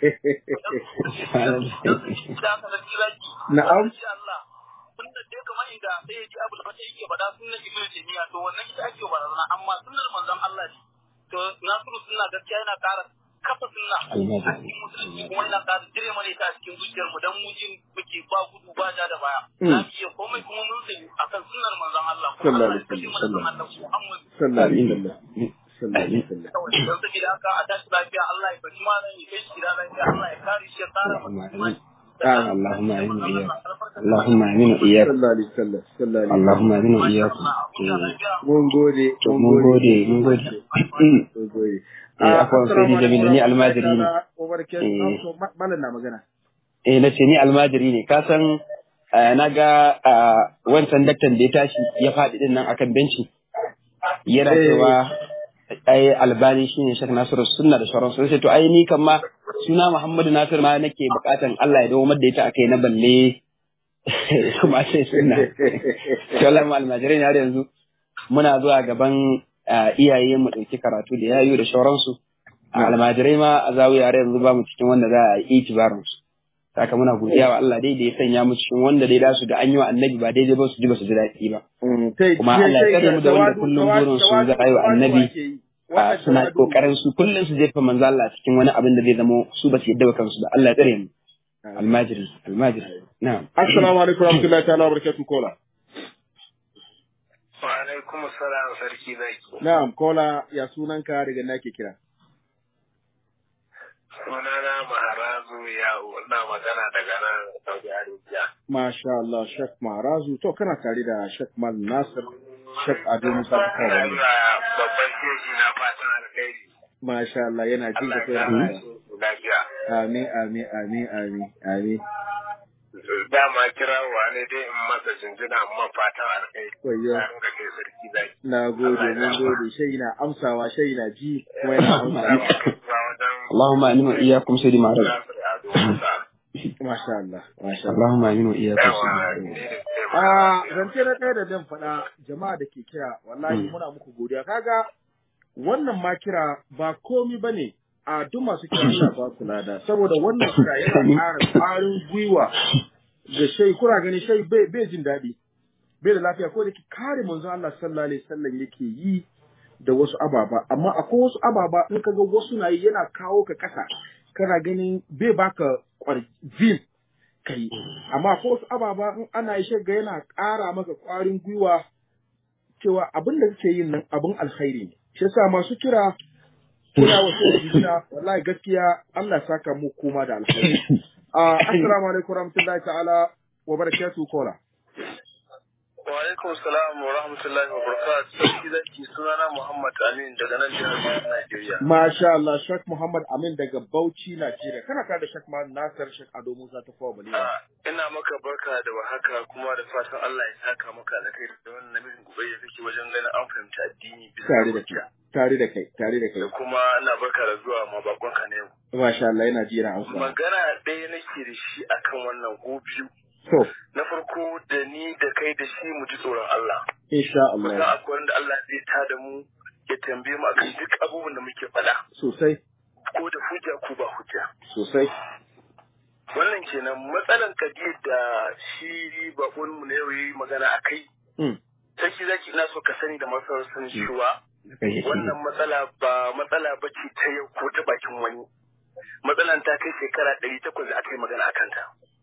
da aka sarki zaki Na'am. insha Allah sunna dai kamar inda sai ya ji abu da fata yake faɗa sunna ibnu taymiya to wannan ita ake barazana amma sunnar manzon Allah ne to nasiru sunna gaskiya yana ƙara kafa sunna a cikin musulunci kuma yana ƙara dire mana ita a cikin zuciyar mu dan mu jin muke ba gudu ba ja da baya za mu iya komai kuma mun sani akan sunnar manzon Allah kuma Allah ya kashe mana sunnar Allah Muhammad Sallallahu alaihi wasallam. Sallallahu alaihi wasallam. kawai don saboda haka a tashi lafiya Allah ya fashi malam ya kai shi gida lafiya Allah ya kare shi ya tsara masa imani اللهم امين واياك اللهم امين واياك Sallallahu alaihi wasallam. Sallallahu alaihi اللهم امين واياkum wasallam. Mun gode. mun gode mun gode Mun gode. Eh, afwan, sai ni Jamilu, ni almajiri ne. Umar Ken, Eh. so, ma- malam na magana. eh na ce ni almajiri ne ka san eh, na ga ah, wancan daktan da ya tashi ya faɗi din nan akan benci yana Eh. cewa ai albani shine shek nasiru sunna da sauran sun to ai ni kan ma suna muhammadu nasir ma nake bukatan Allah ya dawo da ita akai na balle kuma sai sunna to Allah mu almajirai ne har yanzu muna zuwa gaban ah, iyaye mu dauki karatu da yayu da sauransu almajirai ma a zawiya har yanzu ba mu cikin wanda za a yi itibarin su saka muna godiya wa Allah dai da ya sanya mu cikin wanda dai da su da an yi wa annabi ba daidai ba su ji ba su ji daɗi ba Mm, tai- Kuma tai- Allah ya tai- tsare mu da wanda tawadu- kullum tawadu- burin su tawadu- za a yi wa tawadu annabi. ake yi. a Wannan suna tawadu- kokarin su kullum su jefa manzo Allah cikin wani abin da zai zama su ba su yadda wa kansu ba Allah ya tsare mu almajiri almajiri na'am Assalamu alaikum warahmatullahi ta'ala wabarakatuh kola. wa alaikum assalam sarki zaki Na'am kola ya sunanka daga na ke kira. sunana na magana daga nan Saudi Arabia. Masha Allah, Shek Marazu. To, kana tare da Shek Mal Nasir, Shek Ado Musa ta Ina kawo yi wa babban shehi na fatan alkhairi. Masha Allah, yana ji Allah da kai ya da sa su lafiya. Amin, amin, amin, amin, amin. Dama kirawa ne dai in masa jinjina amma fatan alkhairi. Wayyo. Na ringa kai sarki zaki. Na gode, mun gode. Shai na amsawa, shai na ji, kuma yana amsawa. Zuwa wajen اللهم امين واياكم سيدي معرض Nasir Ado Musa. Masha Allah, masha Allah. اللهم امين واياكم Yawa, سيدي ni معرض ne sai A magana. zance na ɗaya da zan faɗa jama'a da ke kira wallahi muna muku godiya kaga wannan ma kira ba komi ba ne a duk masu kira Allah ba su lada saboda wannan kira yana ƙara ƙwarin gwiwa ga shai kuna gani shai bai bai jin daɗi bai da lafiya ko da ke kare manzon Allah sallallahu alaihi wasallam yake yi da wasu ababa amma akwai wasu ababa in kaga wasu na yi yana kawo ka kasa kana ganin bai baka kwarjin kai amma ko wasu ababa in ana yi shagga yana ƙara maka ƙwarin gwiwa cewa abin da kake yin nan abin alkhairi ne shi yasa masu kira kira wasu da jikina wallahi gaskiya Allah ya saka mu kuma da alkhairi Ah, assalamu alaikum warahmatullahi ta'ala wa barakatuh kola Wa alaikum salam wa rahmatullahi wa barakatuh. Sarki zaki sunana Muhammad Amin daga nan jihar Bauchi, Najeriya. Masha Allah Sheikh Muhammad Amin daga Bauchi Najeriya kana tare da Sheikh Muhammad Nasir Sheikh Ado Musa ta kowa balewa Ah, ina maka barka da warhaka kuma da fatan Allah ya saka maka da kai da wannan namijin gobe da kake wajen ganin an fahimci addini bisa tare da hujja. kai tare da kai tare da kai Da kuma ina barka da zuwa ma bakonka na yau. Masha Allah yana ji yana amsa Magana ɗaya nake da shi akan wannan ko biyu. to Na farko da ni da kai da shi mu ji tsoron Allah. insha Kusan Allah akwai wanda Allah zai tada mu ya tambaye mu akan duk abubuwan da muke faɗa. sosai Ko da hujja ko ba hujja. sosai Wannan kenan matsalan kadiyar da shi bakon mu na yau yi magana a kai. mm. Sarki zaki ina so ka sani da masu sanin cewa wannan matsala ba matsala ba ce ta yau ko ta bakin wani. Matsalan ta kai shekara ɗari takwas da aka yi magana a kanta.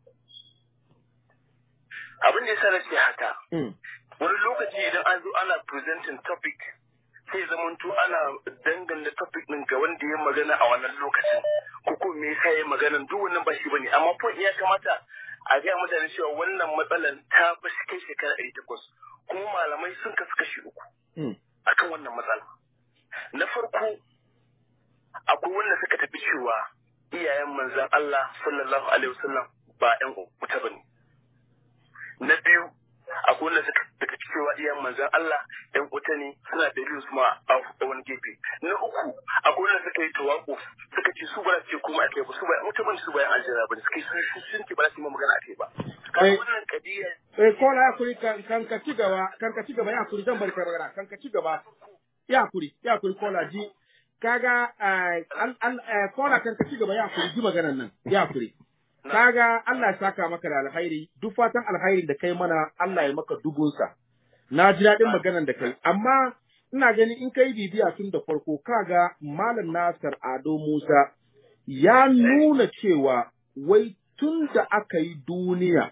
Abin da ya sa na ce haka, Mm. wani lokaci idan an zo ana presenting topic sai zamanto ana danganta topic ɗin ga wanda ya magana a wannan lokacin ko ko me yasa ya magana duk wannan ba shi bane amma point ya kamata a ga mutane cewa wannan matsalan ta ba shi kai shekara ɗari takwas kuma malamai sun kasu kashi uku Mm. akan wannan matsala na farko akwai wanda suka tafi cewa iyayen manzan Allah sallallahu alaihi wasallam ba ƴan wuta bane na biyu akwai wanda suka tafi cewa iyayen manzan Allah ƴan wuta ne suna dalilin su ma a wani gefe na uku akwai wanda suka yi tawakuf suka ce su ba za su ce kuma akai ba su ba ƴan wuta bane su ba ƴan aljanna bane suka yi sun sun ce ba za su yi ma magana akai ba kaga Eh. wannan kadiya Eh, kola ya kuri kan kan ka ci gaba, kan ka ci gaba ya kuri zan bari ka magana, kan ka ci gaba. Ya kuri, ya kuri kola ji. Kaga eh, an an eh, kola kan ka ci gaba ya kuri ji maganan nan. Ya kuri. Kaga Allah ya saka maka da alkhairi, duk fatan alkhairin da kai mana Allah ya maka dubunsa. Na ji daɗin maganan da kai, amma ina gani in kai bibiya tun da farko kaga Malam Nasir Ado Musa ya nuna cewa wai tun da aka yi duniya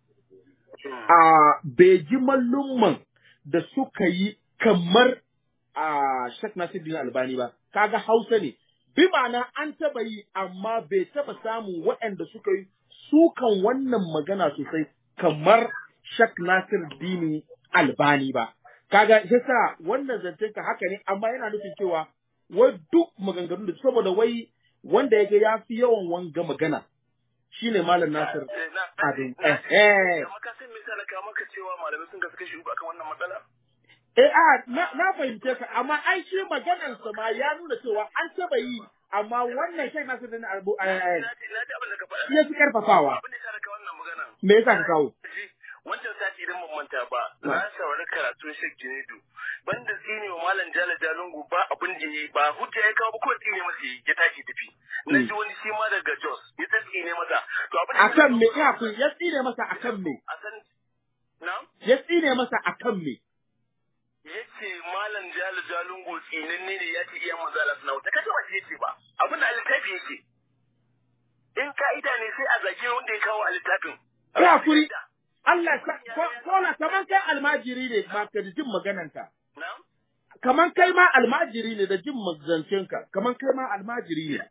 a beji mallumman da suka yi kamar a Sheikh Nasiruddin Albani ba, kaga Hausa ne, bi ma'ana an taba yi amma bai taba samun waɗanda suka yi sukan wannan magana sosai kamar Sheikh Nasiruddin Albani ba. Kaga yasa wannan zancen ka haka ne amma yana nufin cewa wai duk maganganun da saboda wai wanda ya ga ya fi yawan wanga magana shine Malam Nasir Eh, na- Ado. na- Eh, eh. amma ka san me yasa na kawo maka cewa malamai sun kasu kashi uku akan wannan matsala Eh, a, na, na fahimce ka, amma ai shi maganarsa ma ya nuna cewa an taba yi, amma wannan shai nasu da na arbu, na ji na ji abin da ka faɗa ya fi karfafawa. abin da ya sa na kawo wannan magana Me yasa ka kawo? Ji, wancan sati idan ban manta ba na saurari karatun Sheikh Junaidu banda tsine wa malam Jala Jalungu ba abin da yayi ba hujja ya kawo ba ko tsine masa yayi, ya tashi tafi na ji wani shi ma daga Jos ya ta tsine masa to abin da ya sa Akan me, na- ya kun, ya tsine masa akan me, a san na ya tsine masa akan me. yace malam Jala Jalungu tsinanne ne ya ce iya manzo Allah suna wuta kaga ba shi yace ba abin da littafi yake in ka'ida ne sai a zage wanda ya kawo a littafin Ya kuri, Allah, sa- ko- kola, kaman kai almajiri ne ma ka jin magananka. na'am Kaman kai ma almajiri ne da jin mazancenka, kaman kai ma almajiri ne.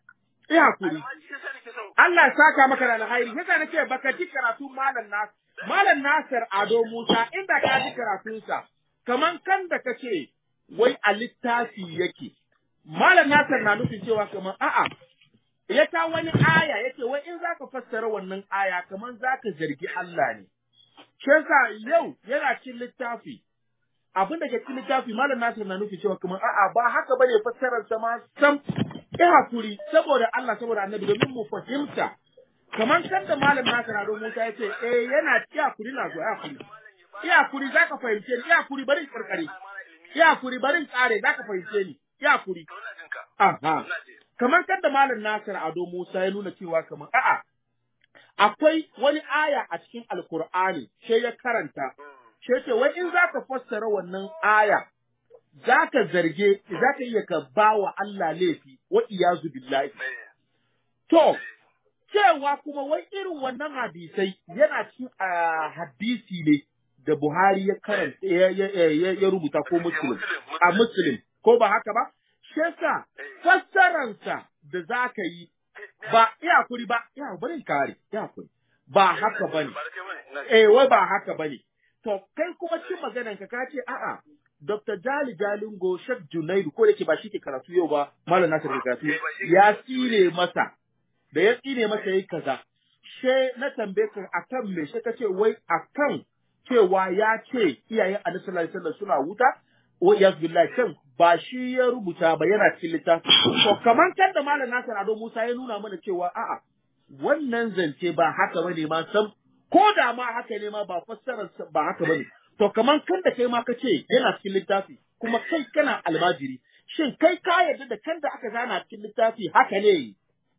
iya hakuri Amma shi yasa nake son Allah ya saka maka da alhairi yasa nake baka ji karatu malam Nas malam Nasir Ado Musa inda ka ji karatunsa kaman kan da kace wai a littafi yake malam Nasir na nufin cewa kaman a'a ya ta wani aya yace wai in zaka fassara wannan aya kaman zaka zargi Allah ne shi yasa yau yana cin littafi abin da ke cikin littafi malam Nasir na nufi cewa kuma a'a ba haka bane fassarar sa ma sam ya hakuri saboda Allah saboda Annabi domin mu fahimta kamar kan da malam Nasir Ado Musa ya ce eh yana ya hakuri na zo ya hakuri ya hakuri zaka fahimce ni ya hakuri bari in karkare ya hakuri bari in kare zaka fahimce ni ya hakuri to ina jin ka. aha Ina ji. kamar kan da malam Nasir Ado Musa ya nuna cewa kamar a'a akwai wani aya a cikin Alkur'ani sai ya karanta sai ce wai in zaka fassara wannan aya zaka zarge zaka iya ka bawa Allah laifi wa iyazu billahi Eh, to cewa kuma wai irin wannan hadisai yana cikin ah, hadisi ne da Buhari ya karanta ya, ya, ya, ya rubuta ko Muslim a Muslim ko ba haka ba shi yasa fassaransa da zaka yi ba iya kuri ba ya bari kare ya kuri ba haka bane Ba da kai bane. Ina ji. eh wai ba haka bane to kai kuma cin maganan ka kace a'a Dr. Jali Jalingo Sheikh Junaidu ko da ke ba shi ke karatu yau ba Malam Nasir ke karatu Eh, ba shi ke ya karatu. tsire masa da ya tsire masa yayi kaza she na tambaye ka akan me she kace wai akan cewa ya ce iyayen Annabi sallallahu alaihi wasallam suna wuta wa iyaz billahi kan ba shi ya rubuta ba yana cikin littafi to kaman kan da Malam Nasir Ado Musa ya nuna mana cewa a'a wannan zance ba haka bane ma sam ko da ma haka ne ma ba fassarar sa- ba haka bane to kaman kan da kai ma ka ce yana cikin littafi kuma kai kana almajiri shin kai ka yarda da kan da aka zana cikin littafi haka ne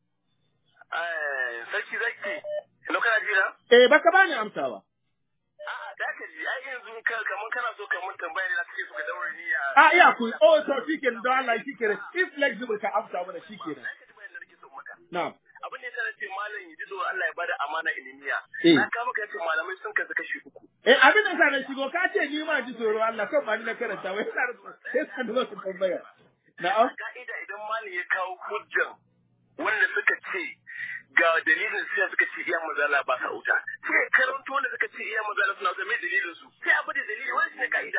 Eh, sarki zaki. Hello kana ji na? eh baka bani amsa ba A'a, da ka ji. Ai yanzu ka kaman kana so ka mun tambaya ne na kake so ka daure ni a. a iya ku oh to shikenan don Allah shikenan if flexible ka amsa mana shikenan Za ka ji bayan da nake so maka. na'am abin da yasa ce malam ya ji tsoron Allah ya bada amana ilimiya. Eh. Na kama ka ce malamai sun kasu kashi uku. eh abin da sa na shigo ka ce ni ma ji tsoro Allah kan ba ni na karanta wai sai sai san da su tambaya na'am Ka'ida idan malam ya kawo hujjan wanda suka ce ga dalilin sai suka ce iya mazala ba sa wuta. Sai ya karanto wanda suka ce iya mazala suna wuta mai dalilin su. Sai abu da dalili wani shi ne ka'ida.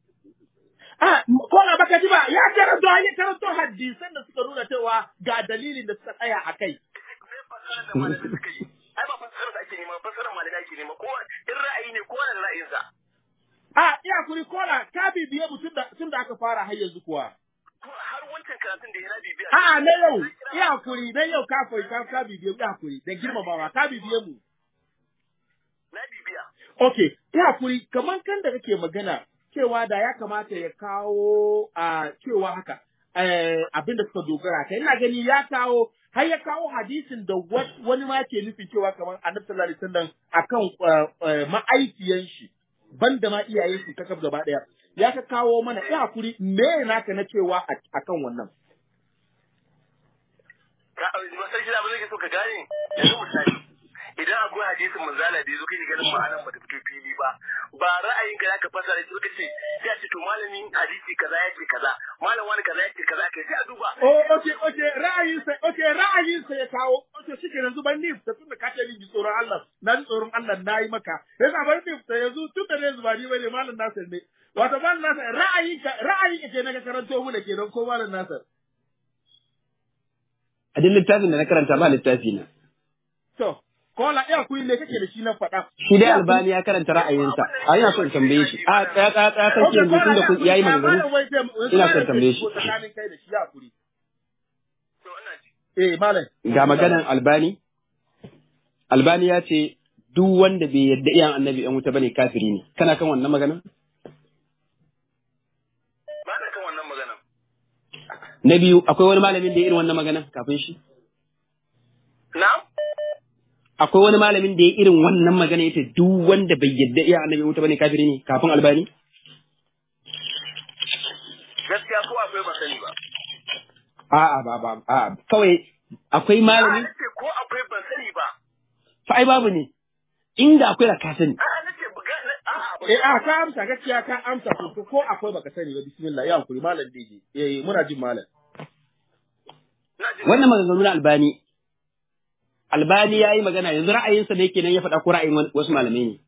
Ah, ko na baka ji ba, ya karanto ya karanto hadisan da suka nuna cewa ga dalilin da suka tsaya a kai. Me fasara da malamai suka yi. Ai ba fasara da ake nema, fasara malamai ake nema. Kowa in ra'ayi ne kowa da ra'ayinsa. Ah, iya kuri kola ka bibiye mu tun da tun da aka fara har yanzu kuwa. To har wancan karatun da yana bibiya. Ah, na yau, iya kuri, na yau ka koyi ka ka bibiye mu, iya kuri, da girmamawa ka bibiye mu. Na bibiya. Okay, iya kuri, kaman kan da kake magana cewa da ya kamata ya kawo a cewa haka eh, abin da suka dogara kai ina gani ya kawo har ya kawo hadisin da wa- wani ma ke nufin cewa kamar annabi sallallahu alaihi wasallam akan eh, eh, ma'aikiyan shi banda ma iyayen shi kakaf gaba daya ya ka kawo mana ya hakuri me naka na cewa a- akan wannan ka masar gida ba zai so ka gane yanzu misali idan akwai hadisin manzala da yazo kake ganin ma'anar ba ta fito fili ba ba ra'ayin ka zaka fasara shi ka ce sai a ce to malamin hadisi kaza yake kaza malam wani kaza yake kaza kai sai a duba oh okay okay ra'ayin sa okay ra'ayin sa ya kawo okay shike yanzu ban ni da tunda ka ce ni ji tsoron Allah na ji tsoron Allah na yi maka yanzu ban ni da yanzu tun da yanzu ba ni bane malam Nasir ne wato malam Nasir ra'ayin ka ra'ayin ka kenan ka karanto mu da kenan ko malam Nasir A duk littafin da na karanta ba littafi na. to kola iya kuyi ne kake da shi na faɗa Shi dai Albani ya karanta ra'ayinsa. A ina so in tambaye shi. A tsaya tsaya tsaya kake Okay, yanzu tunda kun Kola, yayi ya kuri, maganganu. malam wai sai- Ina son tambaye shi. tsakanin kai da shi ya kuri to ina ji eh malam Ga maganan Albani. Albani ya ce duk wanda bai yadda iyan annabi yan wuta bane kafiri ne. Kana kan wannan maganan? ba na kan wannan magana Na biyu akwai wani malamin da ya irin wannan maganan kafin shi? na Akwai wani malamin da ya irin wannan magana yace duk wanda bai yadda iyan annabi yan wuta bane kafiri ne kafin Albani? gaskiya ko akwai ba sani ba A'a ba ba a'a kawai akwai a malami nace ko akwai ban sani ba fa ai babu ne. Inda akwai da ka sani. a nace buga a eh a ka amsa gaskiya ka amsa ko ko akwai baka sani ba bismillah ya kuri malam DJ eh muna jin malam ina jin wannan maganganu na albani albani ya yi magana yanzu ra'ayinsa ne kenan ya faɗa ko ra'ayin wani- wasu malamai ne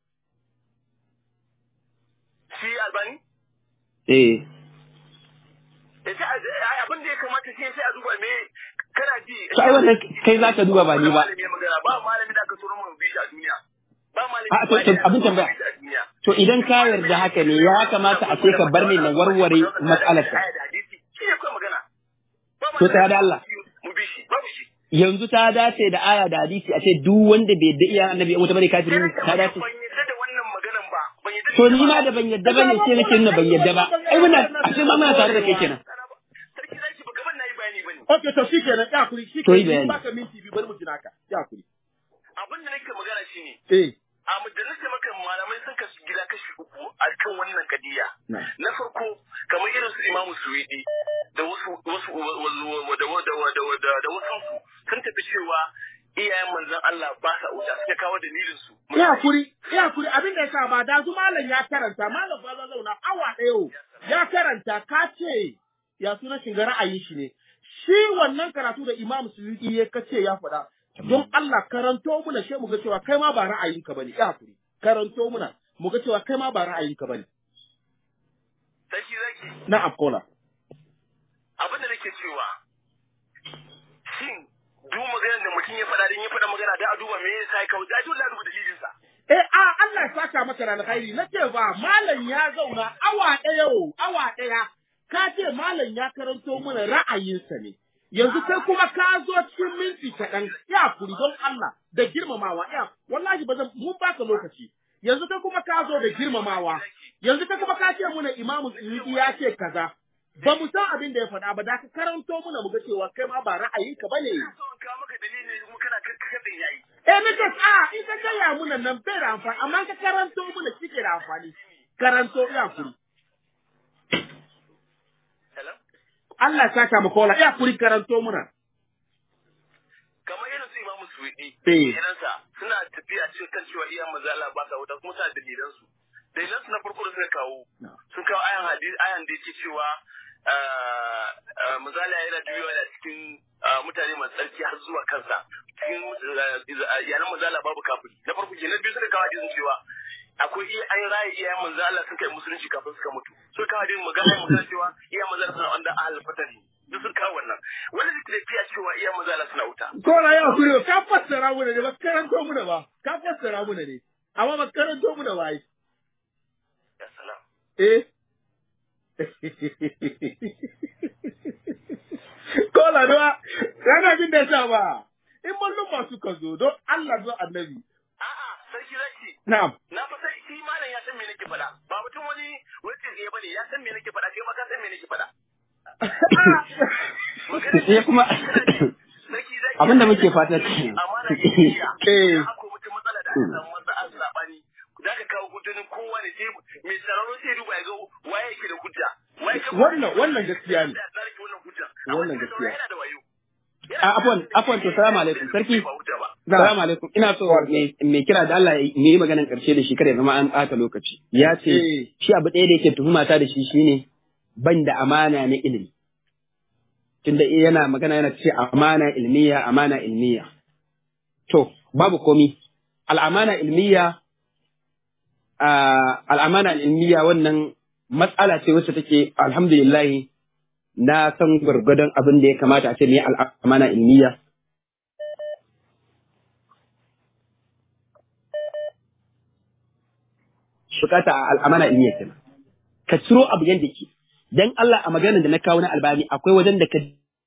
shi albani eh Eh, sai a- ai, abin da ya kamata sai sai a duba me kana ji to ai wannan kai za ka duba ba ni ba malami ya magana ba malami da aka turo mun bi shi a duniya ba malami A, to- to, da aka abin turo mun tambaya. bi shi a duniya. to idan ka yarda haka ne ya kamata a ce ka bar ni na warware matsalarka Aya da hadisi, shi ne kawai magana. Ba To tsaya da Allah. Mu bi shi, babu shi. yanzu ta dace da aya da hadisi a ce duk wanda bai yadda iya annabi ya wuta bane kafiri ne ta dace Ban yadda da wannan maganan ba. Ban yadda to ni ma da ban yadda bane sai nake nuna ban yadda ba ai muna a ce ma muna tare da kai kenan Sarki zaki ba gaban nayi bayani bane. Okay, to shi kenan, ya kuri, shi To yi kenan, bayani. baka minti biyu bari mu jira ka, ya kuri. Abin da nake magana shine Eh, a majalisar maka malamai sun kasu gida kashi uku a kan wannan kadiya. na. Na farko kamar irin su Imamu Suwidi da wasu wasu wa- wa- wa- da wa- da wa- da wa- da- da wasu su sun tafi cewa iyayen manzon Allah ba sa wuta suka kawo dalilin su. Ya kuri, ya kuri, abin da ya sa ba da zu malam ya karanta, malam ba zauna awa ɗaya yau, ya karanta ka ce ya suna shiga ra'ayin shi ne. Shi wannan karatu da Imam Suyuti ya kace ya faɗa, don Allah karanto muna shi mu ga cewa kai ma ba ra'ayinka bane, ya kuri. Karanto muna, mu ga cewa kai ma ba ra'ayinka bane. Sarki zaki Na Afkola. abin da nake cewa shin duk maganar da mutum ya faɗa din ya faɗa magana da a duba me yasa ya kawo da dole a duba dalilin sa. Eh, a Allah ya saka maka da alkhairi, na ce ba, malam ya zauna awa ɗaya yau, awa ɗaya, ka ce malam ya karanto mana ra'ayinsa ne. Yanzu kai kuma ka zo cikin minti kaɗan, ya kuri don Allah da girmamawa, ya, wallahi ba zan, mun baka lokaci. Yanzu kai kuma ka zo da girmamawa, yanzu kai kuma ka ce muna imamu Suyuti ya ce kaza. Ba mu san abin da ya faɗa ba, da ka karanto muna mu ga cewa kai ma ba ra'ayinka ba ne. Ina so in kawo maka dalilin kuma kana karkar da yayi. Eh, na ce, a, in ka gaya muna nan bai da amfani, amma ka karanto muna shi ke da amfani. Karanto ya kuri. Hello? Allah ya saka mu kola, ya kuri karanto muna. Kamar irin su Imamu Suwidi. Eh. Irinsa suna tafiya cikin kan cewa iyayen manzo Allah ba sa wuta kuma suna da dalilan su. Dalilan su na farko da suka kawo sun kawo ayan hadisi ayan da yake cewa ah, ah, manzo Allah yana juyawa da cikin ah, mutane masu tsarki har zuwa kansa. Cikin ah, iyalan manzo Allah babu kafiri. Na farko ke na biyu suka kawo hadisin cewa akwai iya an raye iyayen manzo Allah sun kai musulunci kafin suka mutu. Suka kawo hadisin magana magana cewa iyayen manzo Allah suna wanda ahal fatari. Duk sun kawo wannan. Wani da tafiya cewa iyayen manzo Allah suna wuta. Kola ya kuri, ka fassara muna ne, ba ka karanto muna ba, ka fassara muna ne. Amma ba ka karanto muna ba ai. Ya salam. Eh? Kola duwa, yana jin da sa ba. In mallum suka zo, don Allah zo annabi. A'a, sarki zaki. Na'am. Na fa sai shi malam ya san me nake faɗa. Ba mutum wani wacce zai bane ya san me nake faɗa kai ma ka san me nake faɗa. sai kuma Sarki zaki. abinda muke fata ce Amana ce iya. Eh. Da akwai mutum matsala da aka samu wanda an sabani. Da ka kawo hujjonin kowa ne sai mai sararo sai duba ya ga waye yake da hujja. Waye ka Wannan- wannan gaskiya ne. Da zarki wannan hujja. Wannan Amma gaskiya. Yana da wayo. a afwan afwan to salamu alaikum sarki Ba hujja ba. salamu alaikum ina so me me kira da Allah ya yi maganan karshe da shi kada ya zama an ɓata lokaci ya ce Eh. shi abu ɗaya da yake tuhuma ta da shi shine ban da amana na ilimi tunda yana magana yana ce amana ilmiya amana ilmiya to babu komi al'amana ilmiya a al'amana ilmiya wannan matsala ce wacce take alhamdulillah na san gwargwadon abin da ya kamata a ce ne al'amana ilmiya bukata a al'amana ilmiya kenan ka ciro abu yadda ke dan Allah a maganar da na kawo na albani akwai wajen da ka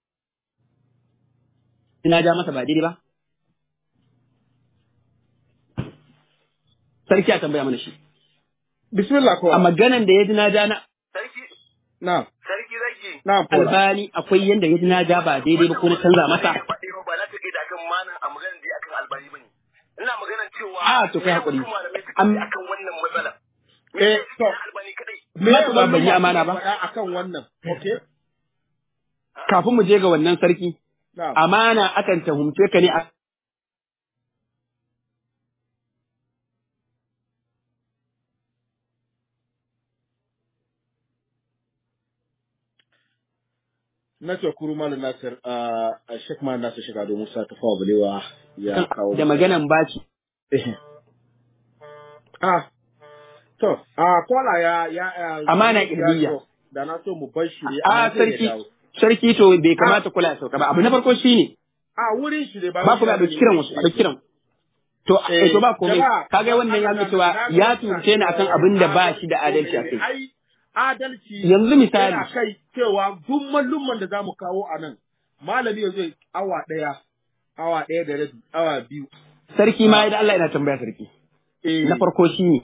ina ja masa ba daidai ba sarki a tambaya mana shi Bismillah a kola. maganan da ya ji na ja na Sarki Na'am. sarki zaki. Na'am kola. albani akwai yanda ya ji na ja ba daidai ba ko na canza masa ba za ta kai da akan mana a maganar da akan albani bane ina maganar cewa A, to kai hakuri. wasu malamai suka Am- yi akan wannan matsala Eh, to. albani kadai Me Ba- ba- ban yi amana ba. faɗa akan wannan. Okay? kafin mu je ga wannan sarki Na'am. amana akan tuhumce ka ne a na ce kuru malam Nasir a Sheikh Malam Nasir shiga domin sa ta fawa balewa ya kawo da maganan baci Eh. Ah, to, a kola ya ya ya- Amana ya- ilmiya. to, Da na so mu bar shi ne, a amma zai sarki dawo. sarki to bai kamata kula ya sauka ba abu na farko shine A wurin shi ne ba ba ku da dauki kiran wasu a dauki kiran to Eh, eh to ba komai jama'a, kaga wannan ya nuna cewa ya tuce ni akan abin da ba shi da adalci a kai Ai, adalci Yanzu misali. yana kai cewa duk mallumman da zamu kawo a nan malami ya zai awa ɗaya awa ɗaya da rabi awa biyu sarki ma idan Allah yana tambaya sarki eh na farko shine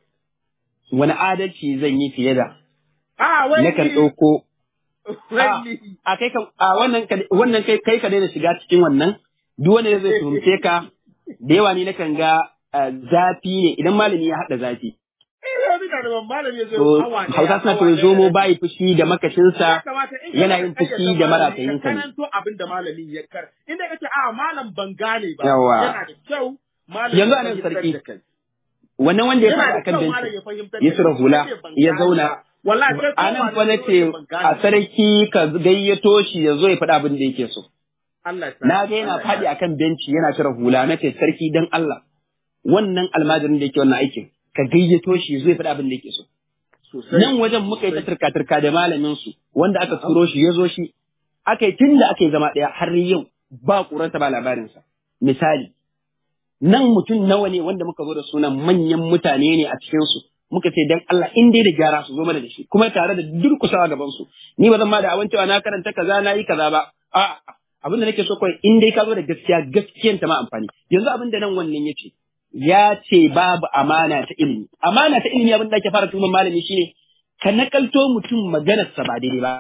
wani adalci zan yi fiye da a wai nakan ni- ɗauko wai a ni. a kai ka a wannan ka- wannan kai kai ka daina shiga cikin wannan duk wanda zai tuhumce ka da yawa ni nakan ga ah, zafi ne idan malami ya haɗa zafi Eh, wani na da ban malami ya zai to awa ɗaya, hausa suna awa to ɗaya zomo da rabi. bayi fushi da makashinsa Ya kamata in yana kana yin da fushi kayyade da malami, maratayinsa ka ne. karanto abin da malamin ya kar inda kace a malam ban gane ba Yawa. yana da kyau malam Yanzu ya a nan fahimtar sarki, da kai. wannan wanda ya yana faɗi da akan kyau malam benci ya fahimtar ya da cire kai. hula Kace ban ya gane zauna ba. wallahi kai a nan kowa fa ne na zo ce ne ban gane a ba. sarki ka gayyato shi ya zo ya faɗi abin da yake so Allah ya sa na ga yana Allah ya faɗi sa. akan benci yana cire hula na ce sarki dan Allah wannan almajirin da yake wannan aikin ka gayyato shi ya zo ya faɗi abin da yake so sosai nan wajen muka yi ta turka-turka da malamin su wanda aka turo shi ya zo shi aka yi tun da aka yi zama ɗaya har yau ba ƙurarsa ba labarinsa misali nan mutum nawa ne wanda muka zo da sunan manyan mutane ne a cikinsu muka ce dan Allah in dai da gyara su zo mana da shi kuma tare da durkusawa gaban su ni ba zan ma da awan cewa na karanta kaza na yi kaza ba a abin da nake so kawai in dai ka zo da gaskiya gaskiyan ta ma amfani yanzu abin da nan wannan yace ya ce babu amana ta ilimi amana ta ilimi abin da ake fara tuman malami shine ka nakalto mutum maganarsa ba daidai ba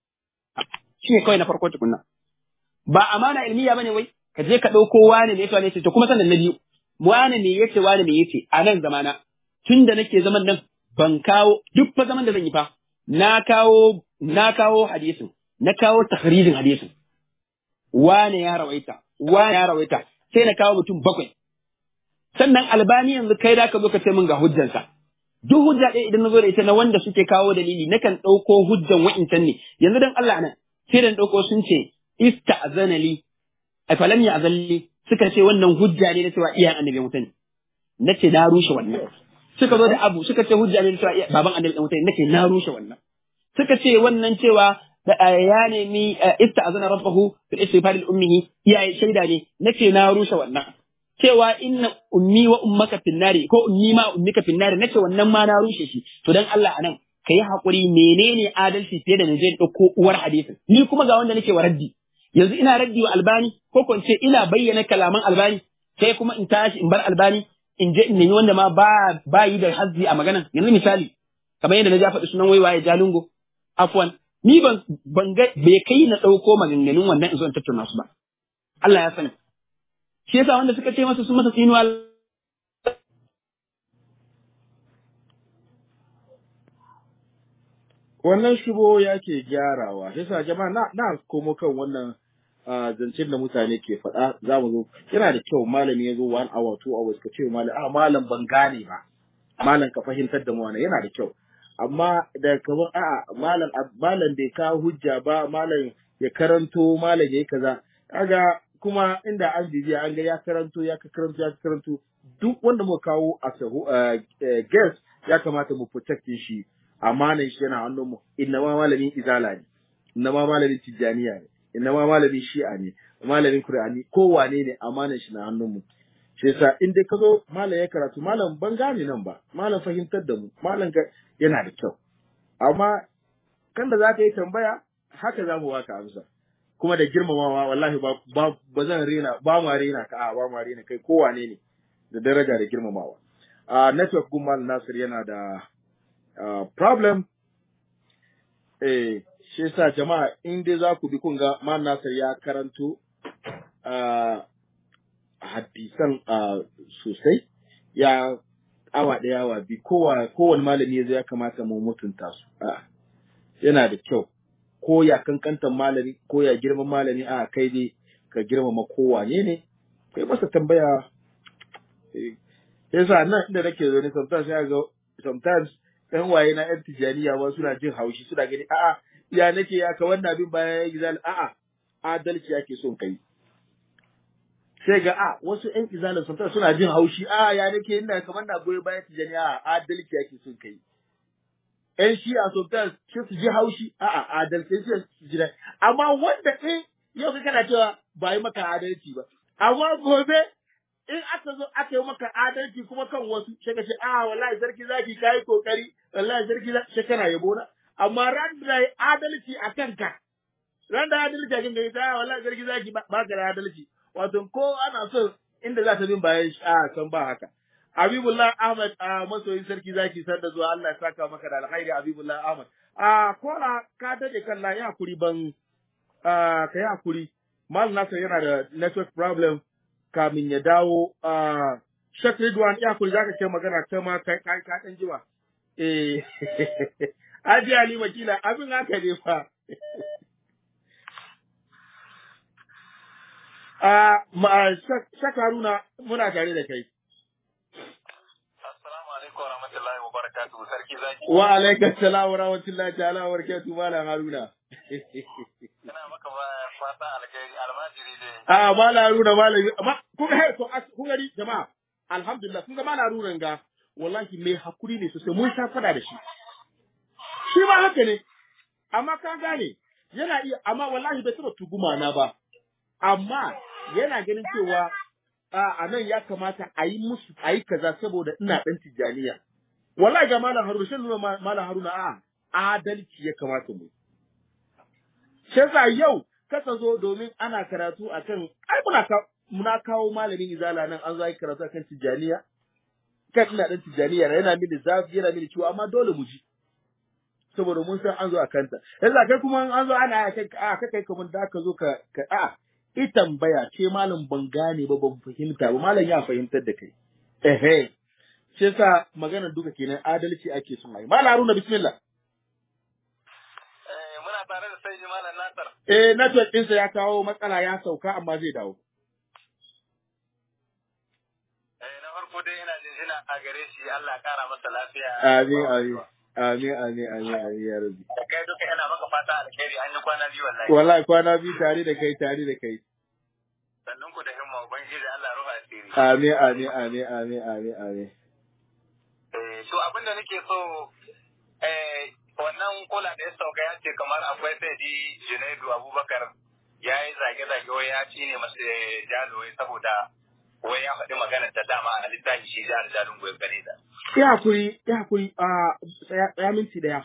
shine kawai na farko tukunna ba amana ilmiya bane wai ka je ka ɗauko wane ne yace wane yace to kuma sannan na biyu wane ne yace wane ne yace a nan zamana tun da nake zaman nan ban kawo duk fa zaman da zan yi fa na kawo na kawo hadisin na kawo tahrijin hadisin wane ya rawaita wane ya rawaita sai na kawo mutum bakwai sannan albani yanzu kai da ka zo ka ce min ga hujjansa duk hujja ɗaya idan na zo da ita na wanda suke kawo dalili nakan ɗauko hujjan wa'incan ne yanzu dan Allah nan sai dan ɗauko sun ce ista'zana li afalam ya azalli suka ce wannan hujja ne na cewa iyayen annabi mutane nace na rushe wannan suka zo da abu suka ce hujja ne na cewa iya- baban annabi mutane nace na rushe wannan suka ce wannan cewa da eh, ya nemi eh, ista'zana rabbahu fil istighfar li ummihi iyaye shaida ne nace na rushe wannan cewa inna ummi wa ummaka finnari ko ummi ma ummika finnari nace wannan ma na rushe shi to dan Allah anan kai hakuri menene adalci fiye da na je dauko uwar hadisin ni kuma ga wanda nake wa raddi yanzu ina raddi wa albani ko ko in ce ina bayyana kalaman albani sai kuma in tashi in bar albani in je in nemi wanda ma ba ba yi da hazzi a maganan yanzu misali kamar yadda na ja faɗi sunan waiwaye jalungo afwan ni ban ban ga bai kai na ɗauko maganganun wannan in zo in tattauna su ba Allah ya sani shi yasa wanda suka ce masa sun masa tsinuwa wannan shubo yake gyarawa yasa jama'a na na komo kan wannan ah, zancen da mutane ke faɗa za mu zo yana da kyau malami ya zo one hour two hours ka ce wa malam a malam ban gane ba malam ka fahimtar da mu wannan yana da kyau amma da kamar a'a malam malam bai kawo hujja ba malam ya karanto malam ya yi kaza kaga kuma inda an bibiya an ga ya karanto ya ka karanto ya ka karanto duk wanda muka kawo a sahu guest ya kamata mu protect shi amanan shi yana hannun mu inna ma malamin izala ne inna ma malamin tijjaniya ne inna ma malamin shi'a ne malamin qur'ani kowane ne amanan shi na hannun mu shi yasa in dai ka zo malam ya karatu malam ban gane nan ba malam fahimtar da mu malam ga yana da kyau amma kan da za ka yi tambaya haka za mu baka amsa kuma da girmamawa wallahi ba ba, ba zan rena ba ma rena ka a ba ma rena kai kowane ne da daraja da girmamawa a network gumal nasir yana da uh, problem eh shi yasa jama'a in dai za ku bi kun ga mal nasir ya karanto uh, hadisan uh, sosai ya awa ɗaya awa biyu kowa kowane malami ya zo ya kamata mu mutunta su a yana da kyau ko ya kankantan malami ko ya girman malami a kai dai ka girmama kowane ne kai masa tambaya eh, yasa nan inda nake zo ne sometimes ya ga sometimes ɗan waye na yan tijaniya ma suna jin haushi suna gani a'a ya nake ya ka wannan abin bayan ya izala a'a adalci yake son kai sai ga a wasu ƴan izalin sun suna jin haushi a ya nake ina kamar na goyi bayan tijani a adalci yake son kai ƴan shi a sultan sai su ji haushi a'a adalci sai su ji daɗi amma wanda in yau kai kana cewa ba yi maka adalci ba amma gobe in aka zo aka yi maka adalci kuma kan wasu sai ka ce a wallahi sarki zaki kai kokari wallahi sarki zaki sai kana yabo na amma ran da yi adalci a kanka ran da adalci a kanka ita wallahi sarki zaki ba ka da adalci wato ko ana so inda za ta bin bayan shi a kan ba haka Habibullah Ahmad a masoyin sarki zaki san da zuwa Allah ya saka maka da alkhairi Habibullah Ahmad a kola ka dade kalla ya hakuri ban ka yi hakuri Mal Nasir yana da network problem kamin ya dawo a Sheikh Ridwan ya hakuri zaka kai magana ta ma kai kai ka dan jima eh Aji Ali Makila abin haka ne fa a Sheikh Haruna muna tare da kai Assalamu alaikum wa rahmatullahi wa barakatuhu sarki zaki. wa alaikum salam wa rahmatullahi ta'ala wa barakatuh malam Haruna Ina maka ba- fata alkhairi almajiri dai. a malam Haruna malami amma kun ga to as- kun gani jama'a alhamdulillah kun ga malam Haruna ga wallahi mai hakuri ne sosai mun sha fada da shi shi ma haka ne amma ka gane yana iya amma wallahi bai taba tuguma na ba amma yana ganin cewa a a nan ya kamata a yi musu a yi kaza saboda ina dan tijjaniya wallahi ga malam Haruna shin nuna ma- malam Haruna a adalci ya kamata mu shi yasa yau kasa zo domin ana karatu akan ai muna ka, muna kawo malamin izala nan an zo yi karatu akan tijjaniya kan ina dan tijjaniya yana mini zafi yana mini ciwo amma dole mu ji saboda mun san an zo a kanta yanzu kai kuma an zo ana kai a kai kai kamar da ka zo ka ka a i tambaya ce malam ban gane ba ban fahimta ba malam ya fahimtar da kai ehe shi yasa maganar duka kenan adalci ake son ai malam Haruna bismillah Eh, muna tare da sai Malam Nasir. eh network ɗinsa ya kawo matsala ya sauka amma zai dawo Eh, na farko dai ina jinjina a gare shi Allah ya kara masa lafiya. amin amin amin amin amin amin ya rabbi Da kai duka ina maka fata alkhairi an yi kwana biyu wallahi. wallahi kwana biyu tare da kai tare da kai Sannan ku da himma ubangiji Allah ruha asiri. amin amin amin amin amin amin Eh, to abin da nake so eh wannan kula da ya sauka ya ce kamar akwai sai di Junaidu Abubakar ya yi zage-zage wai ya ci ne masa jalo wai saboda wai ya faɗi maganar da dama a littafi shi jihar jalin goyon gane da. ya hakuri ya hakuri a tsaya tsaya minti daya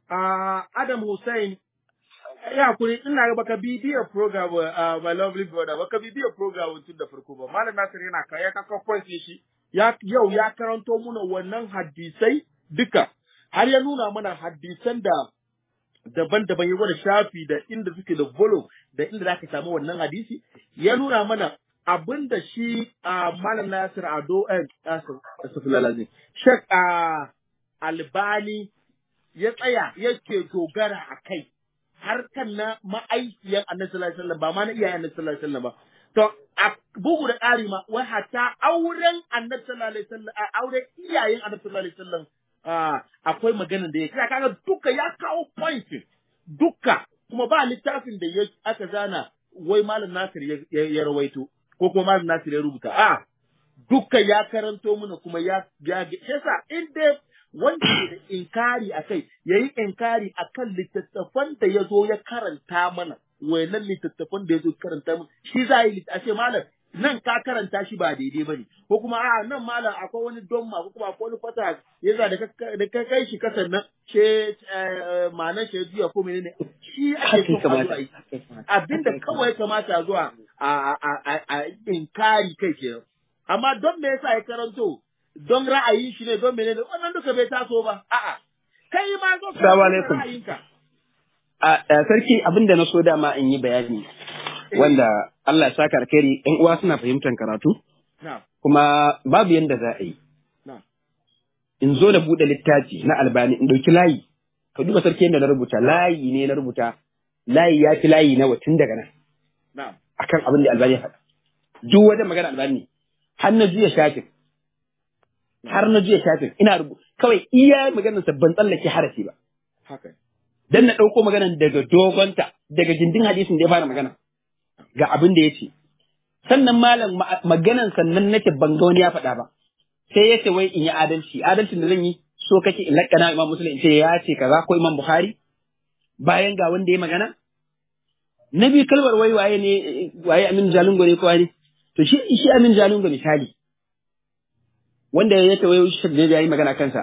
a Adam Hussein ya hakuri ina ga baka bibiya program uh, my lovely brother baka bibiya program tun da farko ba malam Nasir yana ka ya kaka point shi ya yau ya karanto muna wannan hadisai duka har ya nuna mana hadisan da daban-daban ya gwada shafi da inda suke da volume da inda za ka samu wannan hadisi ya nuna mana abin da shi a malam Nasir Ado eh Asafilalazi Sheikh a Albani ya tsaya yake dogara a kai har kan na ma'aikiyar Annabi sallallahu alaihi wasallam ba ma na iyayen Annabi sallallahu alaihi wasallam ba to a bugu da ƙari ma wai hatta auren Annabi sallallahu alaihi wasallam a auren iyayen Annabi sallallahu alaihi wasallam ah, akwai maganar da ya kira kaga duka ya kawo point duka kuma ba littafin da ya aka zana wai malam Nasir ya, ya, ya rawaito ko kuma malam Nasir ya rubuta a duka ya karanto mana kuma ya ya yasa in dai wanda ke da inkari a kai ya yi inkari a kan littattafan da ya zo ya karanta mana wayannan littattafan da ya zo karanta mana shi za a yi a ce malam nan ka karanta shi ba daidai ba ne ko kuma a nan malam akwai wani donma ko kuma akwai wani fata ya za da ka da ka kai shi kasan nan she ma'anar shi ya juya ko menene shi ake son a zo a yi abinda kawai kamata zuwa a a a a inkari kai kenan amma don me yasa ya karanto don ra'ayin shi ne don menene wannan duka bai taso ba a'a kai ma zo ka Assalamu karanto alaikum. ra'ayinka A a, sarki abin da na so dama in yi bayani wanda Allah ya saka alkhairi ƴan uwa suna fahimtar karatu na'am kuma babu yanda za a yi na'am in zo da buɗe littafi na albani in ɗauki layi ka duba sarki yadda na rubuta layi ne na rubuta layi ya fi layi na tun daga nan na'am akan abin da albani ya faɗa duk wajen magana albani ne har na juya shafin har na juya shafin ina rubu kawai iya maganar sa ban tsallake harafi ba haka dan na ɗauko maganan daga dogonta daga gindin hadisin da ya fara magana ga abin da ya ce sannan malam ma- maganan sannan nake ban ga wani ya faɗa ba sai ya ce wai in yi adalci adalcin da zan yi so kake in lakkana imam muslim in ce ya ce kaza ko imam bukhari bayan ga wanda ya magana na biyu kalmar wai waye ne waye amin jalungo ne ko wani to shi shi amin jalungo misali wanda ya ce wai shi da ya yi magana kansa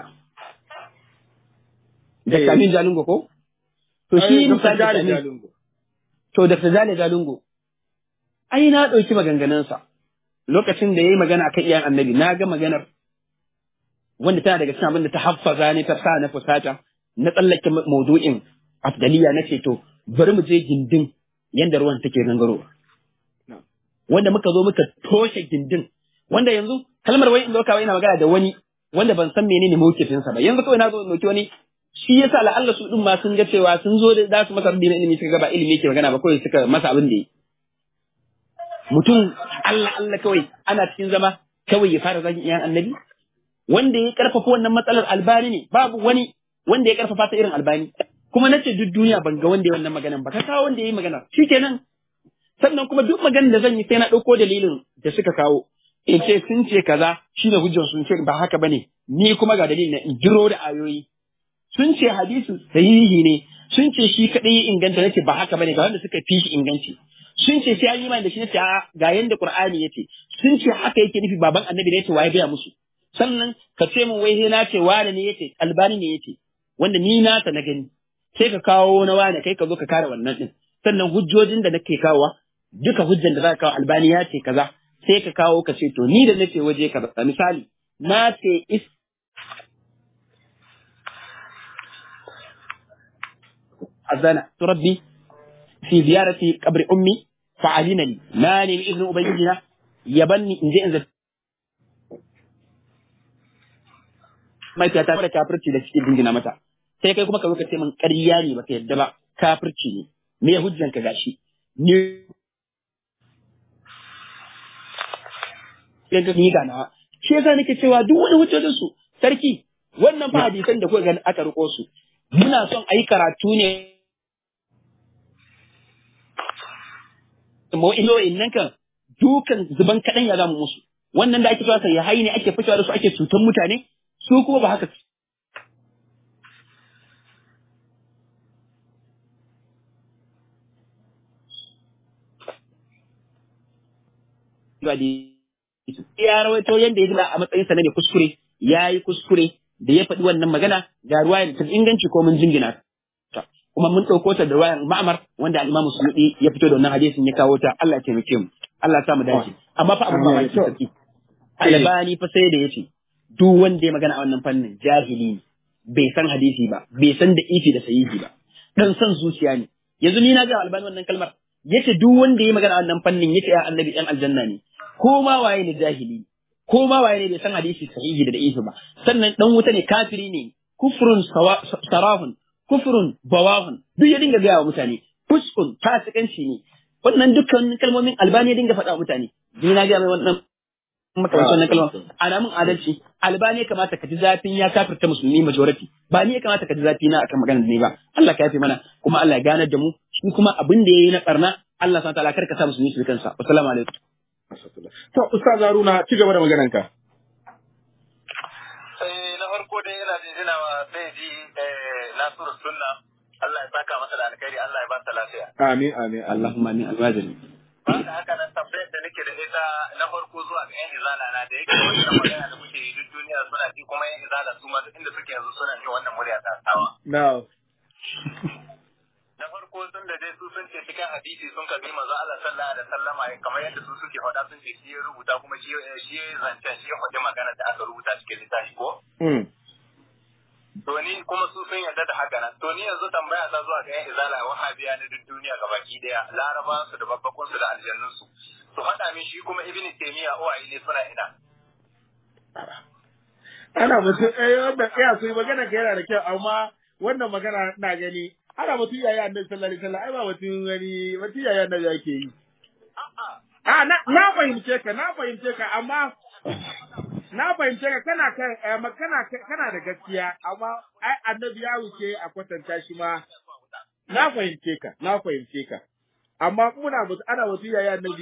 da Eh. amin jalungo ko to shi Ai, Dr. misali Jale Amin- Jalingo. To, Dr. Jale Jalungo, ai na ɗauki maganganunsa lokacin da ya yi magana akan iyayen annabi, na ga maganar wanda tana daga cikin abin da ta haffaza ne ta sa na fusata, na tsallake ma- maudu'in afdaliya na ce to, bari mu je gindin yadda ruwan take gangarowa. Wanda muka zo muka toshe gindin, wanda yanzu kalmar wai in zo kawai ina magana da wani wanda ban san menene mawkifinsa ba, yanzu kawai na zo in ɗauki wani shi yasa la'alla su din ma sun ga cewa sun zo da za su masa rabbi na ilimi suka ga ba ilimi yake magana ba kawai suka masa abin da yi mutum Allah Allah kawai ana cikin zama kawai ya fara zagin iyan annabi wanda ya karfafa wannan matsalar albani ne babu wani wanda ya karfafa ta irin albani kuma nace duk duniya ban ga wanda ya wannan maganan ba ka kawo wanda ya yi magana shikenan sannan kuma duk maganar da zan yi sai na ɗauko dalilin da suka kawo in ce sun ce kaza shine hujjar sun ce ba haka bane ni kuma ga dalilin na in jiro da ayoyi sun ce hadisi sahihi ne sun ce shi kadai ya inganta nace ba haka bane ga wanda suka fi shi inganci sun ce sai an yi mai da shi nace a ga yanda qur'ani yace sun ce haka yake nufi baban annabi ne yace waye gaya musu sannan ka ce min wai sai na ce wane ne yace albani ne yace wanda ni na ta na gani sai ka kawo na wane kai ka zo ka kare wannan din sannan hujjojin da nake kawowa duka hujjan da za ka kawo albani ya ce kaza sai ka kawo ka ce to ni da nace waje kaza misali na ce is أذن ربي في زيارة قبر أمي فعلنني ما نم ابن أبينا يبني إن جئ إنزل mai ta da kafirci da cikin dingina mata sai kai kuma ka zo ka ce min ƙarya ne baka yadda ba kafirci ne me ya hujjan ka gashi ni sai ka ni ganawa shi yasa nake cewa duk wani hujjojin su sarki wannan fa hadisan da kuka ga aka riko su muna son a yi karatu ne ma'ila'in nan kan dukan zuban kaɗan ya zamu musu wannan da ake cewa sai ya hayi ne ake fitowa da su ake cutan mutane su kuma ba haka ya rawaito yanda ya ji a matsayin sa ne kuskure ya yi kuskure da ya faɗi wannan magana ga ruwa da ta inganci ko mun jingina ta kuma mun ɗauko ta da ruwayan ma'amar wanda al-Imam Suyuti ya fito da wannan hadisin ya kawo ta Allah ya taimake mu Allah ya sa mu dace amma fa abun mamaki sarki albani fa sai da yace duk wanda ya magana a wannan fannin jahili ne bai san hadisi ba bai san da ifi da sahihi ba dan san zuciya ne yanzu ni na ga albani wannan kalmar yace duk wanda ya magana a wannan fannin yace ya annabi dan aljanna ne ko ma waye ne jahili ko ma waye ne bai san hadisi sahihi da da'ifi ba sannan dan wuta ne kafiri ne kufrun sarahun kufrun bawahun duk ya dinga gaya wa mutane fuskun fasikanci ne wannan dukkan kalmomin albani ya dinga faɗa wa mutane ni na ga mai wannan makamancin wannan kalma ana mun adalci albani ya kamata ka ji zafin ya kafirta musulmi majority ba ni ya kamata ka ji zafi na akan maganar da ne ba Allah ka yafe mana kuma Allah ya ganar da mu shi kuma abin da yayi na barna Allah subhanahu wa ta'ala kar ka sa musulmi su kansa assalamu alaikum To, Ustaz Haruna, ci gaba da maganarka. Eh, na farko dai yana jinjina wa sai ji Nasiru Sunna. Allah ya saka masa da alkhairi, Allah ya ba sa lafiya. Amin, amin, Allah. Allahumma amin alwajiri Ba da haka nan tambayar da nake da ita na farko zuwa ga 'yan izala na da yake wannan magana da muke yi duk duniya suna ji kuma 'yan izala su ma duk inda suke yanzu suna jin wannan murya ta sawa. Now, na farko sun da dai su sun ce cikin hadisi sun kabi manzo Allah sallallahu alaihi wasallama kamar yadda su suke faɗa sun ce shi ya rubuta kuma shi shi ya zancen shi ya faɗi magana da aka rubuta cikin littafi ko mm. to ni kuma su sun yarda da haka nan to ni yanzu tambaya ta zuwa ga yan izala wahabiya na duk duniya gabaki daya laraban su da babbakun su da aljannun su su faɗa min shi kuma ibnu taymiya uwaye ne suna ina Ana mutum, eh, wanda, iya, su yi magana ka yana da kyau, amma wannan magana na gani, ana mutum yaya annabi sallallahu alaihi wasallam, ai ba mutum wani, mutum yaya annabi yake yi. A, na, na fahimce ka, na fahimce ka, amma na fahimce ka kana kan eh, kana kana da gaskiya amma ai annabi ya wuce a kwatanta shi ma na fahimce ka na fahimce ka amma muna musu ana wasiya ya annabi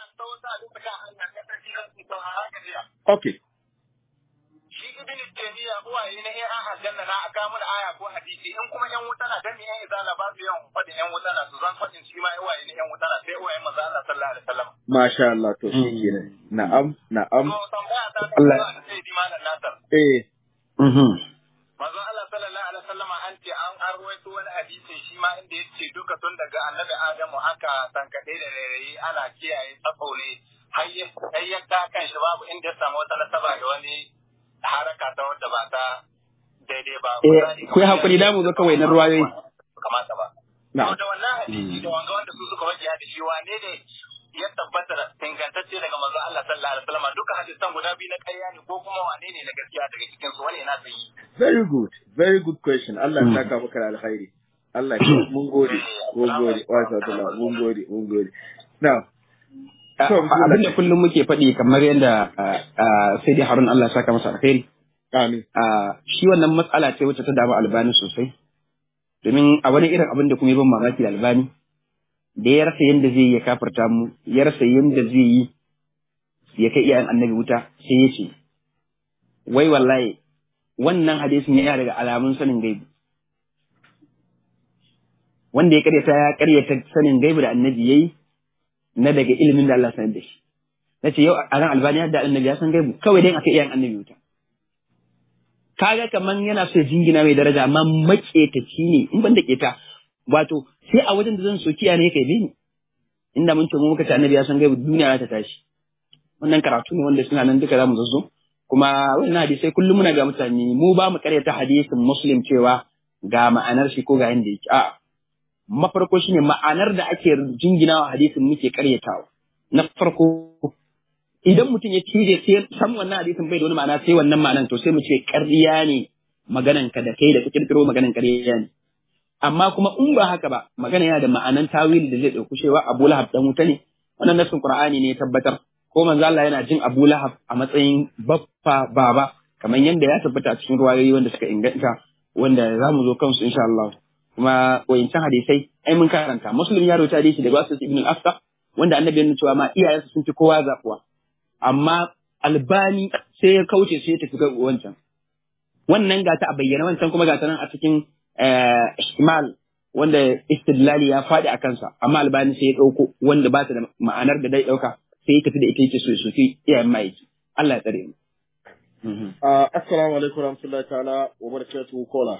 okay shi ibn taymiya uwaye na yan aljanna na aka mun aya ko hadisi in kuma yan wuta na dan yan izala ba su yan fadin yan wuta na su zan fadin shi ma uwaye na yan wuta na sai uwaye manzo Allah sallallahu alaihi wasallam masha Allah to shi kenan na'am na'am to tambaya ta ta Allah- Allah sai di malam nasar eh Mhm. manzo Allah sallallahu alaihi wasallam an ce an arwaito wani hadisi shi ma inda yace duka tun daga annabi Adamu aka tankade da rairayi ana kiyaye tsafo ne har ya har ya ta kan shi babu inda ya samu wata nasaba da wani haraka ta wanda ba ta daidai ba Eh, ku yi hakuri da mu zo kawai na ruwayoyi. kamata ba na'am to da wannan hadisi da wanga wanda su suka wajiya da shi wane ne ya tabbata da ingantacce daga manzo Allah sallallahu alaihi wasallam duka hadisan guda biyu na ƙarya ne ko kuma wane ne na gaskiya daga cikin su wani na sayi very good very good question Allah ya saka maka da alkhairi Allah ya mun gode mun gode wa sallallahu mun gode mun gode now To, bismillah. abin da kullum muke faɗi kamar yadda sai dai harun Allah ya saka masa alkhairi amin Ah, shi wannan matsala ce wacce ta damu albani sosai domin a wani irin abin da kuma ya ban mamaki da albani da ya rasa yadda zai yi ya kafarta mu ya rasa yadda zai yi ya kai iyayen annabi wuta sai ya ce wai wallahi wannan hadisin ya daga alamun sanin gaibi wanda ya karyata ya karyata sanin gaibi da annabi yayi na daga ilimin da Allah sanar da shi nace yau a ran albani da annabi ya san gaibu kawai dai aka iyayen annabi wuta kaga kaman yana so ya jingina mai daraja amma maƙetaci ne in ban da keta wato sai a wajen da zan soki ne kai ni inda mun ce mu muka ce annabi ya san gaibu duniya za ta tashi wannan karatu ne wanda suna nan duka za mu zazzo kuma wannan hadisai kullum muna ga mutane mu ba mu karyata hadisin muslim cewa ga ma'anar shi ko ga yanda yake a'a mafarko shine ma'anar da ake jinginawa hadisin muke karyatawa na farko idan mutum ya cije sai san wannan hadisin bai da wani ma'ana sai wannan ma'anan to sai mu ce ƙarya ne maganan ka da kai da ka kirkiro maganan ƙarya ne amma kuma in ba haka ba magana yana da ma'anan tawili da zai ɗauki cewa Abu Lahab dan wuta ne wannan nasin Qur'ani ne ya tabbatar ko manzo Allah yana jin Abu Lahab a matsayin baffa baba kamar yadda ya tabbata a cikin ruwayoyi wanda suka inganta wanda za mu zo kansu insha Allah kuma wayancan hadisai ai mun karanta Muslim ya rawaita hadisi daga Wasu ibn al-Afsa wanda annabi ya nuna cewa ma iyayensa sun fi kowa zakuwa amma albani sai ya kauce sai ya tafi ga wancan wannan gata a bayyana wancan kuma gata nan a cikin eh, ihtimal wanda istidlali ya faɗi a kansa amma albani sai ya ɗauko wanda ba ta da ma'anar da dai ɗauka sai ya tafi da ita yake so ya soki iyayen ma'aiki Allah ya tsare mu Mhm. Uh, assalamu alaikum warahmatullahi ta'ala wa barakatuhu kola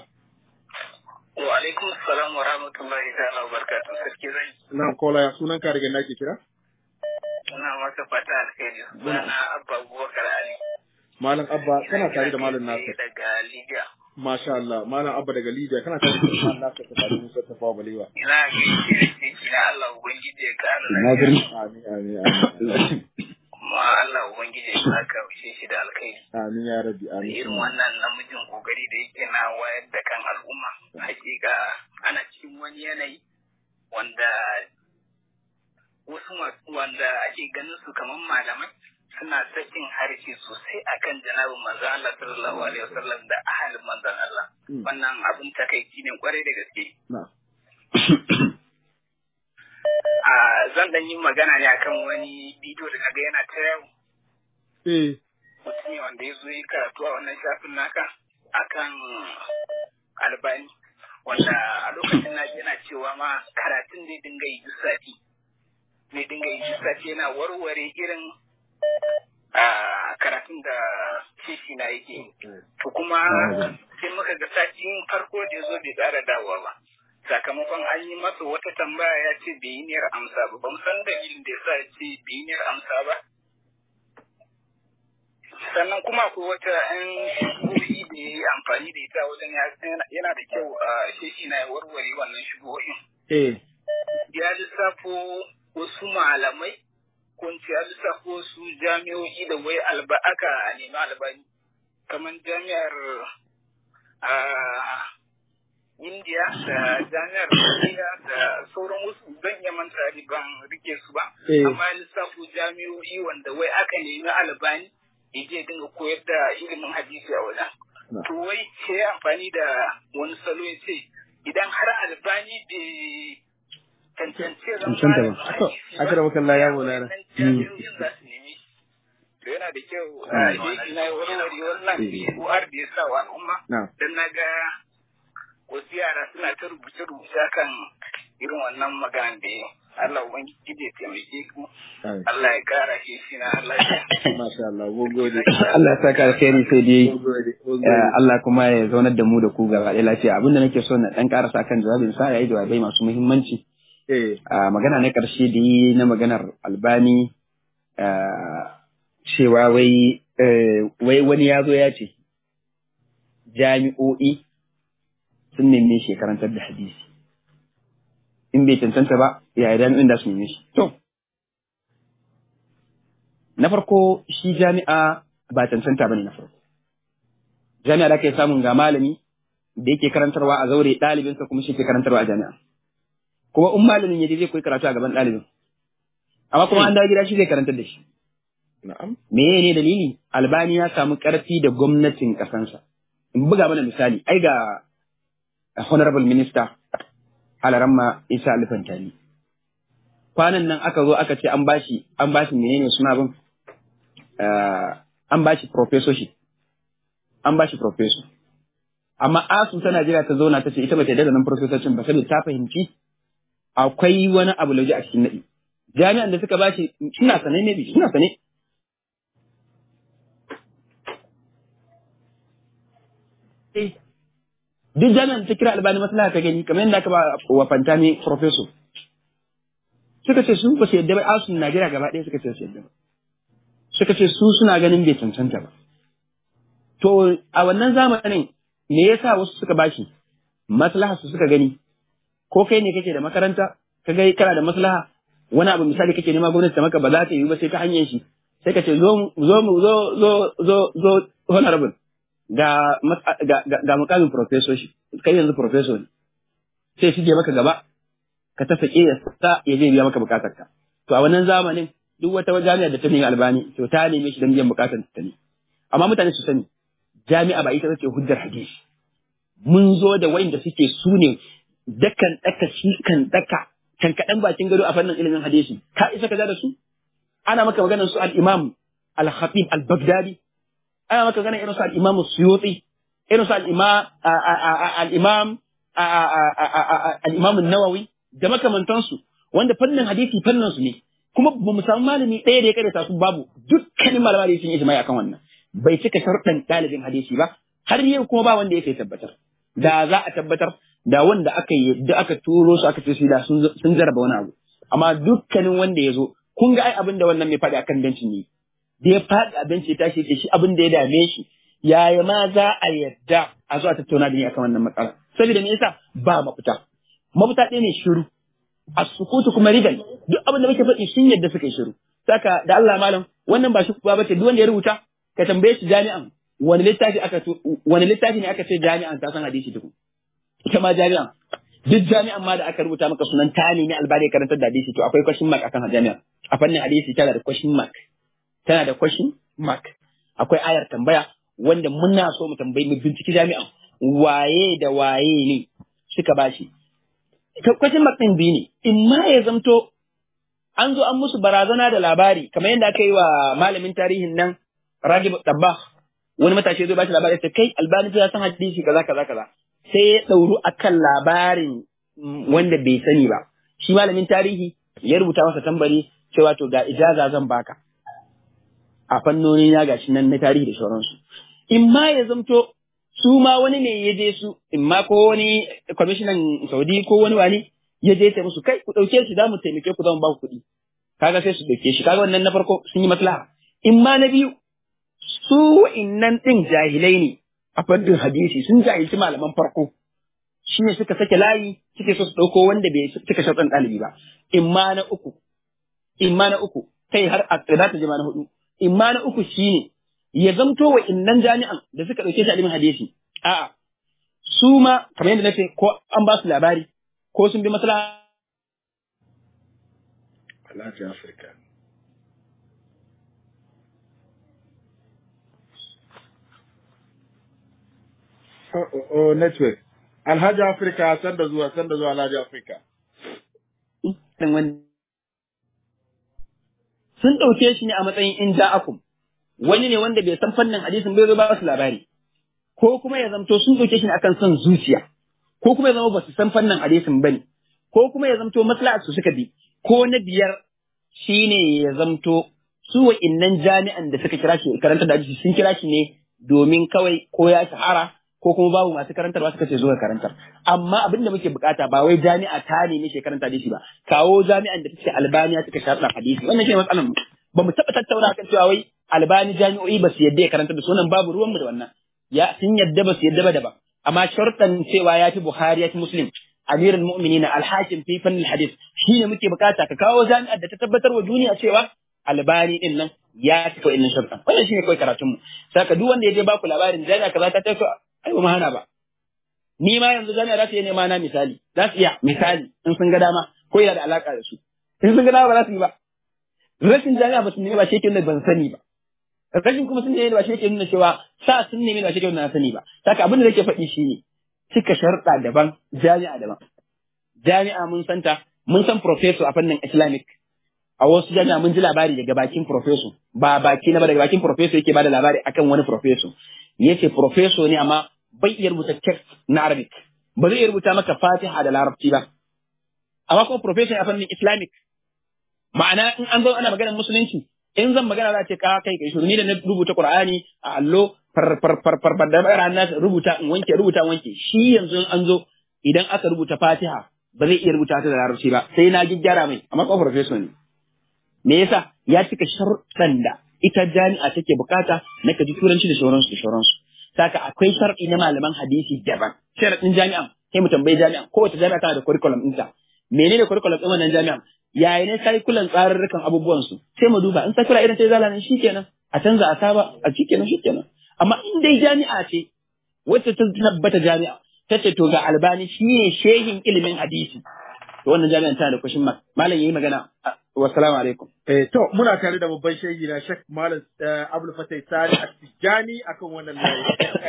wa alaikum assalam wa rahmatullahi ta'ala wa barakatuh sarki zai na kola ya sunan ka daga nake kira ina maka fata alkhairi sunana abba abubakar ali malam abba kana tare da malam nasir daga libya masha Allah malam abba daga Libya kana tare da malam nasir ta tare Musa ta fawa balewa ina gaishe da shi na Allah ubangiji ya kara Na lafiya birni. amin amin amin kuma Allah ubangiji ya saka wuce shi da alkhairi amin ya rabbi da amin irin wannan namijin kokari da yake na wayar da kan al'umma hakika ana cikin wani yanayi wanda wasu masu wanda ake ganin su kamar malamai suna sakin harshe sosai akan janabin manzo Allah sallallahu alaihi wasallam da ahalin manzon Allah Mm. wannan abin takaici ne kwarai da gaske na a zan dan yi magana ne akan wani bidiyo da naga yana ta yau eh mutum ne wanda ya zo yi karatu a wannan shafin naka akan albani wanda a lokacin na yana cewa ma karatun zai dinga yi duk sati zai dinga yi duk sati yana warware irin a karatun da kishi na yake yi. to kuma sai muka ga satin farko da ya zo bai ƙara dawowa ba sakamakon an yi masa wata tambaya ya ce bai yi niyyar amsa ba ban san dalilin da ya sa ya ce bai yi niyyar amsa ba sannan kuma akwai wata yan shigohi da ya yi amfani da ita wajen ya- yana da kyau a sheshi na ya warware wannan shigohin eh ya lissafo wasu malamai ko in ce ya lissafo wasu jami'o'i da wai alba aka nemi albani kamar jami'ar ah, India da jami'ar India da sauran wasu zan iya manta ni ban rike su ba Eh. amma ya lissafo jami'o'i wanda wai aka nemi albani ya je dinga koyar da ilimin hadisi a wajen Na. to wai sai ya amfani da wani salo ya ce idan har albani bai tantance zama Cancanta ba. malamin To, hadisi aka da makalla ya mulana. wannan jami'o'in za su nemi to yana da kyau a jeji na warware wannan har da ya sa wa al'umma Na'am. dan na ga wasu yara suna ta rubuce-rubuce kan irin wannan magana da ya Allah ubangiji ya taimake ku Amin. Allah ya kara shi shi na Allah ya Masha Allah, mun gode. Allah ya saka alkhairi sai dai Mun gode, mun eh, gode. Allah kuma ya zaunar da mu da ku gaba ɗaya lafiya abinda nake so na dan karasa kan jawabin sa yayi jawabai masu muhimmanci Eh, a magana na ƙarshe da yi na maganar albani ah, cewa wai eh, wai wani ya zo ya ce jami'o'i sun neme shi ya karantar da hadisi in bai cancanta ba ya jami'in da su neme shi to na farko shi jami'a ba cancanta ba ne na farko jami'a da ake samun ga malami da yake karantarwa a zaure ɗalibinsa kuma shi ke karantarwa a jami'a kuma in malamin ya je zai koyi karatu a gaban ɗalibin amma kuma an dawo gida shi zai karantar da shi na'am. me ne dalili albani ya samu ƙarfi da gwamnatin ƙasansa in buga mana misali ai ga honorable minister alaramma isa alifantani kwanan nan aka zo aka ce an bashi an bashi menene suna bin Ah, an bashi professorship an bashi professor amma asu ta Najeriya ta zauna ta ce ita ba ta yarda da nan professorship ba saboda ta fahimci akwai wani abu lauje a cikin naɗi jami'an da suka bashi suna sane ne bi suna sane Eh, duk jami'an da ta kira albani maslaha ta gani kamar yadda aka ba wa fantami professor suka ce su ba su yadda ba asun Najeriya gaba ɗaya suka ce su yadda ba suka ce su suna ganin bai cancanta ba to a wannan zamanin me yasa wasu suka bashi maslaha su suka gani ko kai ne kake da makaranta ka ga kana da maslaha wani abu misali kake nema gwamnati ta maka ba za ta yi ba sai ta hanyar shi sai ka ce zo mu- zo mu zo zo zo zo honorable ga mas- ga ga, ga mukamin professor shi kai yanzu professor ne sai shi je maka gaba ka ta sake ya sa ya je biya maka bukatar ka to a wannan zamanin duk wata jami'a da ta nemi albani to ta neme shi don biyan bukatar ta ne amma mutane su sani jami'a ba ita ce hujjar hadisi mun zo da wayanda suke su ne dakan daka shi kan daka kan kaɗan bakin gado a fannin ilimin hadisi ka isa ka da su ana maka maganar su al-imam al-khatib al-baghdadi ana maka maganar irin su al-imam suyuti irin su al-imam al-imam al-imam an-nawawi da makamantansu wanda fannin hadisi fannin su ne kuma ba mu samu malami ɗaya da ya karanta su babu dukkanin malamai da sun yi ijma'i akan wannan bai cika sharɗan ɗalibin hadisi ba har yau kuma ba wanda ya kai tabbatar da za a tabbatar da wanda aka yi da aka turo su aka ce su da sun sun jarraba wani abu amma dukkanin wanda ya zo kun ga ai abin da wannan mai faɗi akan bencin ne da ya faɗi a benci ya tashi ce shi abin da ya dame shi yaya ma za a yadda a zo a tattauna da ni akan wannan matsala saboda me yasa ba mafita mafita ɗaya ne shiru a sukutu kuma rigal duk abin da muke faɗi sun yadda suka yi shiru saka da Allah malam wannan ba shi ba bace duk wanda ya rubuta ka tambaye shi jami'an wani littafi aka tu- wani littafi ne aka ce jami'an ta san hadisi duk ita ma jami'an duk jami'an ma da aka rubuta maka sunan ta ne albani ya karantar da hadisi to akwai question mark akan jami'an a fannin hadisi tana da question mark tana da question mark akwai ayar tambaya wanda muna so mu tambayi mu binciki jami'an waye da waye ne suka bashi question mark din biyu ne in ma ya zamto an zo an musu barazana da labari kamar yadda aka yi wa malamin tarihin nan Ragib Dabbah wani matashi zai bashi labari ya ce kai albani ya san hadisi kaza kaza kaza sai ya ɗauru akan labarin mm, wanda bai sani ba shi malamin tarihi ya rubuta masa tambari cewa to ga ijaza zan baka a fannoni na gashi nan na tarihi da sauransu in ma ya zamto su ma wani ne ya je su in ma ko wani kwamishinan saudi ko wani wani ya je sai musu kai ku ɗauke shi za mu taimake ku zan ba ku kuɗi kaga sai su ɗauke shi kaga wannan na farko sun yi maslaha in ma na biyu su wa'innan ɗin jahilai ne a fannin hadisi sun jahilci malaman farko shi ne suka sake layi suke so su ɗauko wanda bai cika sharɗan ɗalibi ba in ma na uku in ma na uku kai har a za ta jima na hudu in ma na uku shi ne ya zamto wa innan jami'an da suka ɗauke shi a ilimin hadisi a'a su ma kamar yadda na ce ko an ba su labari ko sun bi maslaha Alhaji Afirka. Oh, oh, oh, network. Alhaji Afrika sanda zuwa sanda zuwa Alhaji Afrika. Ɗin wani- sun ɗauke shi ne a matsayin in ja'akum wani ne wanda bai san fannin hadisin bai zo ba su labari ko kuma ya zamto sun ɗauke shi ne akan son zuciya ko kuma ya zama ba su san fannin hadisin bane ko kuma ya zamto maslahar su suka bi ko na biyar shine ya zamto su wa'innan jami'an da suka kira shi karanta da hadisi sun kira shi ne domin kawai ko ya shahara ko kuma babu masu karantarwa suka ce zo ka karantar amma abin da muke bukata ba wai jami'a ta nemi shi karanta hadisi ba kawo jami'an da take albaniya suka sharɗa hadisi wannan shi matsalar mu ba mu taɓa tattauna kan cewa wai albani jami'o'i ba su yadda ya karanta da sunan babu ruwanmu da wannan ya sun yadda ba su yadda ba daban amma sharɗan cewa ya fi buhari ya fi muslim amirul mu'minina alhakim fi fannin hadis shine muke bukata ka kawo jami'ar da ta tabbatar wa duniya cewa albani din nan ya cika wa'innan sharɗan wannan shine kawai karatun mu saka duk wanda ya je baku labarin jami'a kaza ta tafi ai ba mu hana ba ni ma yanzu jami'a za su iya nema na misali za su iya misali in sun ga dama ko yana da alaka da su in sun ga dama ba za su yi ba rashin jami'a ba su nemi ba shi yake nuna ban sani ba rashin kuma sun nemi ba shi yake nuna cewa sa sun nemi ba shi yake nuna na sani ba saka abin da nake faɗi shine cika sharɗa daban jami'a daban jami'a mun santa mun san professor a fannin islamic a wasu jami'a mun ji labari daga bakin professor ba baki na ba daga bakin professor yake bada labari akan wani professor yace professor ne amma bai iya rubuta text na arabic ba zai iya rubuta maka fatiha da larabci ba amma kuma professor a fannin islamic ma'ana in an zo ana maganar musulunci in zan magana za ce ka kai kai shiru ni da na rubuta qur'ani a allo far far far far far da rana rubuta in wanke rubuta in wanke shi yanzu in an zo idan aka rubuta fatiha ba zai iya rubuta ta da larabci ba sai na gyara mai amma kuma professor ne me yasa ya cika sharuɗan da ita jami'a take bukata na ka ji turanci da sauransu da sauransu saka akwai sharɗi na malaman hadisi daban sharaɗin jami'an sai mu tambayi jami'an kowace jami'a tana da curriculum ɗinta menene curriculum ɗin wannan jami'an yaya ne curriculum tsarurrukan abubuwan su sai mu duba in sakura irin ta zala nan shikenan a canza a saba a shikenan shikenan amma in dai jami'a ce wacce ta tabbata jami'a ta ce to ga albani shine shehin ilimin hadisi to wannan jami'an tana da kwashin ma malam yayi magana wassalamu alaikum Eh, to muna tare da babban shehi na Sheikh Malam eh, Abdul Fatai Sani Attijani akan wannan layi.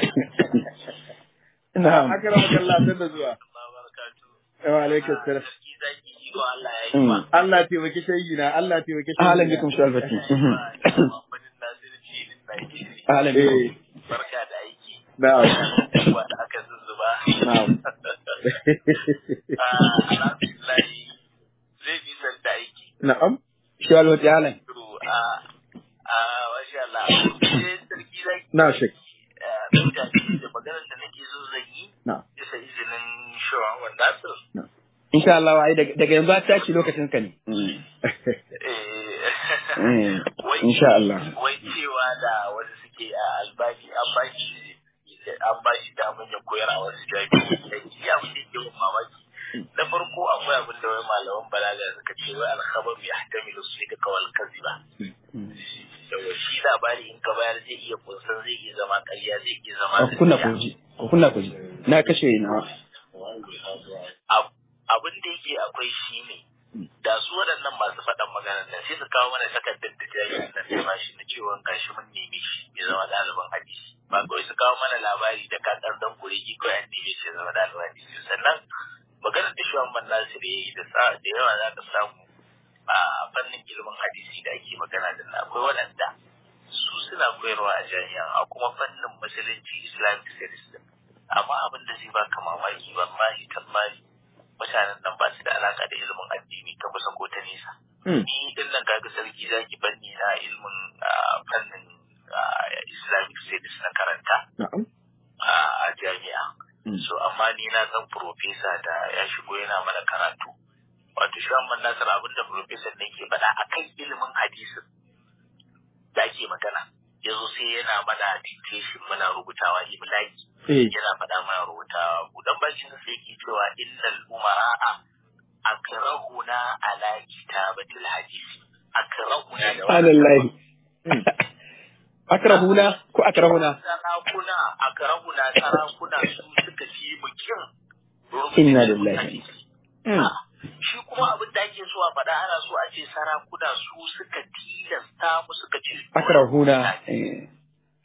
na'am Akara makalla san da zuwa. Wa alaikum salam. Mm. Allah ya taimaki shehi na, Allah ya taimaki shehi. ahlan bikum shi albati ahlan bikum Eh, Barka da aiki. na'am. Wanda aka zuzzuba. Na'am. Ah, Alhamdulillah zai bi san da aiki. Na'am. shi albati ahlan To, ah, ah, masha Allah. Sai sarki zaki. Na Sheikh. ah, mutane da maganar da nake so zan yi. Na'am. Bisa izinin Shawan Wanda Nasir. insha Allah wai daga daga yanzu ta ci lokacin ka ne Eh, wai insha Allah wai cewa da wanda suke a albani an ba shi an ba shi damar ya koyar a wasu jami'o'i ya fi ke mun mamaki na farko akwai abin da wai malaman balaga suka ce wai alkhabar ya hatamilu su da kawal kaziba yawa shi labari in ka bayar zai iya kunsan zai iya zama ƙarya zai iya zama ku kunna ku gaskiya. ji ku kunna ku ji na kashe na Ab- abin da yake akwai shi ne da su waɗannan masu faɗan maganar nan sai su kawo mana takardar da jami'in nan ta bashi na cewa gashi mun neme shi ya zama ɗaliban hadisi ba kawai su kawo mana labari da kakar dan kuregi kawai an neme shi ya zama ɗaliban hadisi sannan maganar da shuwan man nasir ya yi da sa- da yawa za ka samu a fannin ilimin hadisi da ake magana da nan akwai waɗanda su suna koyarwa a jami'a a kuma fannin musulunci islamic studies din amma abin da zai baka mamaki wallahi tallahi mutanen nan ba su da alaka da ilimin addini ta kusa ko ta nesa Hmm. ni din nan kaga sarki zaki banni na ilimin ah, fannin ah, islamic studies na karanta Na'am. a jami'a so amma ni na san profesa da ya shigo yana mana karatu wato shi amma nasar abin da profesa ne ke faɗa akan ilimin hadisin da ake magana yanzu sai yana mana dictation muna rubutawa imlaki Eh, yana faɗa mana rubutawa budan bakin sa sai ke cewa innal umara'a akrahuna ala kitabatil hadisi akrahuna da wannan subhanallahi akrahuna ko akrahuna sarakuna akrahuna sarakuna su suka fi mu kin inna lillahi shi kuma abin da ake so a faɗa ana so a ce sarakuna su suka tilasta mu suka ce akrahuna eh,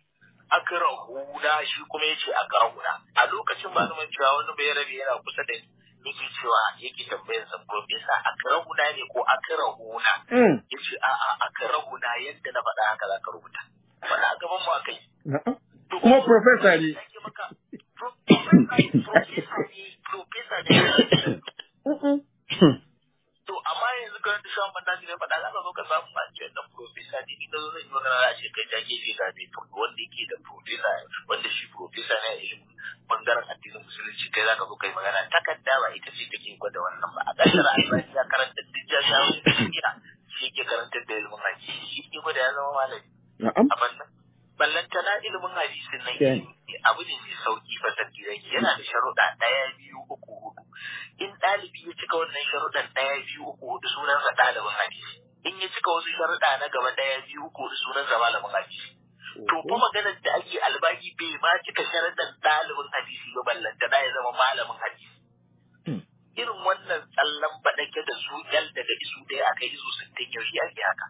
akrahuna shi kuma yace akrahuna a lokacin ba zaman cewa wani bai rabe yana kusa da ni yake cewa yake tambayar sa profesa akrahuna ne ko akrahuna Mm. yace a a akrahuna yadda na faɗa haka zaka rubuta faɗa a gaban mu akai Na'am. Kuma professor ne. Yake maka pro- professor ne professor ne To amma yanzu kan da shawon banda ne faɗa za ka zo ka samu a ce dan profesa ne ni da zo zan yi magana za a ce kai ta gefe ga mai to wanda yake da profesa wanda shi profesa ne a ilimin bangaren addinin musulunci kai za ka zo kai magana takarda ba ita ce take gwada wannan ba a ƙasar albani ya karanta duk jami'o'in duniya shi yake karantar da ilimin hadisi shi ke gwada ya zama malami Na'am. a bannan ballantana ilimin hadisin nan Okay. abu ne mai sauki fa sarki zaki yana da sharuɗa ɗaya biyu uku hudu in ɗalibi ya cika wannan sharuɗan ɗaya biyu uku hudu sunansa ɗalibin hadisi in ya cika wasu sharuɗa na gaba ɗaya biyu uku hudu sunansa malamin hadisi to fa maganar da ake albaki bai ma cika sharuɗan ɗalibin hadisi ba ballantana ya zama malamin hadisi irin wannan tsallan baɗake da su yal daga isu ɗaya aka yi isu sittin yaushe ake haka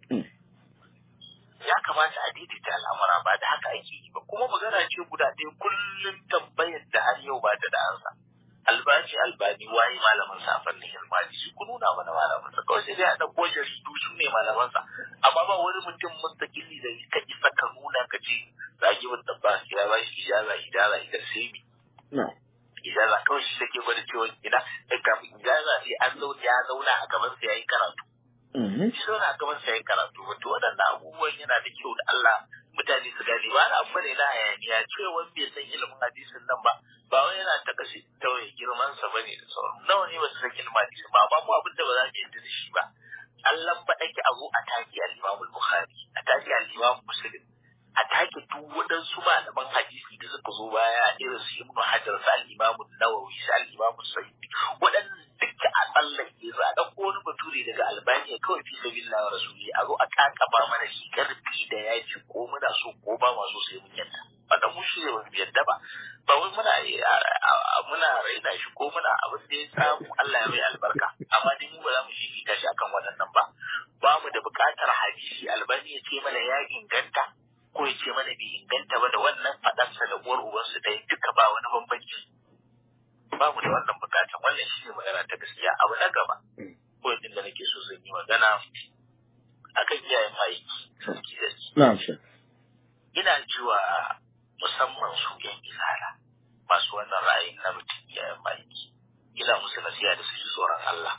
ya kamata a daidaita al'amura ba da haka ake yi ba kuma magana ce guda ɗaya kullum tambayar da har yau ba ta da ansa albani albani waye malamin sa a fannin ilmani shi ku nuna mana malamin sa kawai sai dai a ɗauko jaridu su ne malaman sa amma ba wani mutum mustaqili da ka isa ka nuna ka ce zagi wanda ba shi ya ba shi ijaza ijaza idan sai mi Na'am. ijaza kawai shi take gwada cewa ina eh, kafin ijaza sai an zo ya zauna a gaban sa yayi karatu Mhm. shi zauna a gaban sa yayi karatu wato waɗannan abubuwan yana da kyau da Allah mutane su gane ba na abu ne na hayaniya cewa bai san ilimin hadisin nan ba ba wai yana ta kashe tawaye girman sa bane da sauran nawa ne ba su san ilimin hadisin ba amma mu abin da ba za mu yadda da shi ba Allah ba ake abu a taki al-Imam al-Bukhari a taki al-Imam Muslim a take duk waɗansu malaman hadisi da suka zo baya irin su Ibn Hajar su al-Imam Nawawi su al-Imam Sayyidi waɗannan duka a tsallake su a ɗauko wani bature daga Albaniya kawai fi sabilillah wa rasuli a zo a kakaba mana shi karfi da yaji ko muna so ko ba ma so sai mun yadda wannan mu shi ne ba mu yadda ba ba wai muna muna raina shi ko muna abin da ya samu Allah ya mai albarka amma dai mu ba za mu fifita shi akan waɗannan ba ba mu da buƙatar hadisi albani ya ce mana ya inganta ko ya ce mana bai inganta ba da wannan faɗarsa da uwar ubansu ɗaya duka ba wani bambanci ba mu da wannan buƙatar wannan shi ne magana ta gaskiya abu na gaba ko yadda da nake so zan yi magana akan iyayen ma'aiki sarki da Na'am, Sheikh. ina jiwa musamman su yan izala masu wannan ra'ayin na mutum iyayen ma'aiki ina musu nasiha da su ji tsoron Allah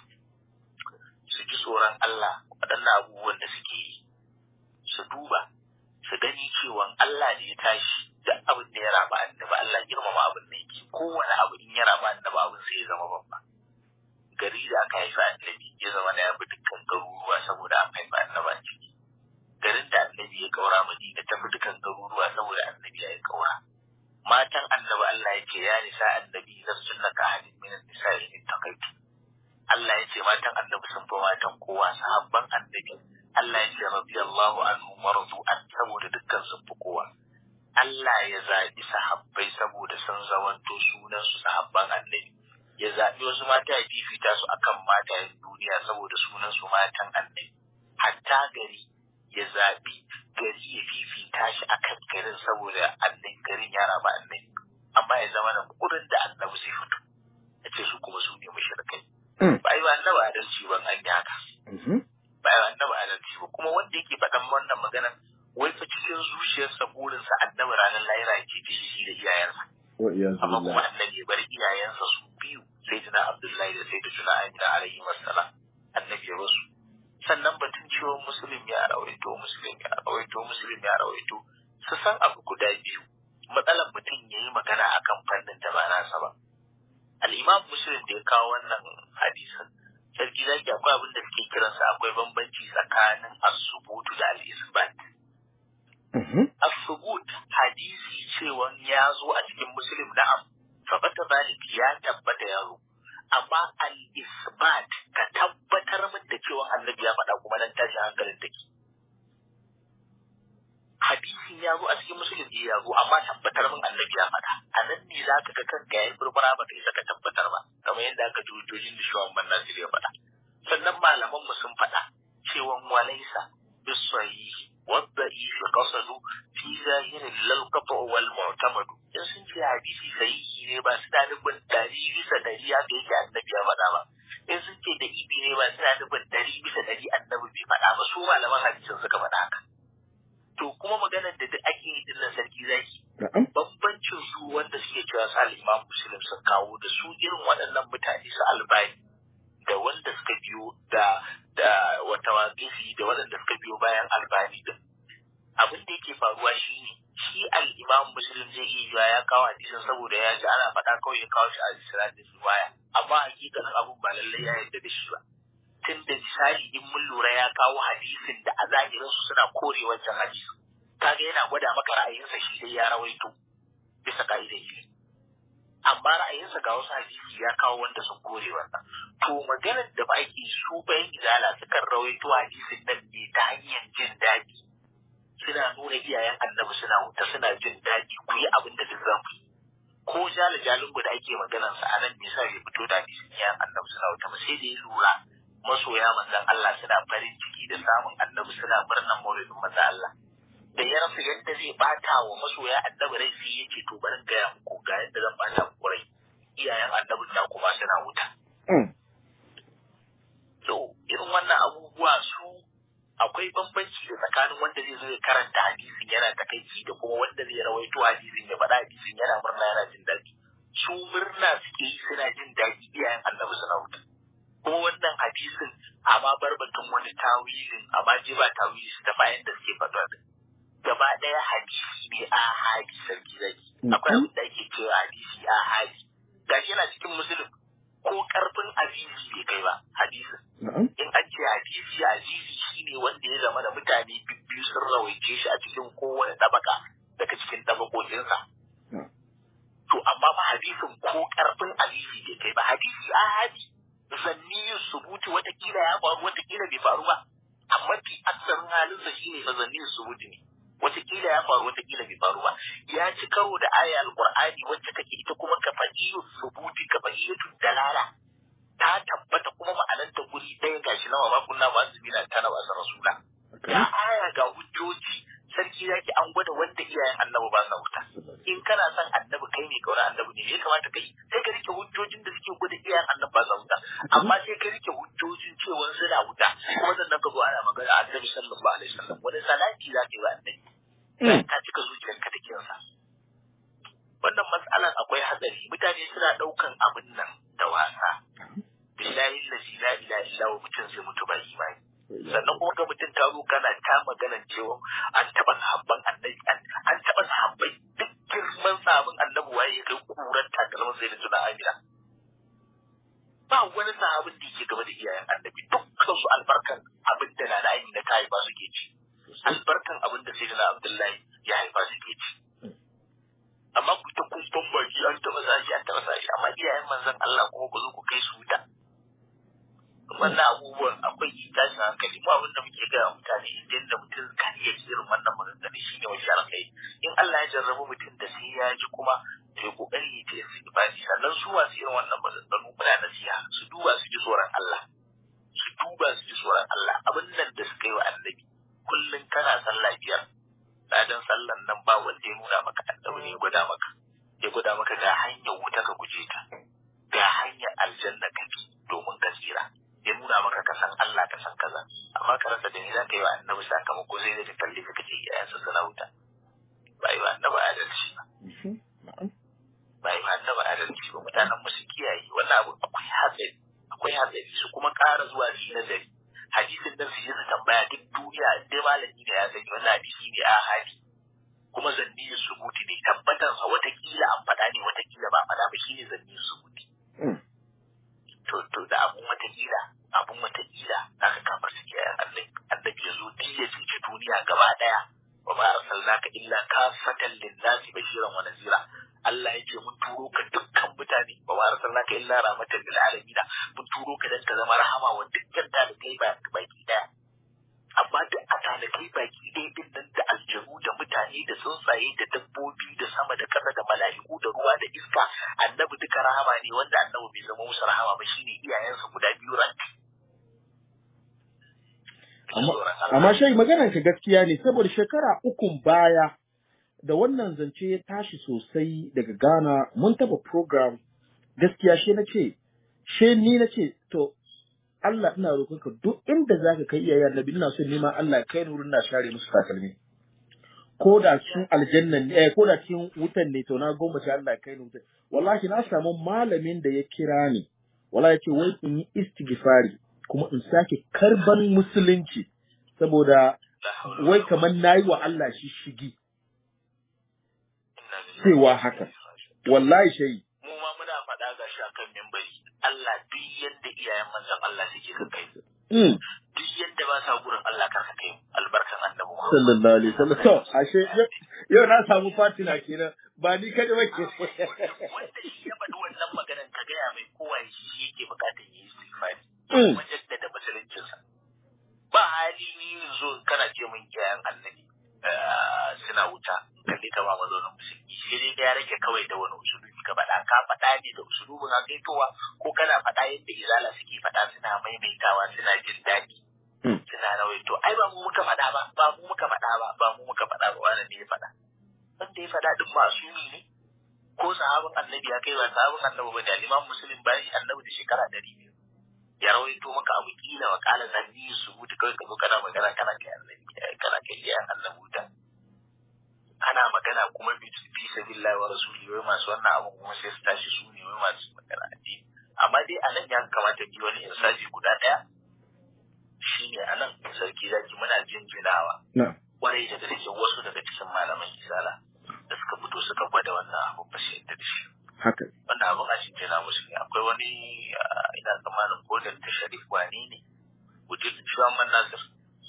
su ji tsoron Allah waɗannan abubuwan da suke yi su duba su gani cewa Allah ne ya tashi da abin da ya raba annabi Allah girmama abin da yake kowane abu in ya raba annabi abin sai ya zama babba gari da aka haifa annabi ya zama na yabi dukkan garuruwa saboda an haifa annabi a ciki garin da annabi ya kaura madina tafi dukkan garuruwa saboda annabi ya yi kaura matan annabi Allah ya ce ya nisa annabi lassunna ka hadin min nisa'i in takaitu Allah ya ce matan annabi sun fi matan kowa sahabban annabi Allah ya ce radiyallahu anhu marzu an saboda dukkan sun fi kowa Allah ya zaɓi sahabbai saboda sun zamanto sunan su sahabban annabi ya zaɓi wasu mata ya fifita su akan matayen duniya saboda sunan su matan annabi hatta gari ya zaɓi gari ya fifita shi akan garin saboda annabi garin ya raba annabi amma ya zama da kurin da annabi zai fito ya ce su kuma su ne mushrikai ba yi ba annabi adalci ban an yi haka ba yi ba annabi adalci ba kuma wanda yake faɗan wannan maganar wai fa cikin zuciyarsa burinsa annabi ranar lahira ya ce shi da iyayensa Wa iyazu amma kuma billah. annabi ya bar iyayensa su biyu sai tuna abdullahi da sai tuna amina alaihi wassalam annabi ya basu sannan batun cewa musulun ya rawaito musulun ya rawaito musulun ya rawaito su san abu guda biyu matsalar mutum ya yi magana akan fannin da ba nasa ba al'imam musulun da ya kawo wannan hadisin sarki zaki akwai abin da suke kiransa akwai bambanci tsakanin asubutu da al-isbat الثبوت hadisi cewa ya zo a cikin muslim na'am fabata zalik ya tabbata ya zo amma al-isbat ka tabbatar min da cewa annabi ya faɗa kuma nan tashi hankalin take hadisin ya zo a cikin muslim ne ya zo amma tabbatar min annabi ya faɗa a nan ne za ka ga kanka yayin burbura ba kai saka tabbatar ba kamar yadda aka ji hujjojin da shawan ban nasir ya faɗa sannan malaman mu sun faɗa cewa walaisa bisahihi والضعيف قصد في ظاهر للقطع والمعتمد in sun ce hadisi sahihi ne ba suna nufin ɗari bisa ɗari haka yake annabi ya faɗa ba in sun ce da ibi ne ba suna nufin ɗari bisa ɗari annabi bai faɗa ba su malaman hadisin suka faɗa haka to kuma maganar da duk ake yi dinnan sarki zaki bambancin su wanda suke cewa su al-imam muslim sun kawo da su irin waɗannan mutane su albani da wanda suka biyo da da wata waƙifi da waɗanda suka biyo bayan albani din abin da yake faruwa shi ne shi al-imam muslim zai iya yiwa ya kawo hadisin saboda ya ji ana faɗa kawai ya kawo shi a isra'il riwaya amma hakikanin abun ba lallai ya yarda da shi ba tun da misali in mun lura ya kawo hadisin da a zahirin su suna kore wancan hadisin kaga yana gwada maka ra'ayinsa shi dai ya rawaito bisa ka'idar ilimi amma ra'ayinsa ga wasu hadisi ya kawo wanda sun kore wannan to maganar da ba ake su bayan izala sukan rawaito hadisin nan ne ta hanyar jin daɗi suna nuna iyayen annabi suna wuta suna jin daɗi ku yi abin da duk zaku yi ko jala jalin da ake maganar sa anan me yasa bai fito da hadisin iyayen annabi suna wuta ba sai da ya lura masoya manzon Allah suna farin ciki da samun annabi suna murnan maulidin manzon Allah da ya rasa yadda zai bata wa masoya annabi rai sai ya ce to bari gaya muku ga yadda zan bata muku rai iyayen annabin na kuma suna wuta to irin wannan abubuwa su akwai bambanci da tsakanin wanda zai zo ya karanta hadisin yana takaici da kuma wanda zai rawaito hadisin ya faɗa hadisin yana murna yana jin daɗi su murna suke yi suna jin daɗi iyayen annabi suna wuta kuma wannan hadisin amma barbatun wani tawilin amma je ba tawili su ta bayan da suke faɗa din gaba ɗaya hadisi ne a hadi sarki zaki akwai abin da ake cewa hadisi a hadi gashi yana cikin musulun ko karfin azizi bai kai ba hadisin in an ce hadisi azizi shine wanda ya zama da mutane biyu sun rawaice shi a cikin kowane tabaka daga cikin tabakokinsa to amma ba hadisin ko karfin azizi bai kai ba hadisi a hadi zanniyin subuti watakila ya faru watakila bai faru ba amma fi aksarin halinsa shine fa zanniyin subuti ne watakila ya faru watakila bai faru ba ya ci karo da aya alqur'ani wacce take ita kuma kafaiyu subuti kafaiyu dalala ta tabbata kuma ma'anar ta guri ɗaya gashi nawa ba kunna ba su bina tana ba su rasula ga aya ga hujjoji sarki zaki an gwada wanda iyayen annabi ba sa wuta in kana son annabi kai ne kauna annabi ne ya kamata kai sai ka rike hujjojin da suke gwada iyayen annabi ba sa wuta amma sai ka rike hujjojin cewa suna wuta kuma sannan ka zo ana magana annabi sallallahu alaihi wasallam wani salati za ka yi wa annabi ka cika zuciyarka da kinsa wannan matsalan akwai hatsari mutane suna ɗaukan abin nan da wasa billahi lazi la ilaha illa wa mutum zai mutu ba imani sannan kuma ga mutum ta zo kana ta maganan cewa an taɓa sahabban annabi an taɓa sahabbai duk girman sahabin annabi waye ya kai kuran takalmin sai da tuna amina ba wani sahabin da yake gaba da iyayen annabi dukkan su albarkan abin da na amina ta haifa suke ci albarkan abin da sai da abdullahi ya haifa suke ci amma ku ta kumfan baki an taɓa sashi an taɓa sashi amma iyayen manzon Allah kuma ku zo ku kai su wuta wannan abubuwan akwai tashin hankali mu abin da muke gaya mutane idan da mutum kan iya irin wannan maganganu shine wani alkai in Allah ya jarrabu mutum da sai ya ji kuma to ya kokari ya ce su ibadi sannan su masu irin wannan maganganu muna nasiha su duba su ji tsoron Allah su duba su ji tsoron Allah abin nan da suka yi wa annabi kullum kana sallah biyar ladan sallan nan ba wanda ya nuna maka annabi ne ya gwada maka ya gwada maka ga hanyar wuta ka guje ta ga hanyar aljanna ka bi domin ka tsira ya nuna maka ka san Allah ka san kaza amma ka rasa da ni za ka yi wa annabi sakamako sai da ka kalli ka ce iyayensa suna wuta ba yi wa annabi adalci ba ba yi wa annabi adalci ba mutanen mu su kiyaye wannan abu akwai hatsari akwai hatsari su kuma ƙara zuwa su yi nazari hadisin nan su yi su tambaya duk duniya dai malami da ya sani wannan hadisi ne a hadi kuma zanni su mutu ne tabbatar sa watakila an faɗa ne watakila ba faɗa ba shine zanni su mutu to to da abun watakila abun watakila aka kafar su kiyaye annabi annabi ya zo ya cuci duniya gaba daya wa ma arsalnaka illa kafatan lin-nasi bashiran wa nazira Allah ya ce mun turo ka dukkan mutane ba wa arsalnaka illa rahmatan lil alamin mun turo ka dan ka zama rahama wa dukkan talibai ba baki daya amma duk a talibai baki ɗaya din nan da aljanu da mutane da tsuntsaye da dabbobi da sama da ƙasa da mala'iku da ruwa da iska annabi duka rahama ne wanda annabi bai zama musu rahama ba shine iyayensa guda biyu rank tsoron Allah Amma shai maganar ka gaskiya ne saboda shekara ukun baya da wannan zance ya tashi sosai daga Ghana mun taba program gaskiya shi na ce she ni na ce to Allah ina roƙonka duk inda zaka kai iyayen Annabi ina so nima Allah kai ni wurin na share musu takalmi ko da cikin aljannan ne eh, ko da cikin wutan ne to na goma shi Allah kai ni wutan wallahi na samu malamin da ya kira ni wallahi yace wai in yi istighfari kuma in sake karban musulunci saboda la hawla wai kamar nayi wa Allah shi shigi inna lillahi cewa haka wallahi shayi mu ma muna faɗa ga shi akan mimbari Allah duk yadda iyayen manzon Allah suke ka kai mu. mm. duk yadda ba sa gurin Allah kar ka kai mu. albarkan annabi Muhammad sallallahu alaihi wasallam to ashe yau- yau na samu fatina kenan ba ni kada ba ke wanda shi ya faɗi wannan maganar ka gaya mai kowa shi yake bukatar yi istighfari Mm. kuma jaddada musuluncinsa ba hali ni zo kana ce min iyayen annabi eh, suna wuta kalli ka ba mazaunin musulmi sai dai ya rage kawai da wani usulubi ka faɗa ka faɗa ne da usulubin hakaitowa ko kana faɗa yadda izala suke faɗa suna maimaitawa suna jin daɗi Mm. suna rawaito ai ba mu muka faɗa ba ba mu muka faɗa ba ba mu muka faɗa ba wani ne ya faɗa wanda ya faɗa din masumi ne ko sahabin annabi ya kai ba sahabin annabi ba da liman musulun bayan shi annabi da shekara ɗari biyu ya rawaito maka abu kila wa kala zanni su mutu kawai ka zo kana magana kana kai annabi kana kai iyayen annabi wuta ana magana kuma bi fi sabilillahi wa rasuli wai masu wannan abu kuma sai su tashi su ne wai masu magana addini amma dai anan ya kamata bi wani insaji guda ɗaya shine anan sarki zaki muna jinjinawa na kwarai daga cikin wasu daga cikin malaman isala da suka fito suka gwada wannan abu ba su yadda da shi haka wannan abin a cikin na musu ne akwai wani ah, ina tsammanin ko da ta sharif wane ne wujud shugaban nasir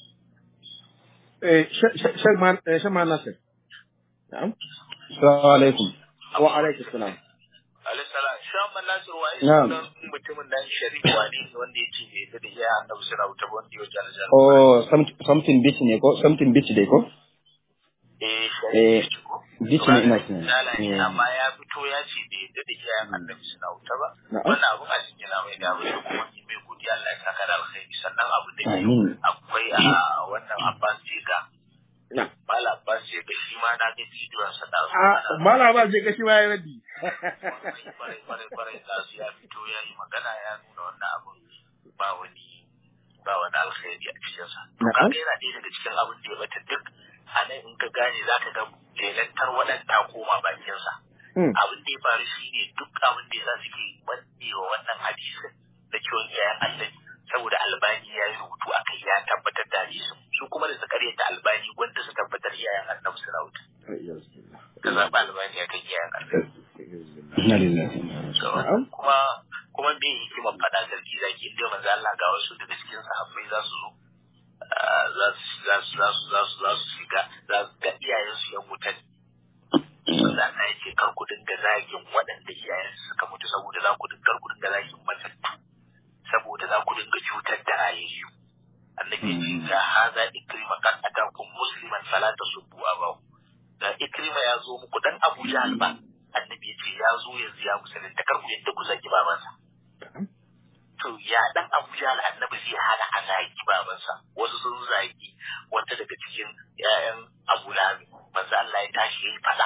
eh shan ma eh, shan ma nasir na'am Assalamu alaikum. wa alaikum salam alisala shugaban nasir waye Na'am. sunan mutumin nan sharif wane ne wanda ya ce bai yadda da iya annabi suna wuta ba wanda ya wajen aljanna Oh, some- something beach ne ko? Something beach dai ko? eh Eh, sharif ko beach ne ina tunani. Misala ne, Eh. amma ya fito ya ce bai yadda da iyayen annabi suna wuta ba Na'am. wannan abun a cikin yana mai da abin kuma ki mai godiya Allah ya saka da alkhairi sannan abu da biyu Amin. akwai a wannan Abbas Jega na Mala Abbas Jega shi ma na ga bidiyon sa da su a mala ba je gashi ma ya radi kwarai kwarai kwarai da su ya fito ya yi magana ya nuna wannan abun ba wani ba wani alkhairi a cikin sa to Na'am. kaga yana ɗaya daga cikin abin da ya bata duk a nan in ka gane za ka ga lelantar waɗanda koma bakin sa Mm. abin da ya faru shi ne duk abin da za su ke manne wa wannan hadisin da kiwon iyayen annabi saboda albani ya yi rubutu a kai ya tabbatar da hadisin su kuma da su karyata albani wanda su tabbatar iyayen annabi suna wuta ka zaɓi albani ya kai iyayen annabi Inna lillahi wa inna ilaihi So, Na'am. kuma kuma me hikimar faɗa sarki zaki inda manzo Allah ga wasu daga cikin sahabbai za su zo ah, za su za su za su za su za su shiga za su ga iyayen su yan wuta ne manzo Allah ya ce kar ku dinga zagin waɗanda iyayen su suka mutu saboda za ku dinga kar ku dinga zagin matattu saboda za ku dinga cutar da rayayyu annabi ya ce ga haza ikrima kan atakum musliman fala tasubbu abahu da ikrima ya zo muku dan Abu Jahl ba annabi ya ce ya zo yanzu ya musulunta kar ku yadda ku zagi babansa to ya dan Abu Jahl annabi zai hana a zagi babansa wasu sun zagi wata daga cikin ƴaƴan Abu Lahab manzo Allah ya tashi yayi fada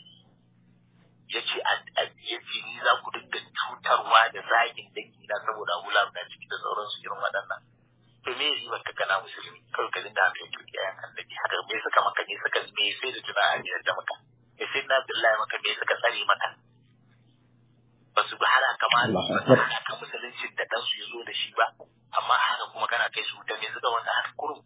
yace yace ni za ku dinga cutarwa da zagin dangi na saboda Abu Lahab na ciki da sauransu irin waɗannan to me yi maka kana musulmi kawai ka dinga haka yake ƴaƴan annabi haka me suka maka me suka me sai da tuna ajiyar da maka me sai na billahi maka me suka tsare maka ba su hana ka ma Allahu ba su Akbar. hana ka musuluncin da ɗansu ya zo da shi ba amma haka kuma kana kai su wuta me suka maka haka kurum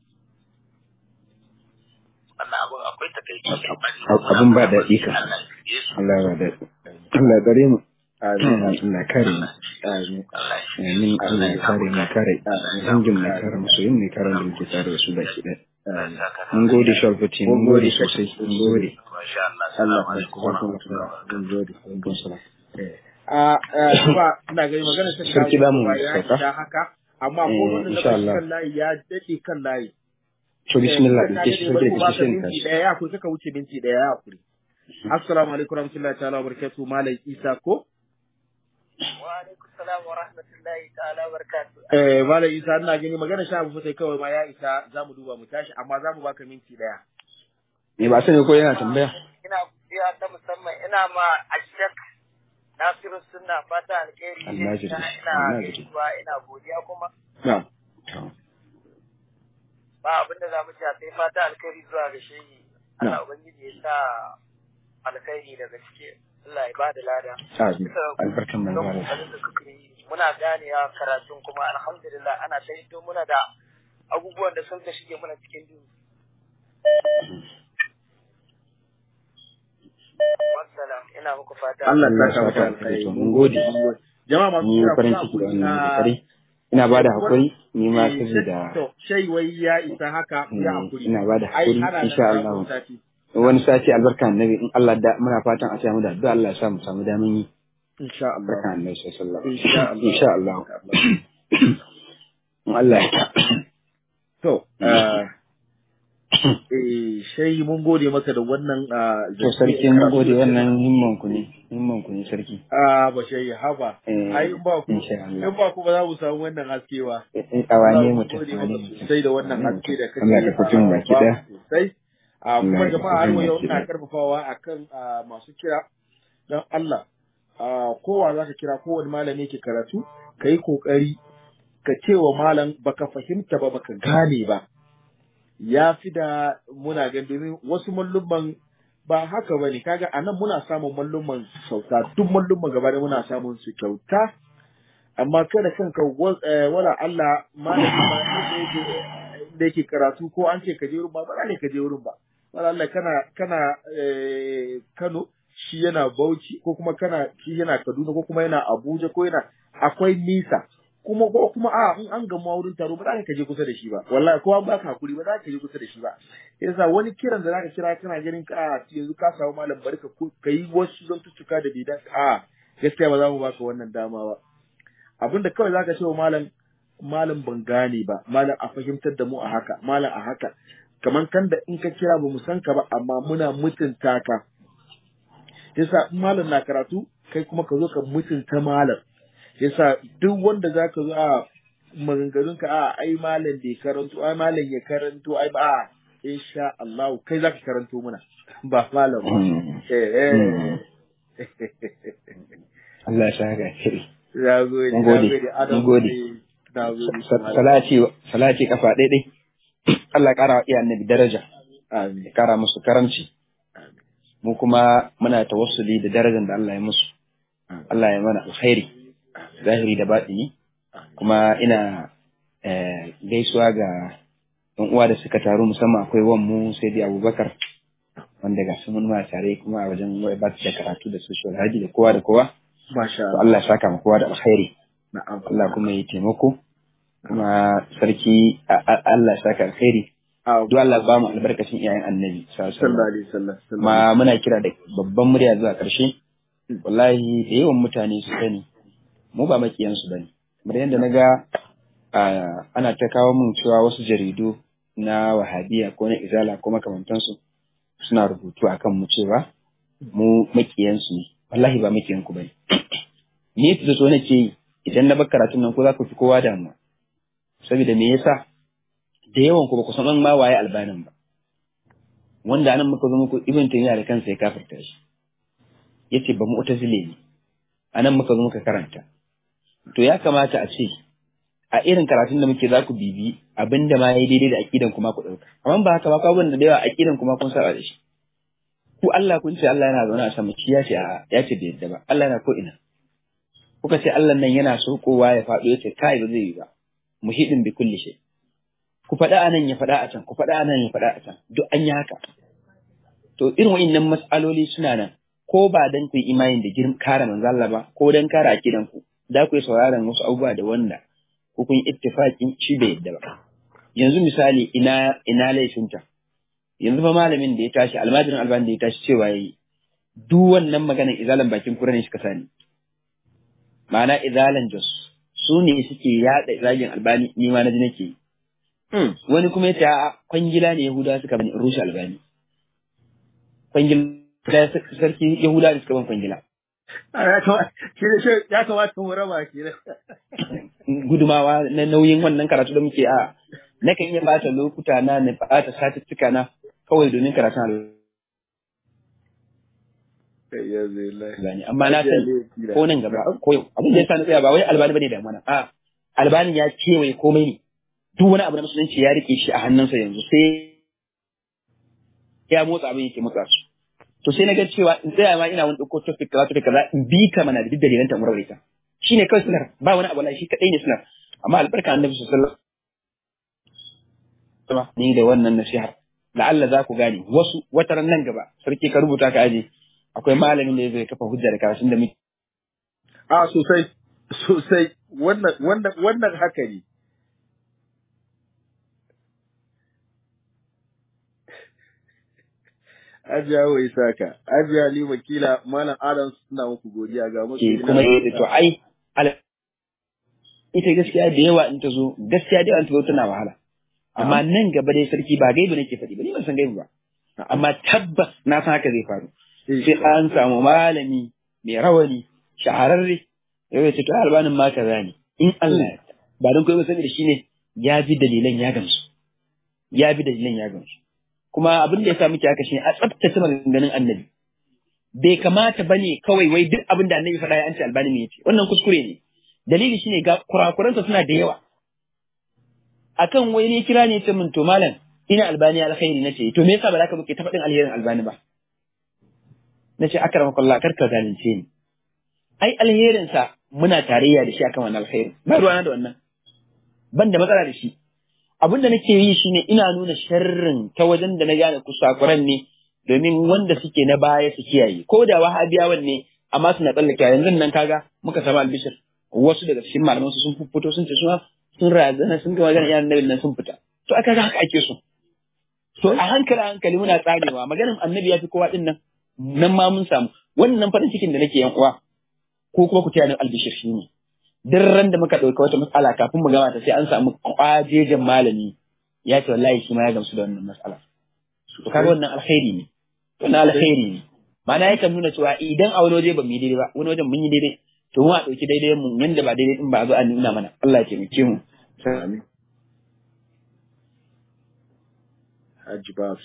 wannan abun akwai takaici amma ni Ab- abun ba daɗi ka. Allah ya shirye su Allah ya da Allah ya gare mu. amin Allah ya kare mu. amin Allah ya shirye Amin. Allah ya kare mu ya kare. Dangin mu ya kare mu soyin mu ya kare da muke tare da su baki ɗaya. Allah ya saka da Mun gode Shalfati, mun gode sosai, mun gode. Masha Allah. Allah Assalamu ya alaikum wa kuma rahmatullahi wa barakatuh. mun gode mun gode a a ba ina gani magana ta Sarki za mu ya sauka? isa haka amma ko Eh, wanda na insha bashi Allah. kan layi ya dade kan layi To bismillah, Eh, da ke shi bari mu da baka ke shi minti daya ya kuri kaka wuce minti daya ya kuri assalamu alaikum warahmatullahi ta'ala wa barakatuh malam isa ko Wa alaikum salam wa rahmatullahi ta'ala wa barakatuh. Eh, Malam Isa ina gani magana sha abu sai kawai ma ya isa za mu duba mu tashi amma za mu baka minti daya. Me ba sani ko yana tambaya? Ina godiya ta musamman ina ma Ashak Nasiru Sunna fata alheri. Allah ya ji. Ina Allah ya ji. gaisuwa ina godiya kuma Na'am. ba abin da za mu ci sai fata alkhairi zuwa ga shehi. Allah ubangiji ya sa alkhairi daga ciki. Allah ya bada lada. Amin. Albarkan manzo Don Allah. kokarin da kuke yi muna ganewa karatun kuma alhamdulillah ana ta hito muna da abubuwan da sun ka shige muna cikin duhu. Wassalam ina muku fata. Allah Allah ya ya saka maka saka alkhairi. alkhairi. Mun gode. Jama'a masu Ni kira farin kuna ciki da hakuri. wannan Ah, kokari. Ina bada eh, hakuri ni ma eh, saboda To, shai wai ya isa haka ya eh, hakuri. ina bada Ai, hakuri ana nan insha za Allah. ku sati. Wani sati albarkan annabi in Allah da muna fatan a samu da addu'a Allah ya sa mu samu damin yi. Insha Allah. Albarkan annabi sallallahu alaihi Insha wasallam. Allah. Insha Allah. In Allah ya To, ah, eh, shai mun gode maka da wannan ah, To sarki mun gode wannan himman ku ne. Himman ku ne sarki. Ah, ba shai haba. Eh, Ai, in ba ku, insha Allah. in ba ku ba za mu samu wannan haske ba. Eh, Awane Allah, mun mutum. gode awane maka mutum. sosai da wannan Awane haske da mutum. kake Allah ka fito mu baki ba daya. mu sosai. Ah, kuma Allah ka jama'a har fito mu wa yau baki ina daya. karfafawa akan ah, masu kira don Allah. Ah, kowa za ka kira kowane malami ke karatu, ka yi kokari ka ce wa malam baka fahimta ba baka gane ba. Ya fi da muna gan domin wasu mallumman ba haka ba ne, kaga a nan muna samun mallumman kyauta, duk mallumman gaba da muna samun su kyauta, amma kada kanka wa- eh, wala Allah malami ma inda yake da yake karatu ko an ce ka je wurin ba ba ne ka je wurin ba wala Allah kana kana eh, Kano shi yana Bauchi ko kuma kana shi yana Kaduna ko kuma yana Abuja ko yana akwai nisa kuma ko kuma a in an gama wurin taro ba za ka je kusa da shi ba wallahi ko an baka hakuri ba za ka je kusa da shi ba yasa wani kiran da zaka kira kana ganin ka a yanzu ka samu malam barka ko kai wasu zan tuttuka da bai da a gaskiya ba za mu baka wannan dama ba abinda kawai zaka ce wa malam malam ban gane ba malam a fahimtar da mu a haka malam a haka kamar kan da in ka kira ba mu san ka ba amma muna mutunta ka yasa in malam na karatu kai kuma ka zo ka mutunta malam yasa duk wanda zaka zo a maganganun ka a ai malam bai karanto ai malam ya karanto ai ba a insha Allah kai zaka karanto muna ba malam ba eh eh Allah ya saka shiri. ya gode Mun ya gode, gode Adam mun gode. eh, na gode Sa- Salati salati kafa ɗaiɗai. Allah ya ƙara wa iya annabi daraja. amin Ya ƙara musu karamci. amin Mu kuma muna tawassuli da darajar da Allah ya musu. Allah ya mana alkhairi. Zahiri da baɗini. Kuma ina eh, gaisuwa ga ɗan uwa da suka taru musamman akwai wan mu sai dai Abubakar wanda ga su mun ma tare kuma a wajen ba da karatu da social haji da kowa da kowa. masha To Allah Allah ya saka mu kowa da alkhairi. na'am Allah kuma ya taimako. Kuma sarki a- a- Allah ya saka alkhairi. Ah, Duk Allah ba mu albarkacin iyayen annabi. sallallahu alaihi wasallam. sallallahu alaihi wasallam sallallahu Kuma muna kira da babban murya zuwa ƙarshe. Wallahi da yawan mutane su sani mu ba makiyansu bane. Kamar yadda na ga ah, ana ta kawo mun cewa wasu jaridu na wahabiya ko na izala ko makamantansu suna rubutu akan mu cewa mu makiyansu ne. Wallahi ba makiyanku bane. Ni da so nake yi idan na bar karatun nan ko za ku fi kowa damuwa. Saboda me yasa da yawan ku ba ku san ma waye albanin ba. Wanda anan muka zo muku ibn taymiya da kansa ya kafirta shi. Yace ba mu'tazile ne. Anan muka zo muka karanta. To ya kamata a ce a irin karatun da muke za ku bibi abinda ma yayi daidai da aqidan kuma ku dauka. Amma ba haka ba ka da yawa aqidan kuma kun saba da shi. Ku Allah kun ce Allah yana zaune a sama shi ya ce a ya ce bai yadda ba. Allah yana ko ina. Kuka ce Allah nan yana so kowa ya faɗo ya ce kai ba zai yi ba. Muhidin bi kulli shay. Ku faɗa a nan ya faɗa a can, ku faɗa a nan ya faɗa a can. Duk an yi haka. To irin wa'innan mas'aloli suna nan. Ko ba dan ku yi imani da girm kare manzo Allah ba, ko dan kare akidan ku. Da ku yi sauraron wasu abubuwa da wanda ko kun yi ittifaqin shi bai yadda ba. Yanzu misali ina ina laifinta. Yanzu fa malamin da ya tashi almajirin albani da ya tashi cewa yayi duk wannan maganar izalan bakin kura ne suka sani. Ma'ana izalan jos su ne suke yaɗa zagin albani ni ma na ji nake yi. Hmm. wani kuma ya ce a kwangila ne Yahudawa suka bani in rushe albani kwangila sarki Yahudawa ne suka ban kwangila ya kamata shi ne shi ya kamata mu raba shi ne gudumawa na nauyin wannan karatu da muke a nakan iya bata lokuta na na bata satuttuka na kawai domin karatun ya zai lai albani amma na san ko nan gaba ko yau abin da ya sa na tsaya ba wai albani bane da mana a albani ya kewaye komai ne duk wani abu na musulunci ya rike shi a hannunsa yanzu sai ya motsa abin yake motsa su to sai na ga cewa in tsaya ma ina wani ɗauko topic kaza topic kaza in bi ka mana da duk dalilan ta murar ita shine kawai sunar ba wani abu na shi kadai ne sunar amma albarka annabi sallallahu alaihi wasallam ni da wannan nasihar la'alla za ku gane wasu wataran nan gaba sarki ka rubuta ka aje akwai malamin da zai kafa hujja da karatun da muke a sosai sosai wannan wannan wannan haka ne Ajiya wai saka, Ajiya Ali wakila Malam Adams suna muku godiya ga musu. ke kuma yi to ai al- ita gaskiya da yawa in ta zo gaskiya da yawa in ta zo tana wahala amma nan gaba dai sarki ba gaibu nake faɗi ba ni ban san gaibu ba amma tabbas na san haka zai faru sai an samu malami mai rawani shahararre yau ya ce to albanin ma kaza ne in Allah ya yarda. ba don kai ba saboda shine ya bi dalilan ya gamsu ya bi dalilan ya gamsu kuma abin da ya sa muke haka shine a tsaftace maganganun annabi bai kamata bane kawai wai duk abin da annabi faɗa ya an ce albani ne yace wannan kuskure ne dalili shine ga kurakuransa suna da yawa akan wai ne kira ne ce min to malam ina albani alkhairi nace to me yasa ba za ka muke ta faɗin alherin albani ba nace akramakallah kar ka zalunce ni ai alherin sa muna tarayya da shi akan wannan alkhairi ba ruwana da wannan ban da matsala da shi abin da nake yi shine ina nuna sharrin ta wajen da na gane kusakuran ne domin wanda suke na baya su kiyaye ko da wahabiyawan ne amma suna tsallake yanzu nan kaga muka samu albishir wasu daga cikin malaman su sun fito sun ce suna sun razana sun ga magana iyayen nabin nan sun fita to aka ga haka ake so to a hankali a hankali muna tsarewa maganin annabi ya fi kowa din nan nan ma mun samu wannan farin cikin da nake yan uwa ko kuma ku taya ni albishir shi ne duk ran da muka ɗauka wata matsala kafin mu gama ta sai an samu kwajejen malami ya ce wallahi shi ma ya gamsu da wannan matsala to kaga wannan alkhairi ne wannan alkhairi ne ma'ana yakan nuna cewa idan a wani waje ba mu yi daidai ba wani wajen mun yi daidai to mu a ɗauki daidai mu yanda ba daidai din ba a zo a nuna mana Allah ya taimake mu Amin. Hajji Babs.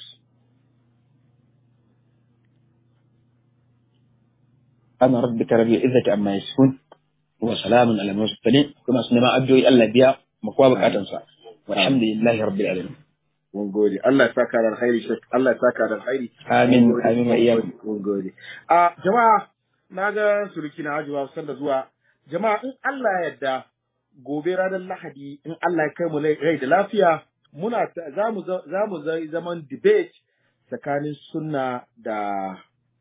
ana rabbika rabbil izzati amma yasifun wa salamun ala mursalin kuma su neman addu'o'i Allah biya mu kowa bukatansa walhamdulillahi rabbil alamin Mun gode. Allah ya saka da alkhairi Sheikh. Allah ya saka da alkhairi. Amin, Mun gode. amin wa iyyakum. Mun gode. A jama'a na ga suruki na Hajji Babs sanda zuwa. Jama'a in Allah ya yarda gobe ranar Lahadi in Allah ya kai mu rai da lafiya muna ta- za mu za za mu zai zaman debate tsakanin sunna da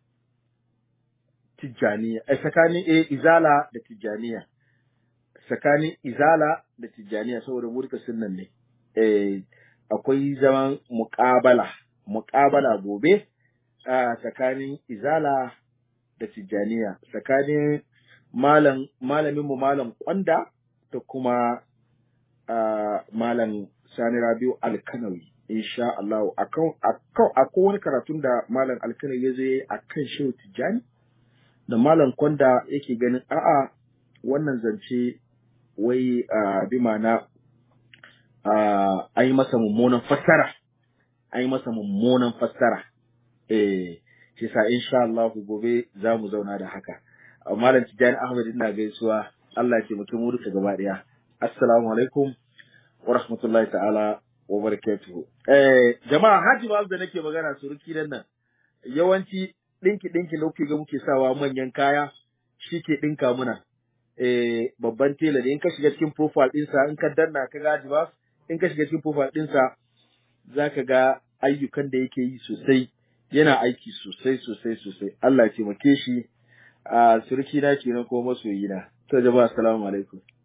tijjaniya eh, tsakanin eh, izala da tijjaniya tsakanin izala da tijjaniya saboda mu duka sunnan ne eh, akwai zaman muƙabala muƙabala gobe a tsakanin izala da tijjaniya tsakanin malam malamin mu malam kwanda da kuma ah, malam sani rabiu alkanawi insha Allah akan akan akwai wani karatun da malam alkanawi ya zo yayi akan shehu tijjani da malam kwanda yake ganin a'a wannan zance wai a bi ma'ana a an yi masa mummunan fassara an yi masa mummunan fassara eh shi sa insha Allah gobe za mu zauna da haka A malam Tijjani Ahmad ina gaisuwa Allah ya taimake mu duka gaba daya assalamu alaikum wa rahmatullahi ta'ala wa barakatuhu eh jama'a haji ba da nake magana suruki nan nan yawanci ɗinki ɗinki da kuke ga muke sawa manyan kaya shi ke ɗinka muna eh babban tela ne in ka shiga cikin profile ɗinsa in ka danna ka ga ba in ka shiga cikin profile ɗinsa za ka ga ayyukan da yake yi sosai yana aiki sosai sosai sosai Allah ya taimake shi a surki na kenan ko masoyi na to jama'a assalamu alaikum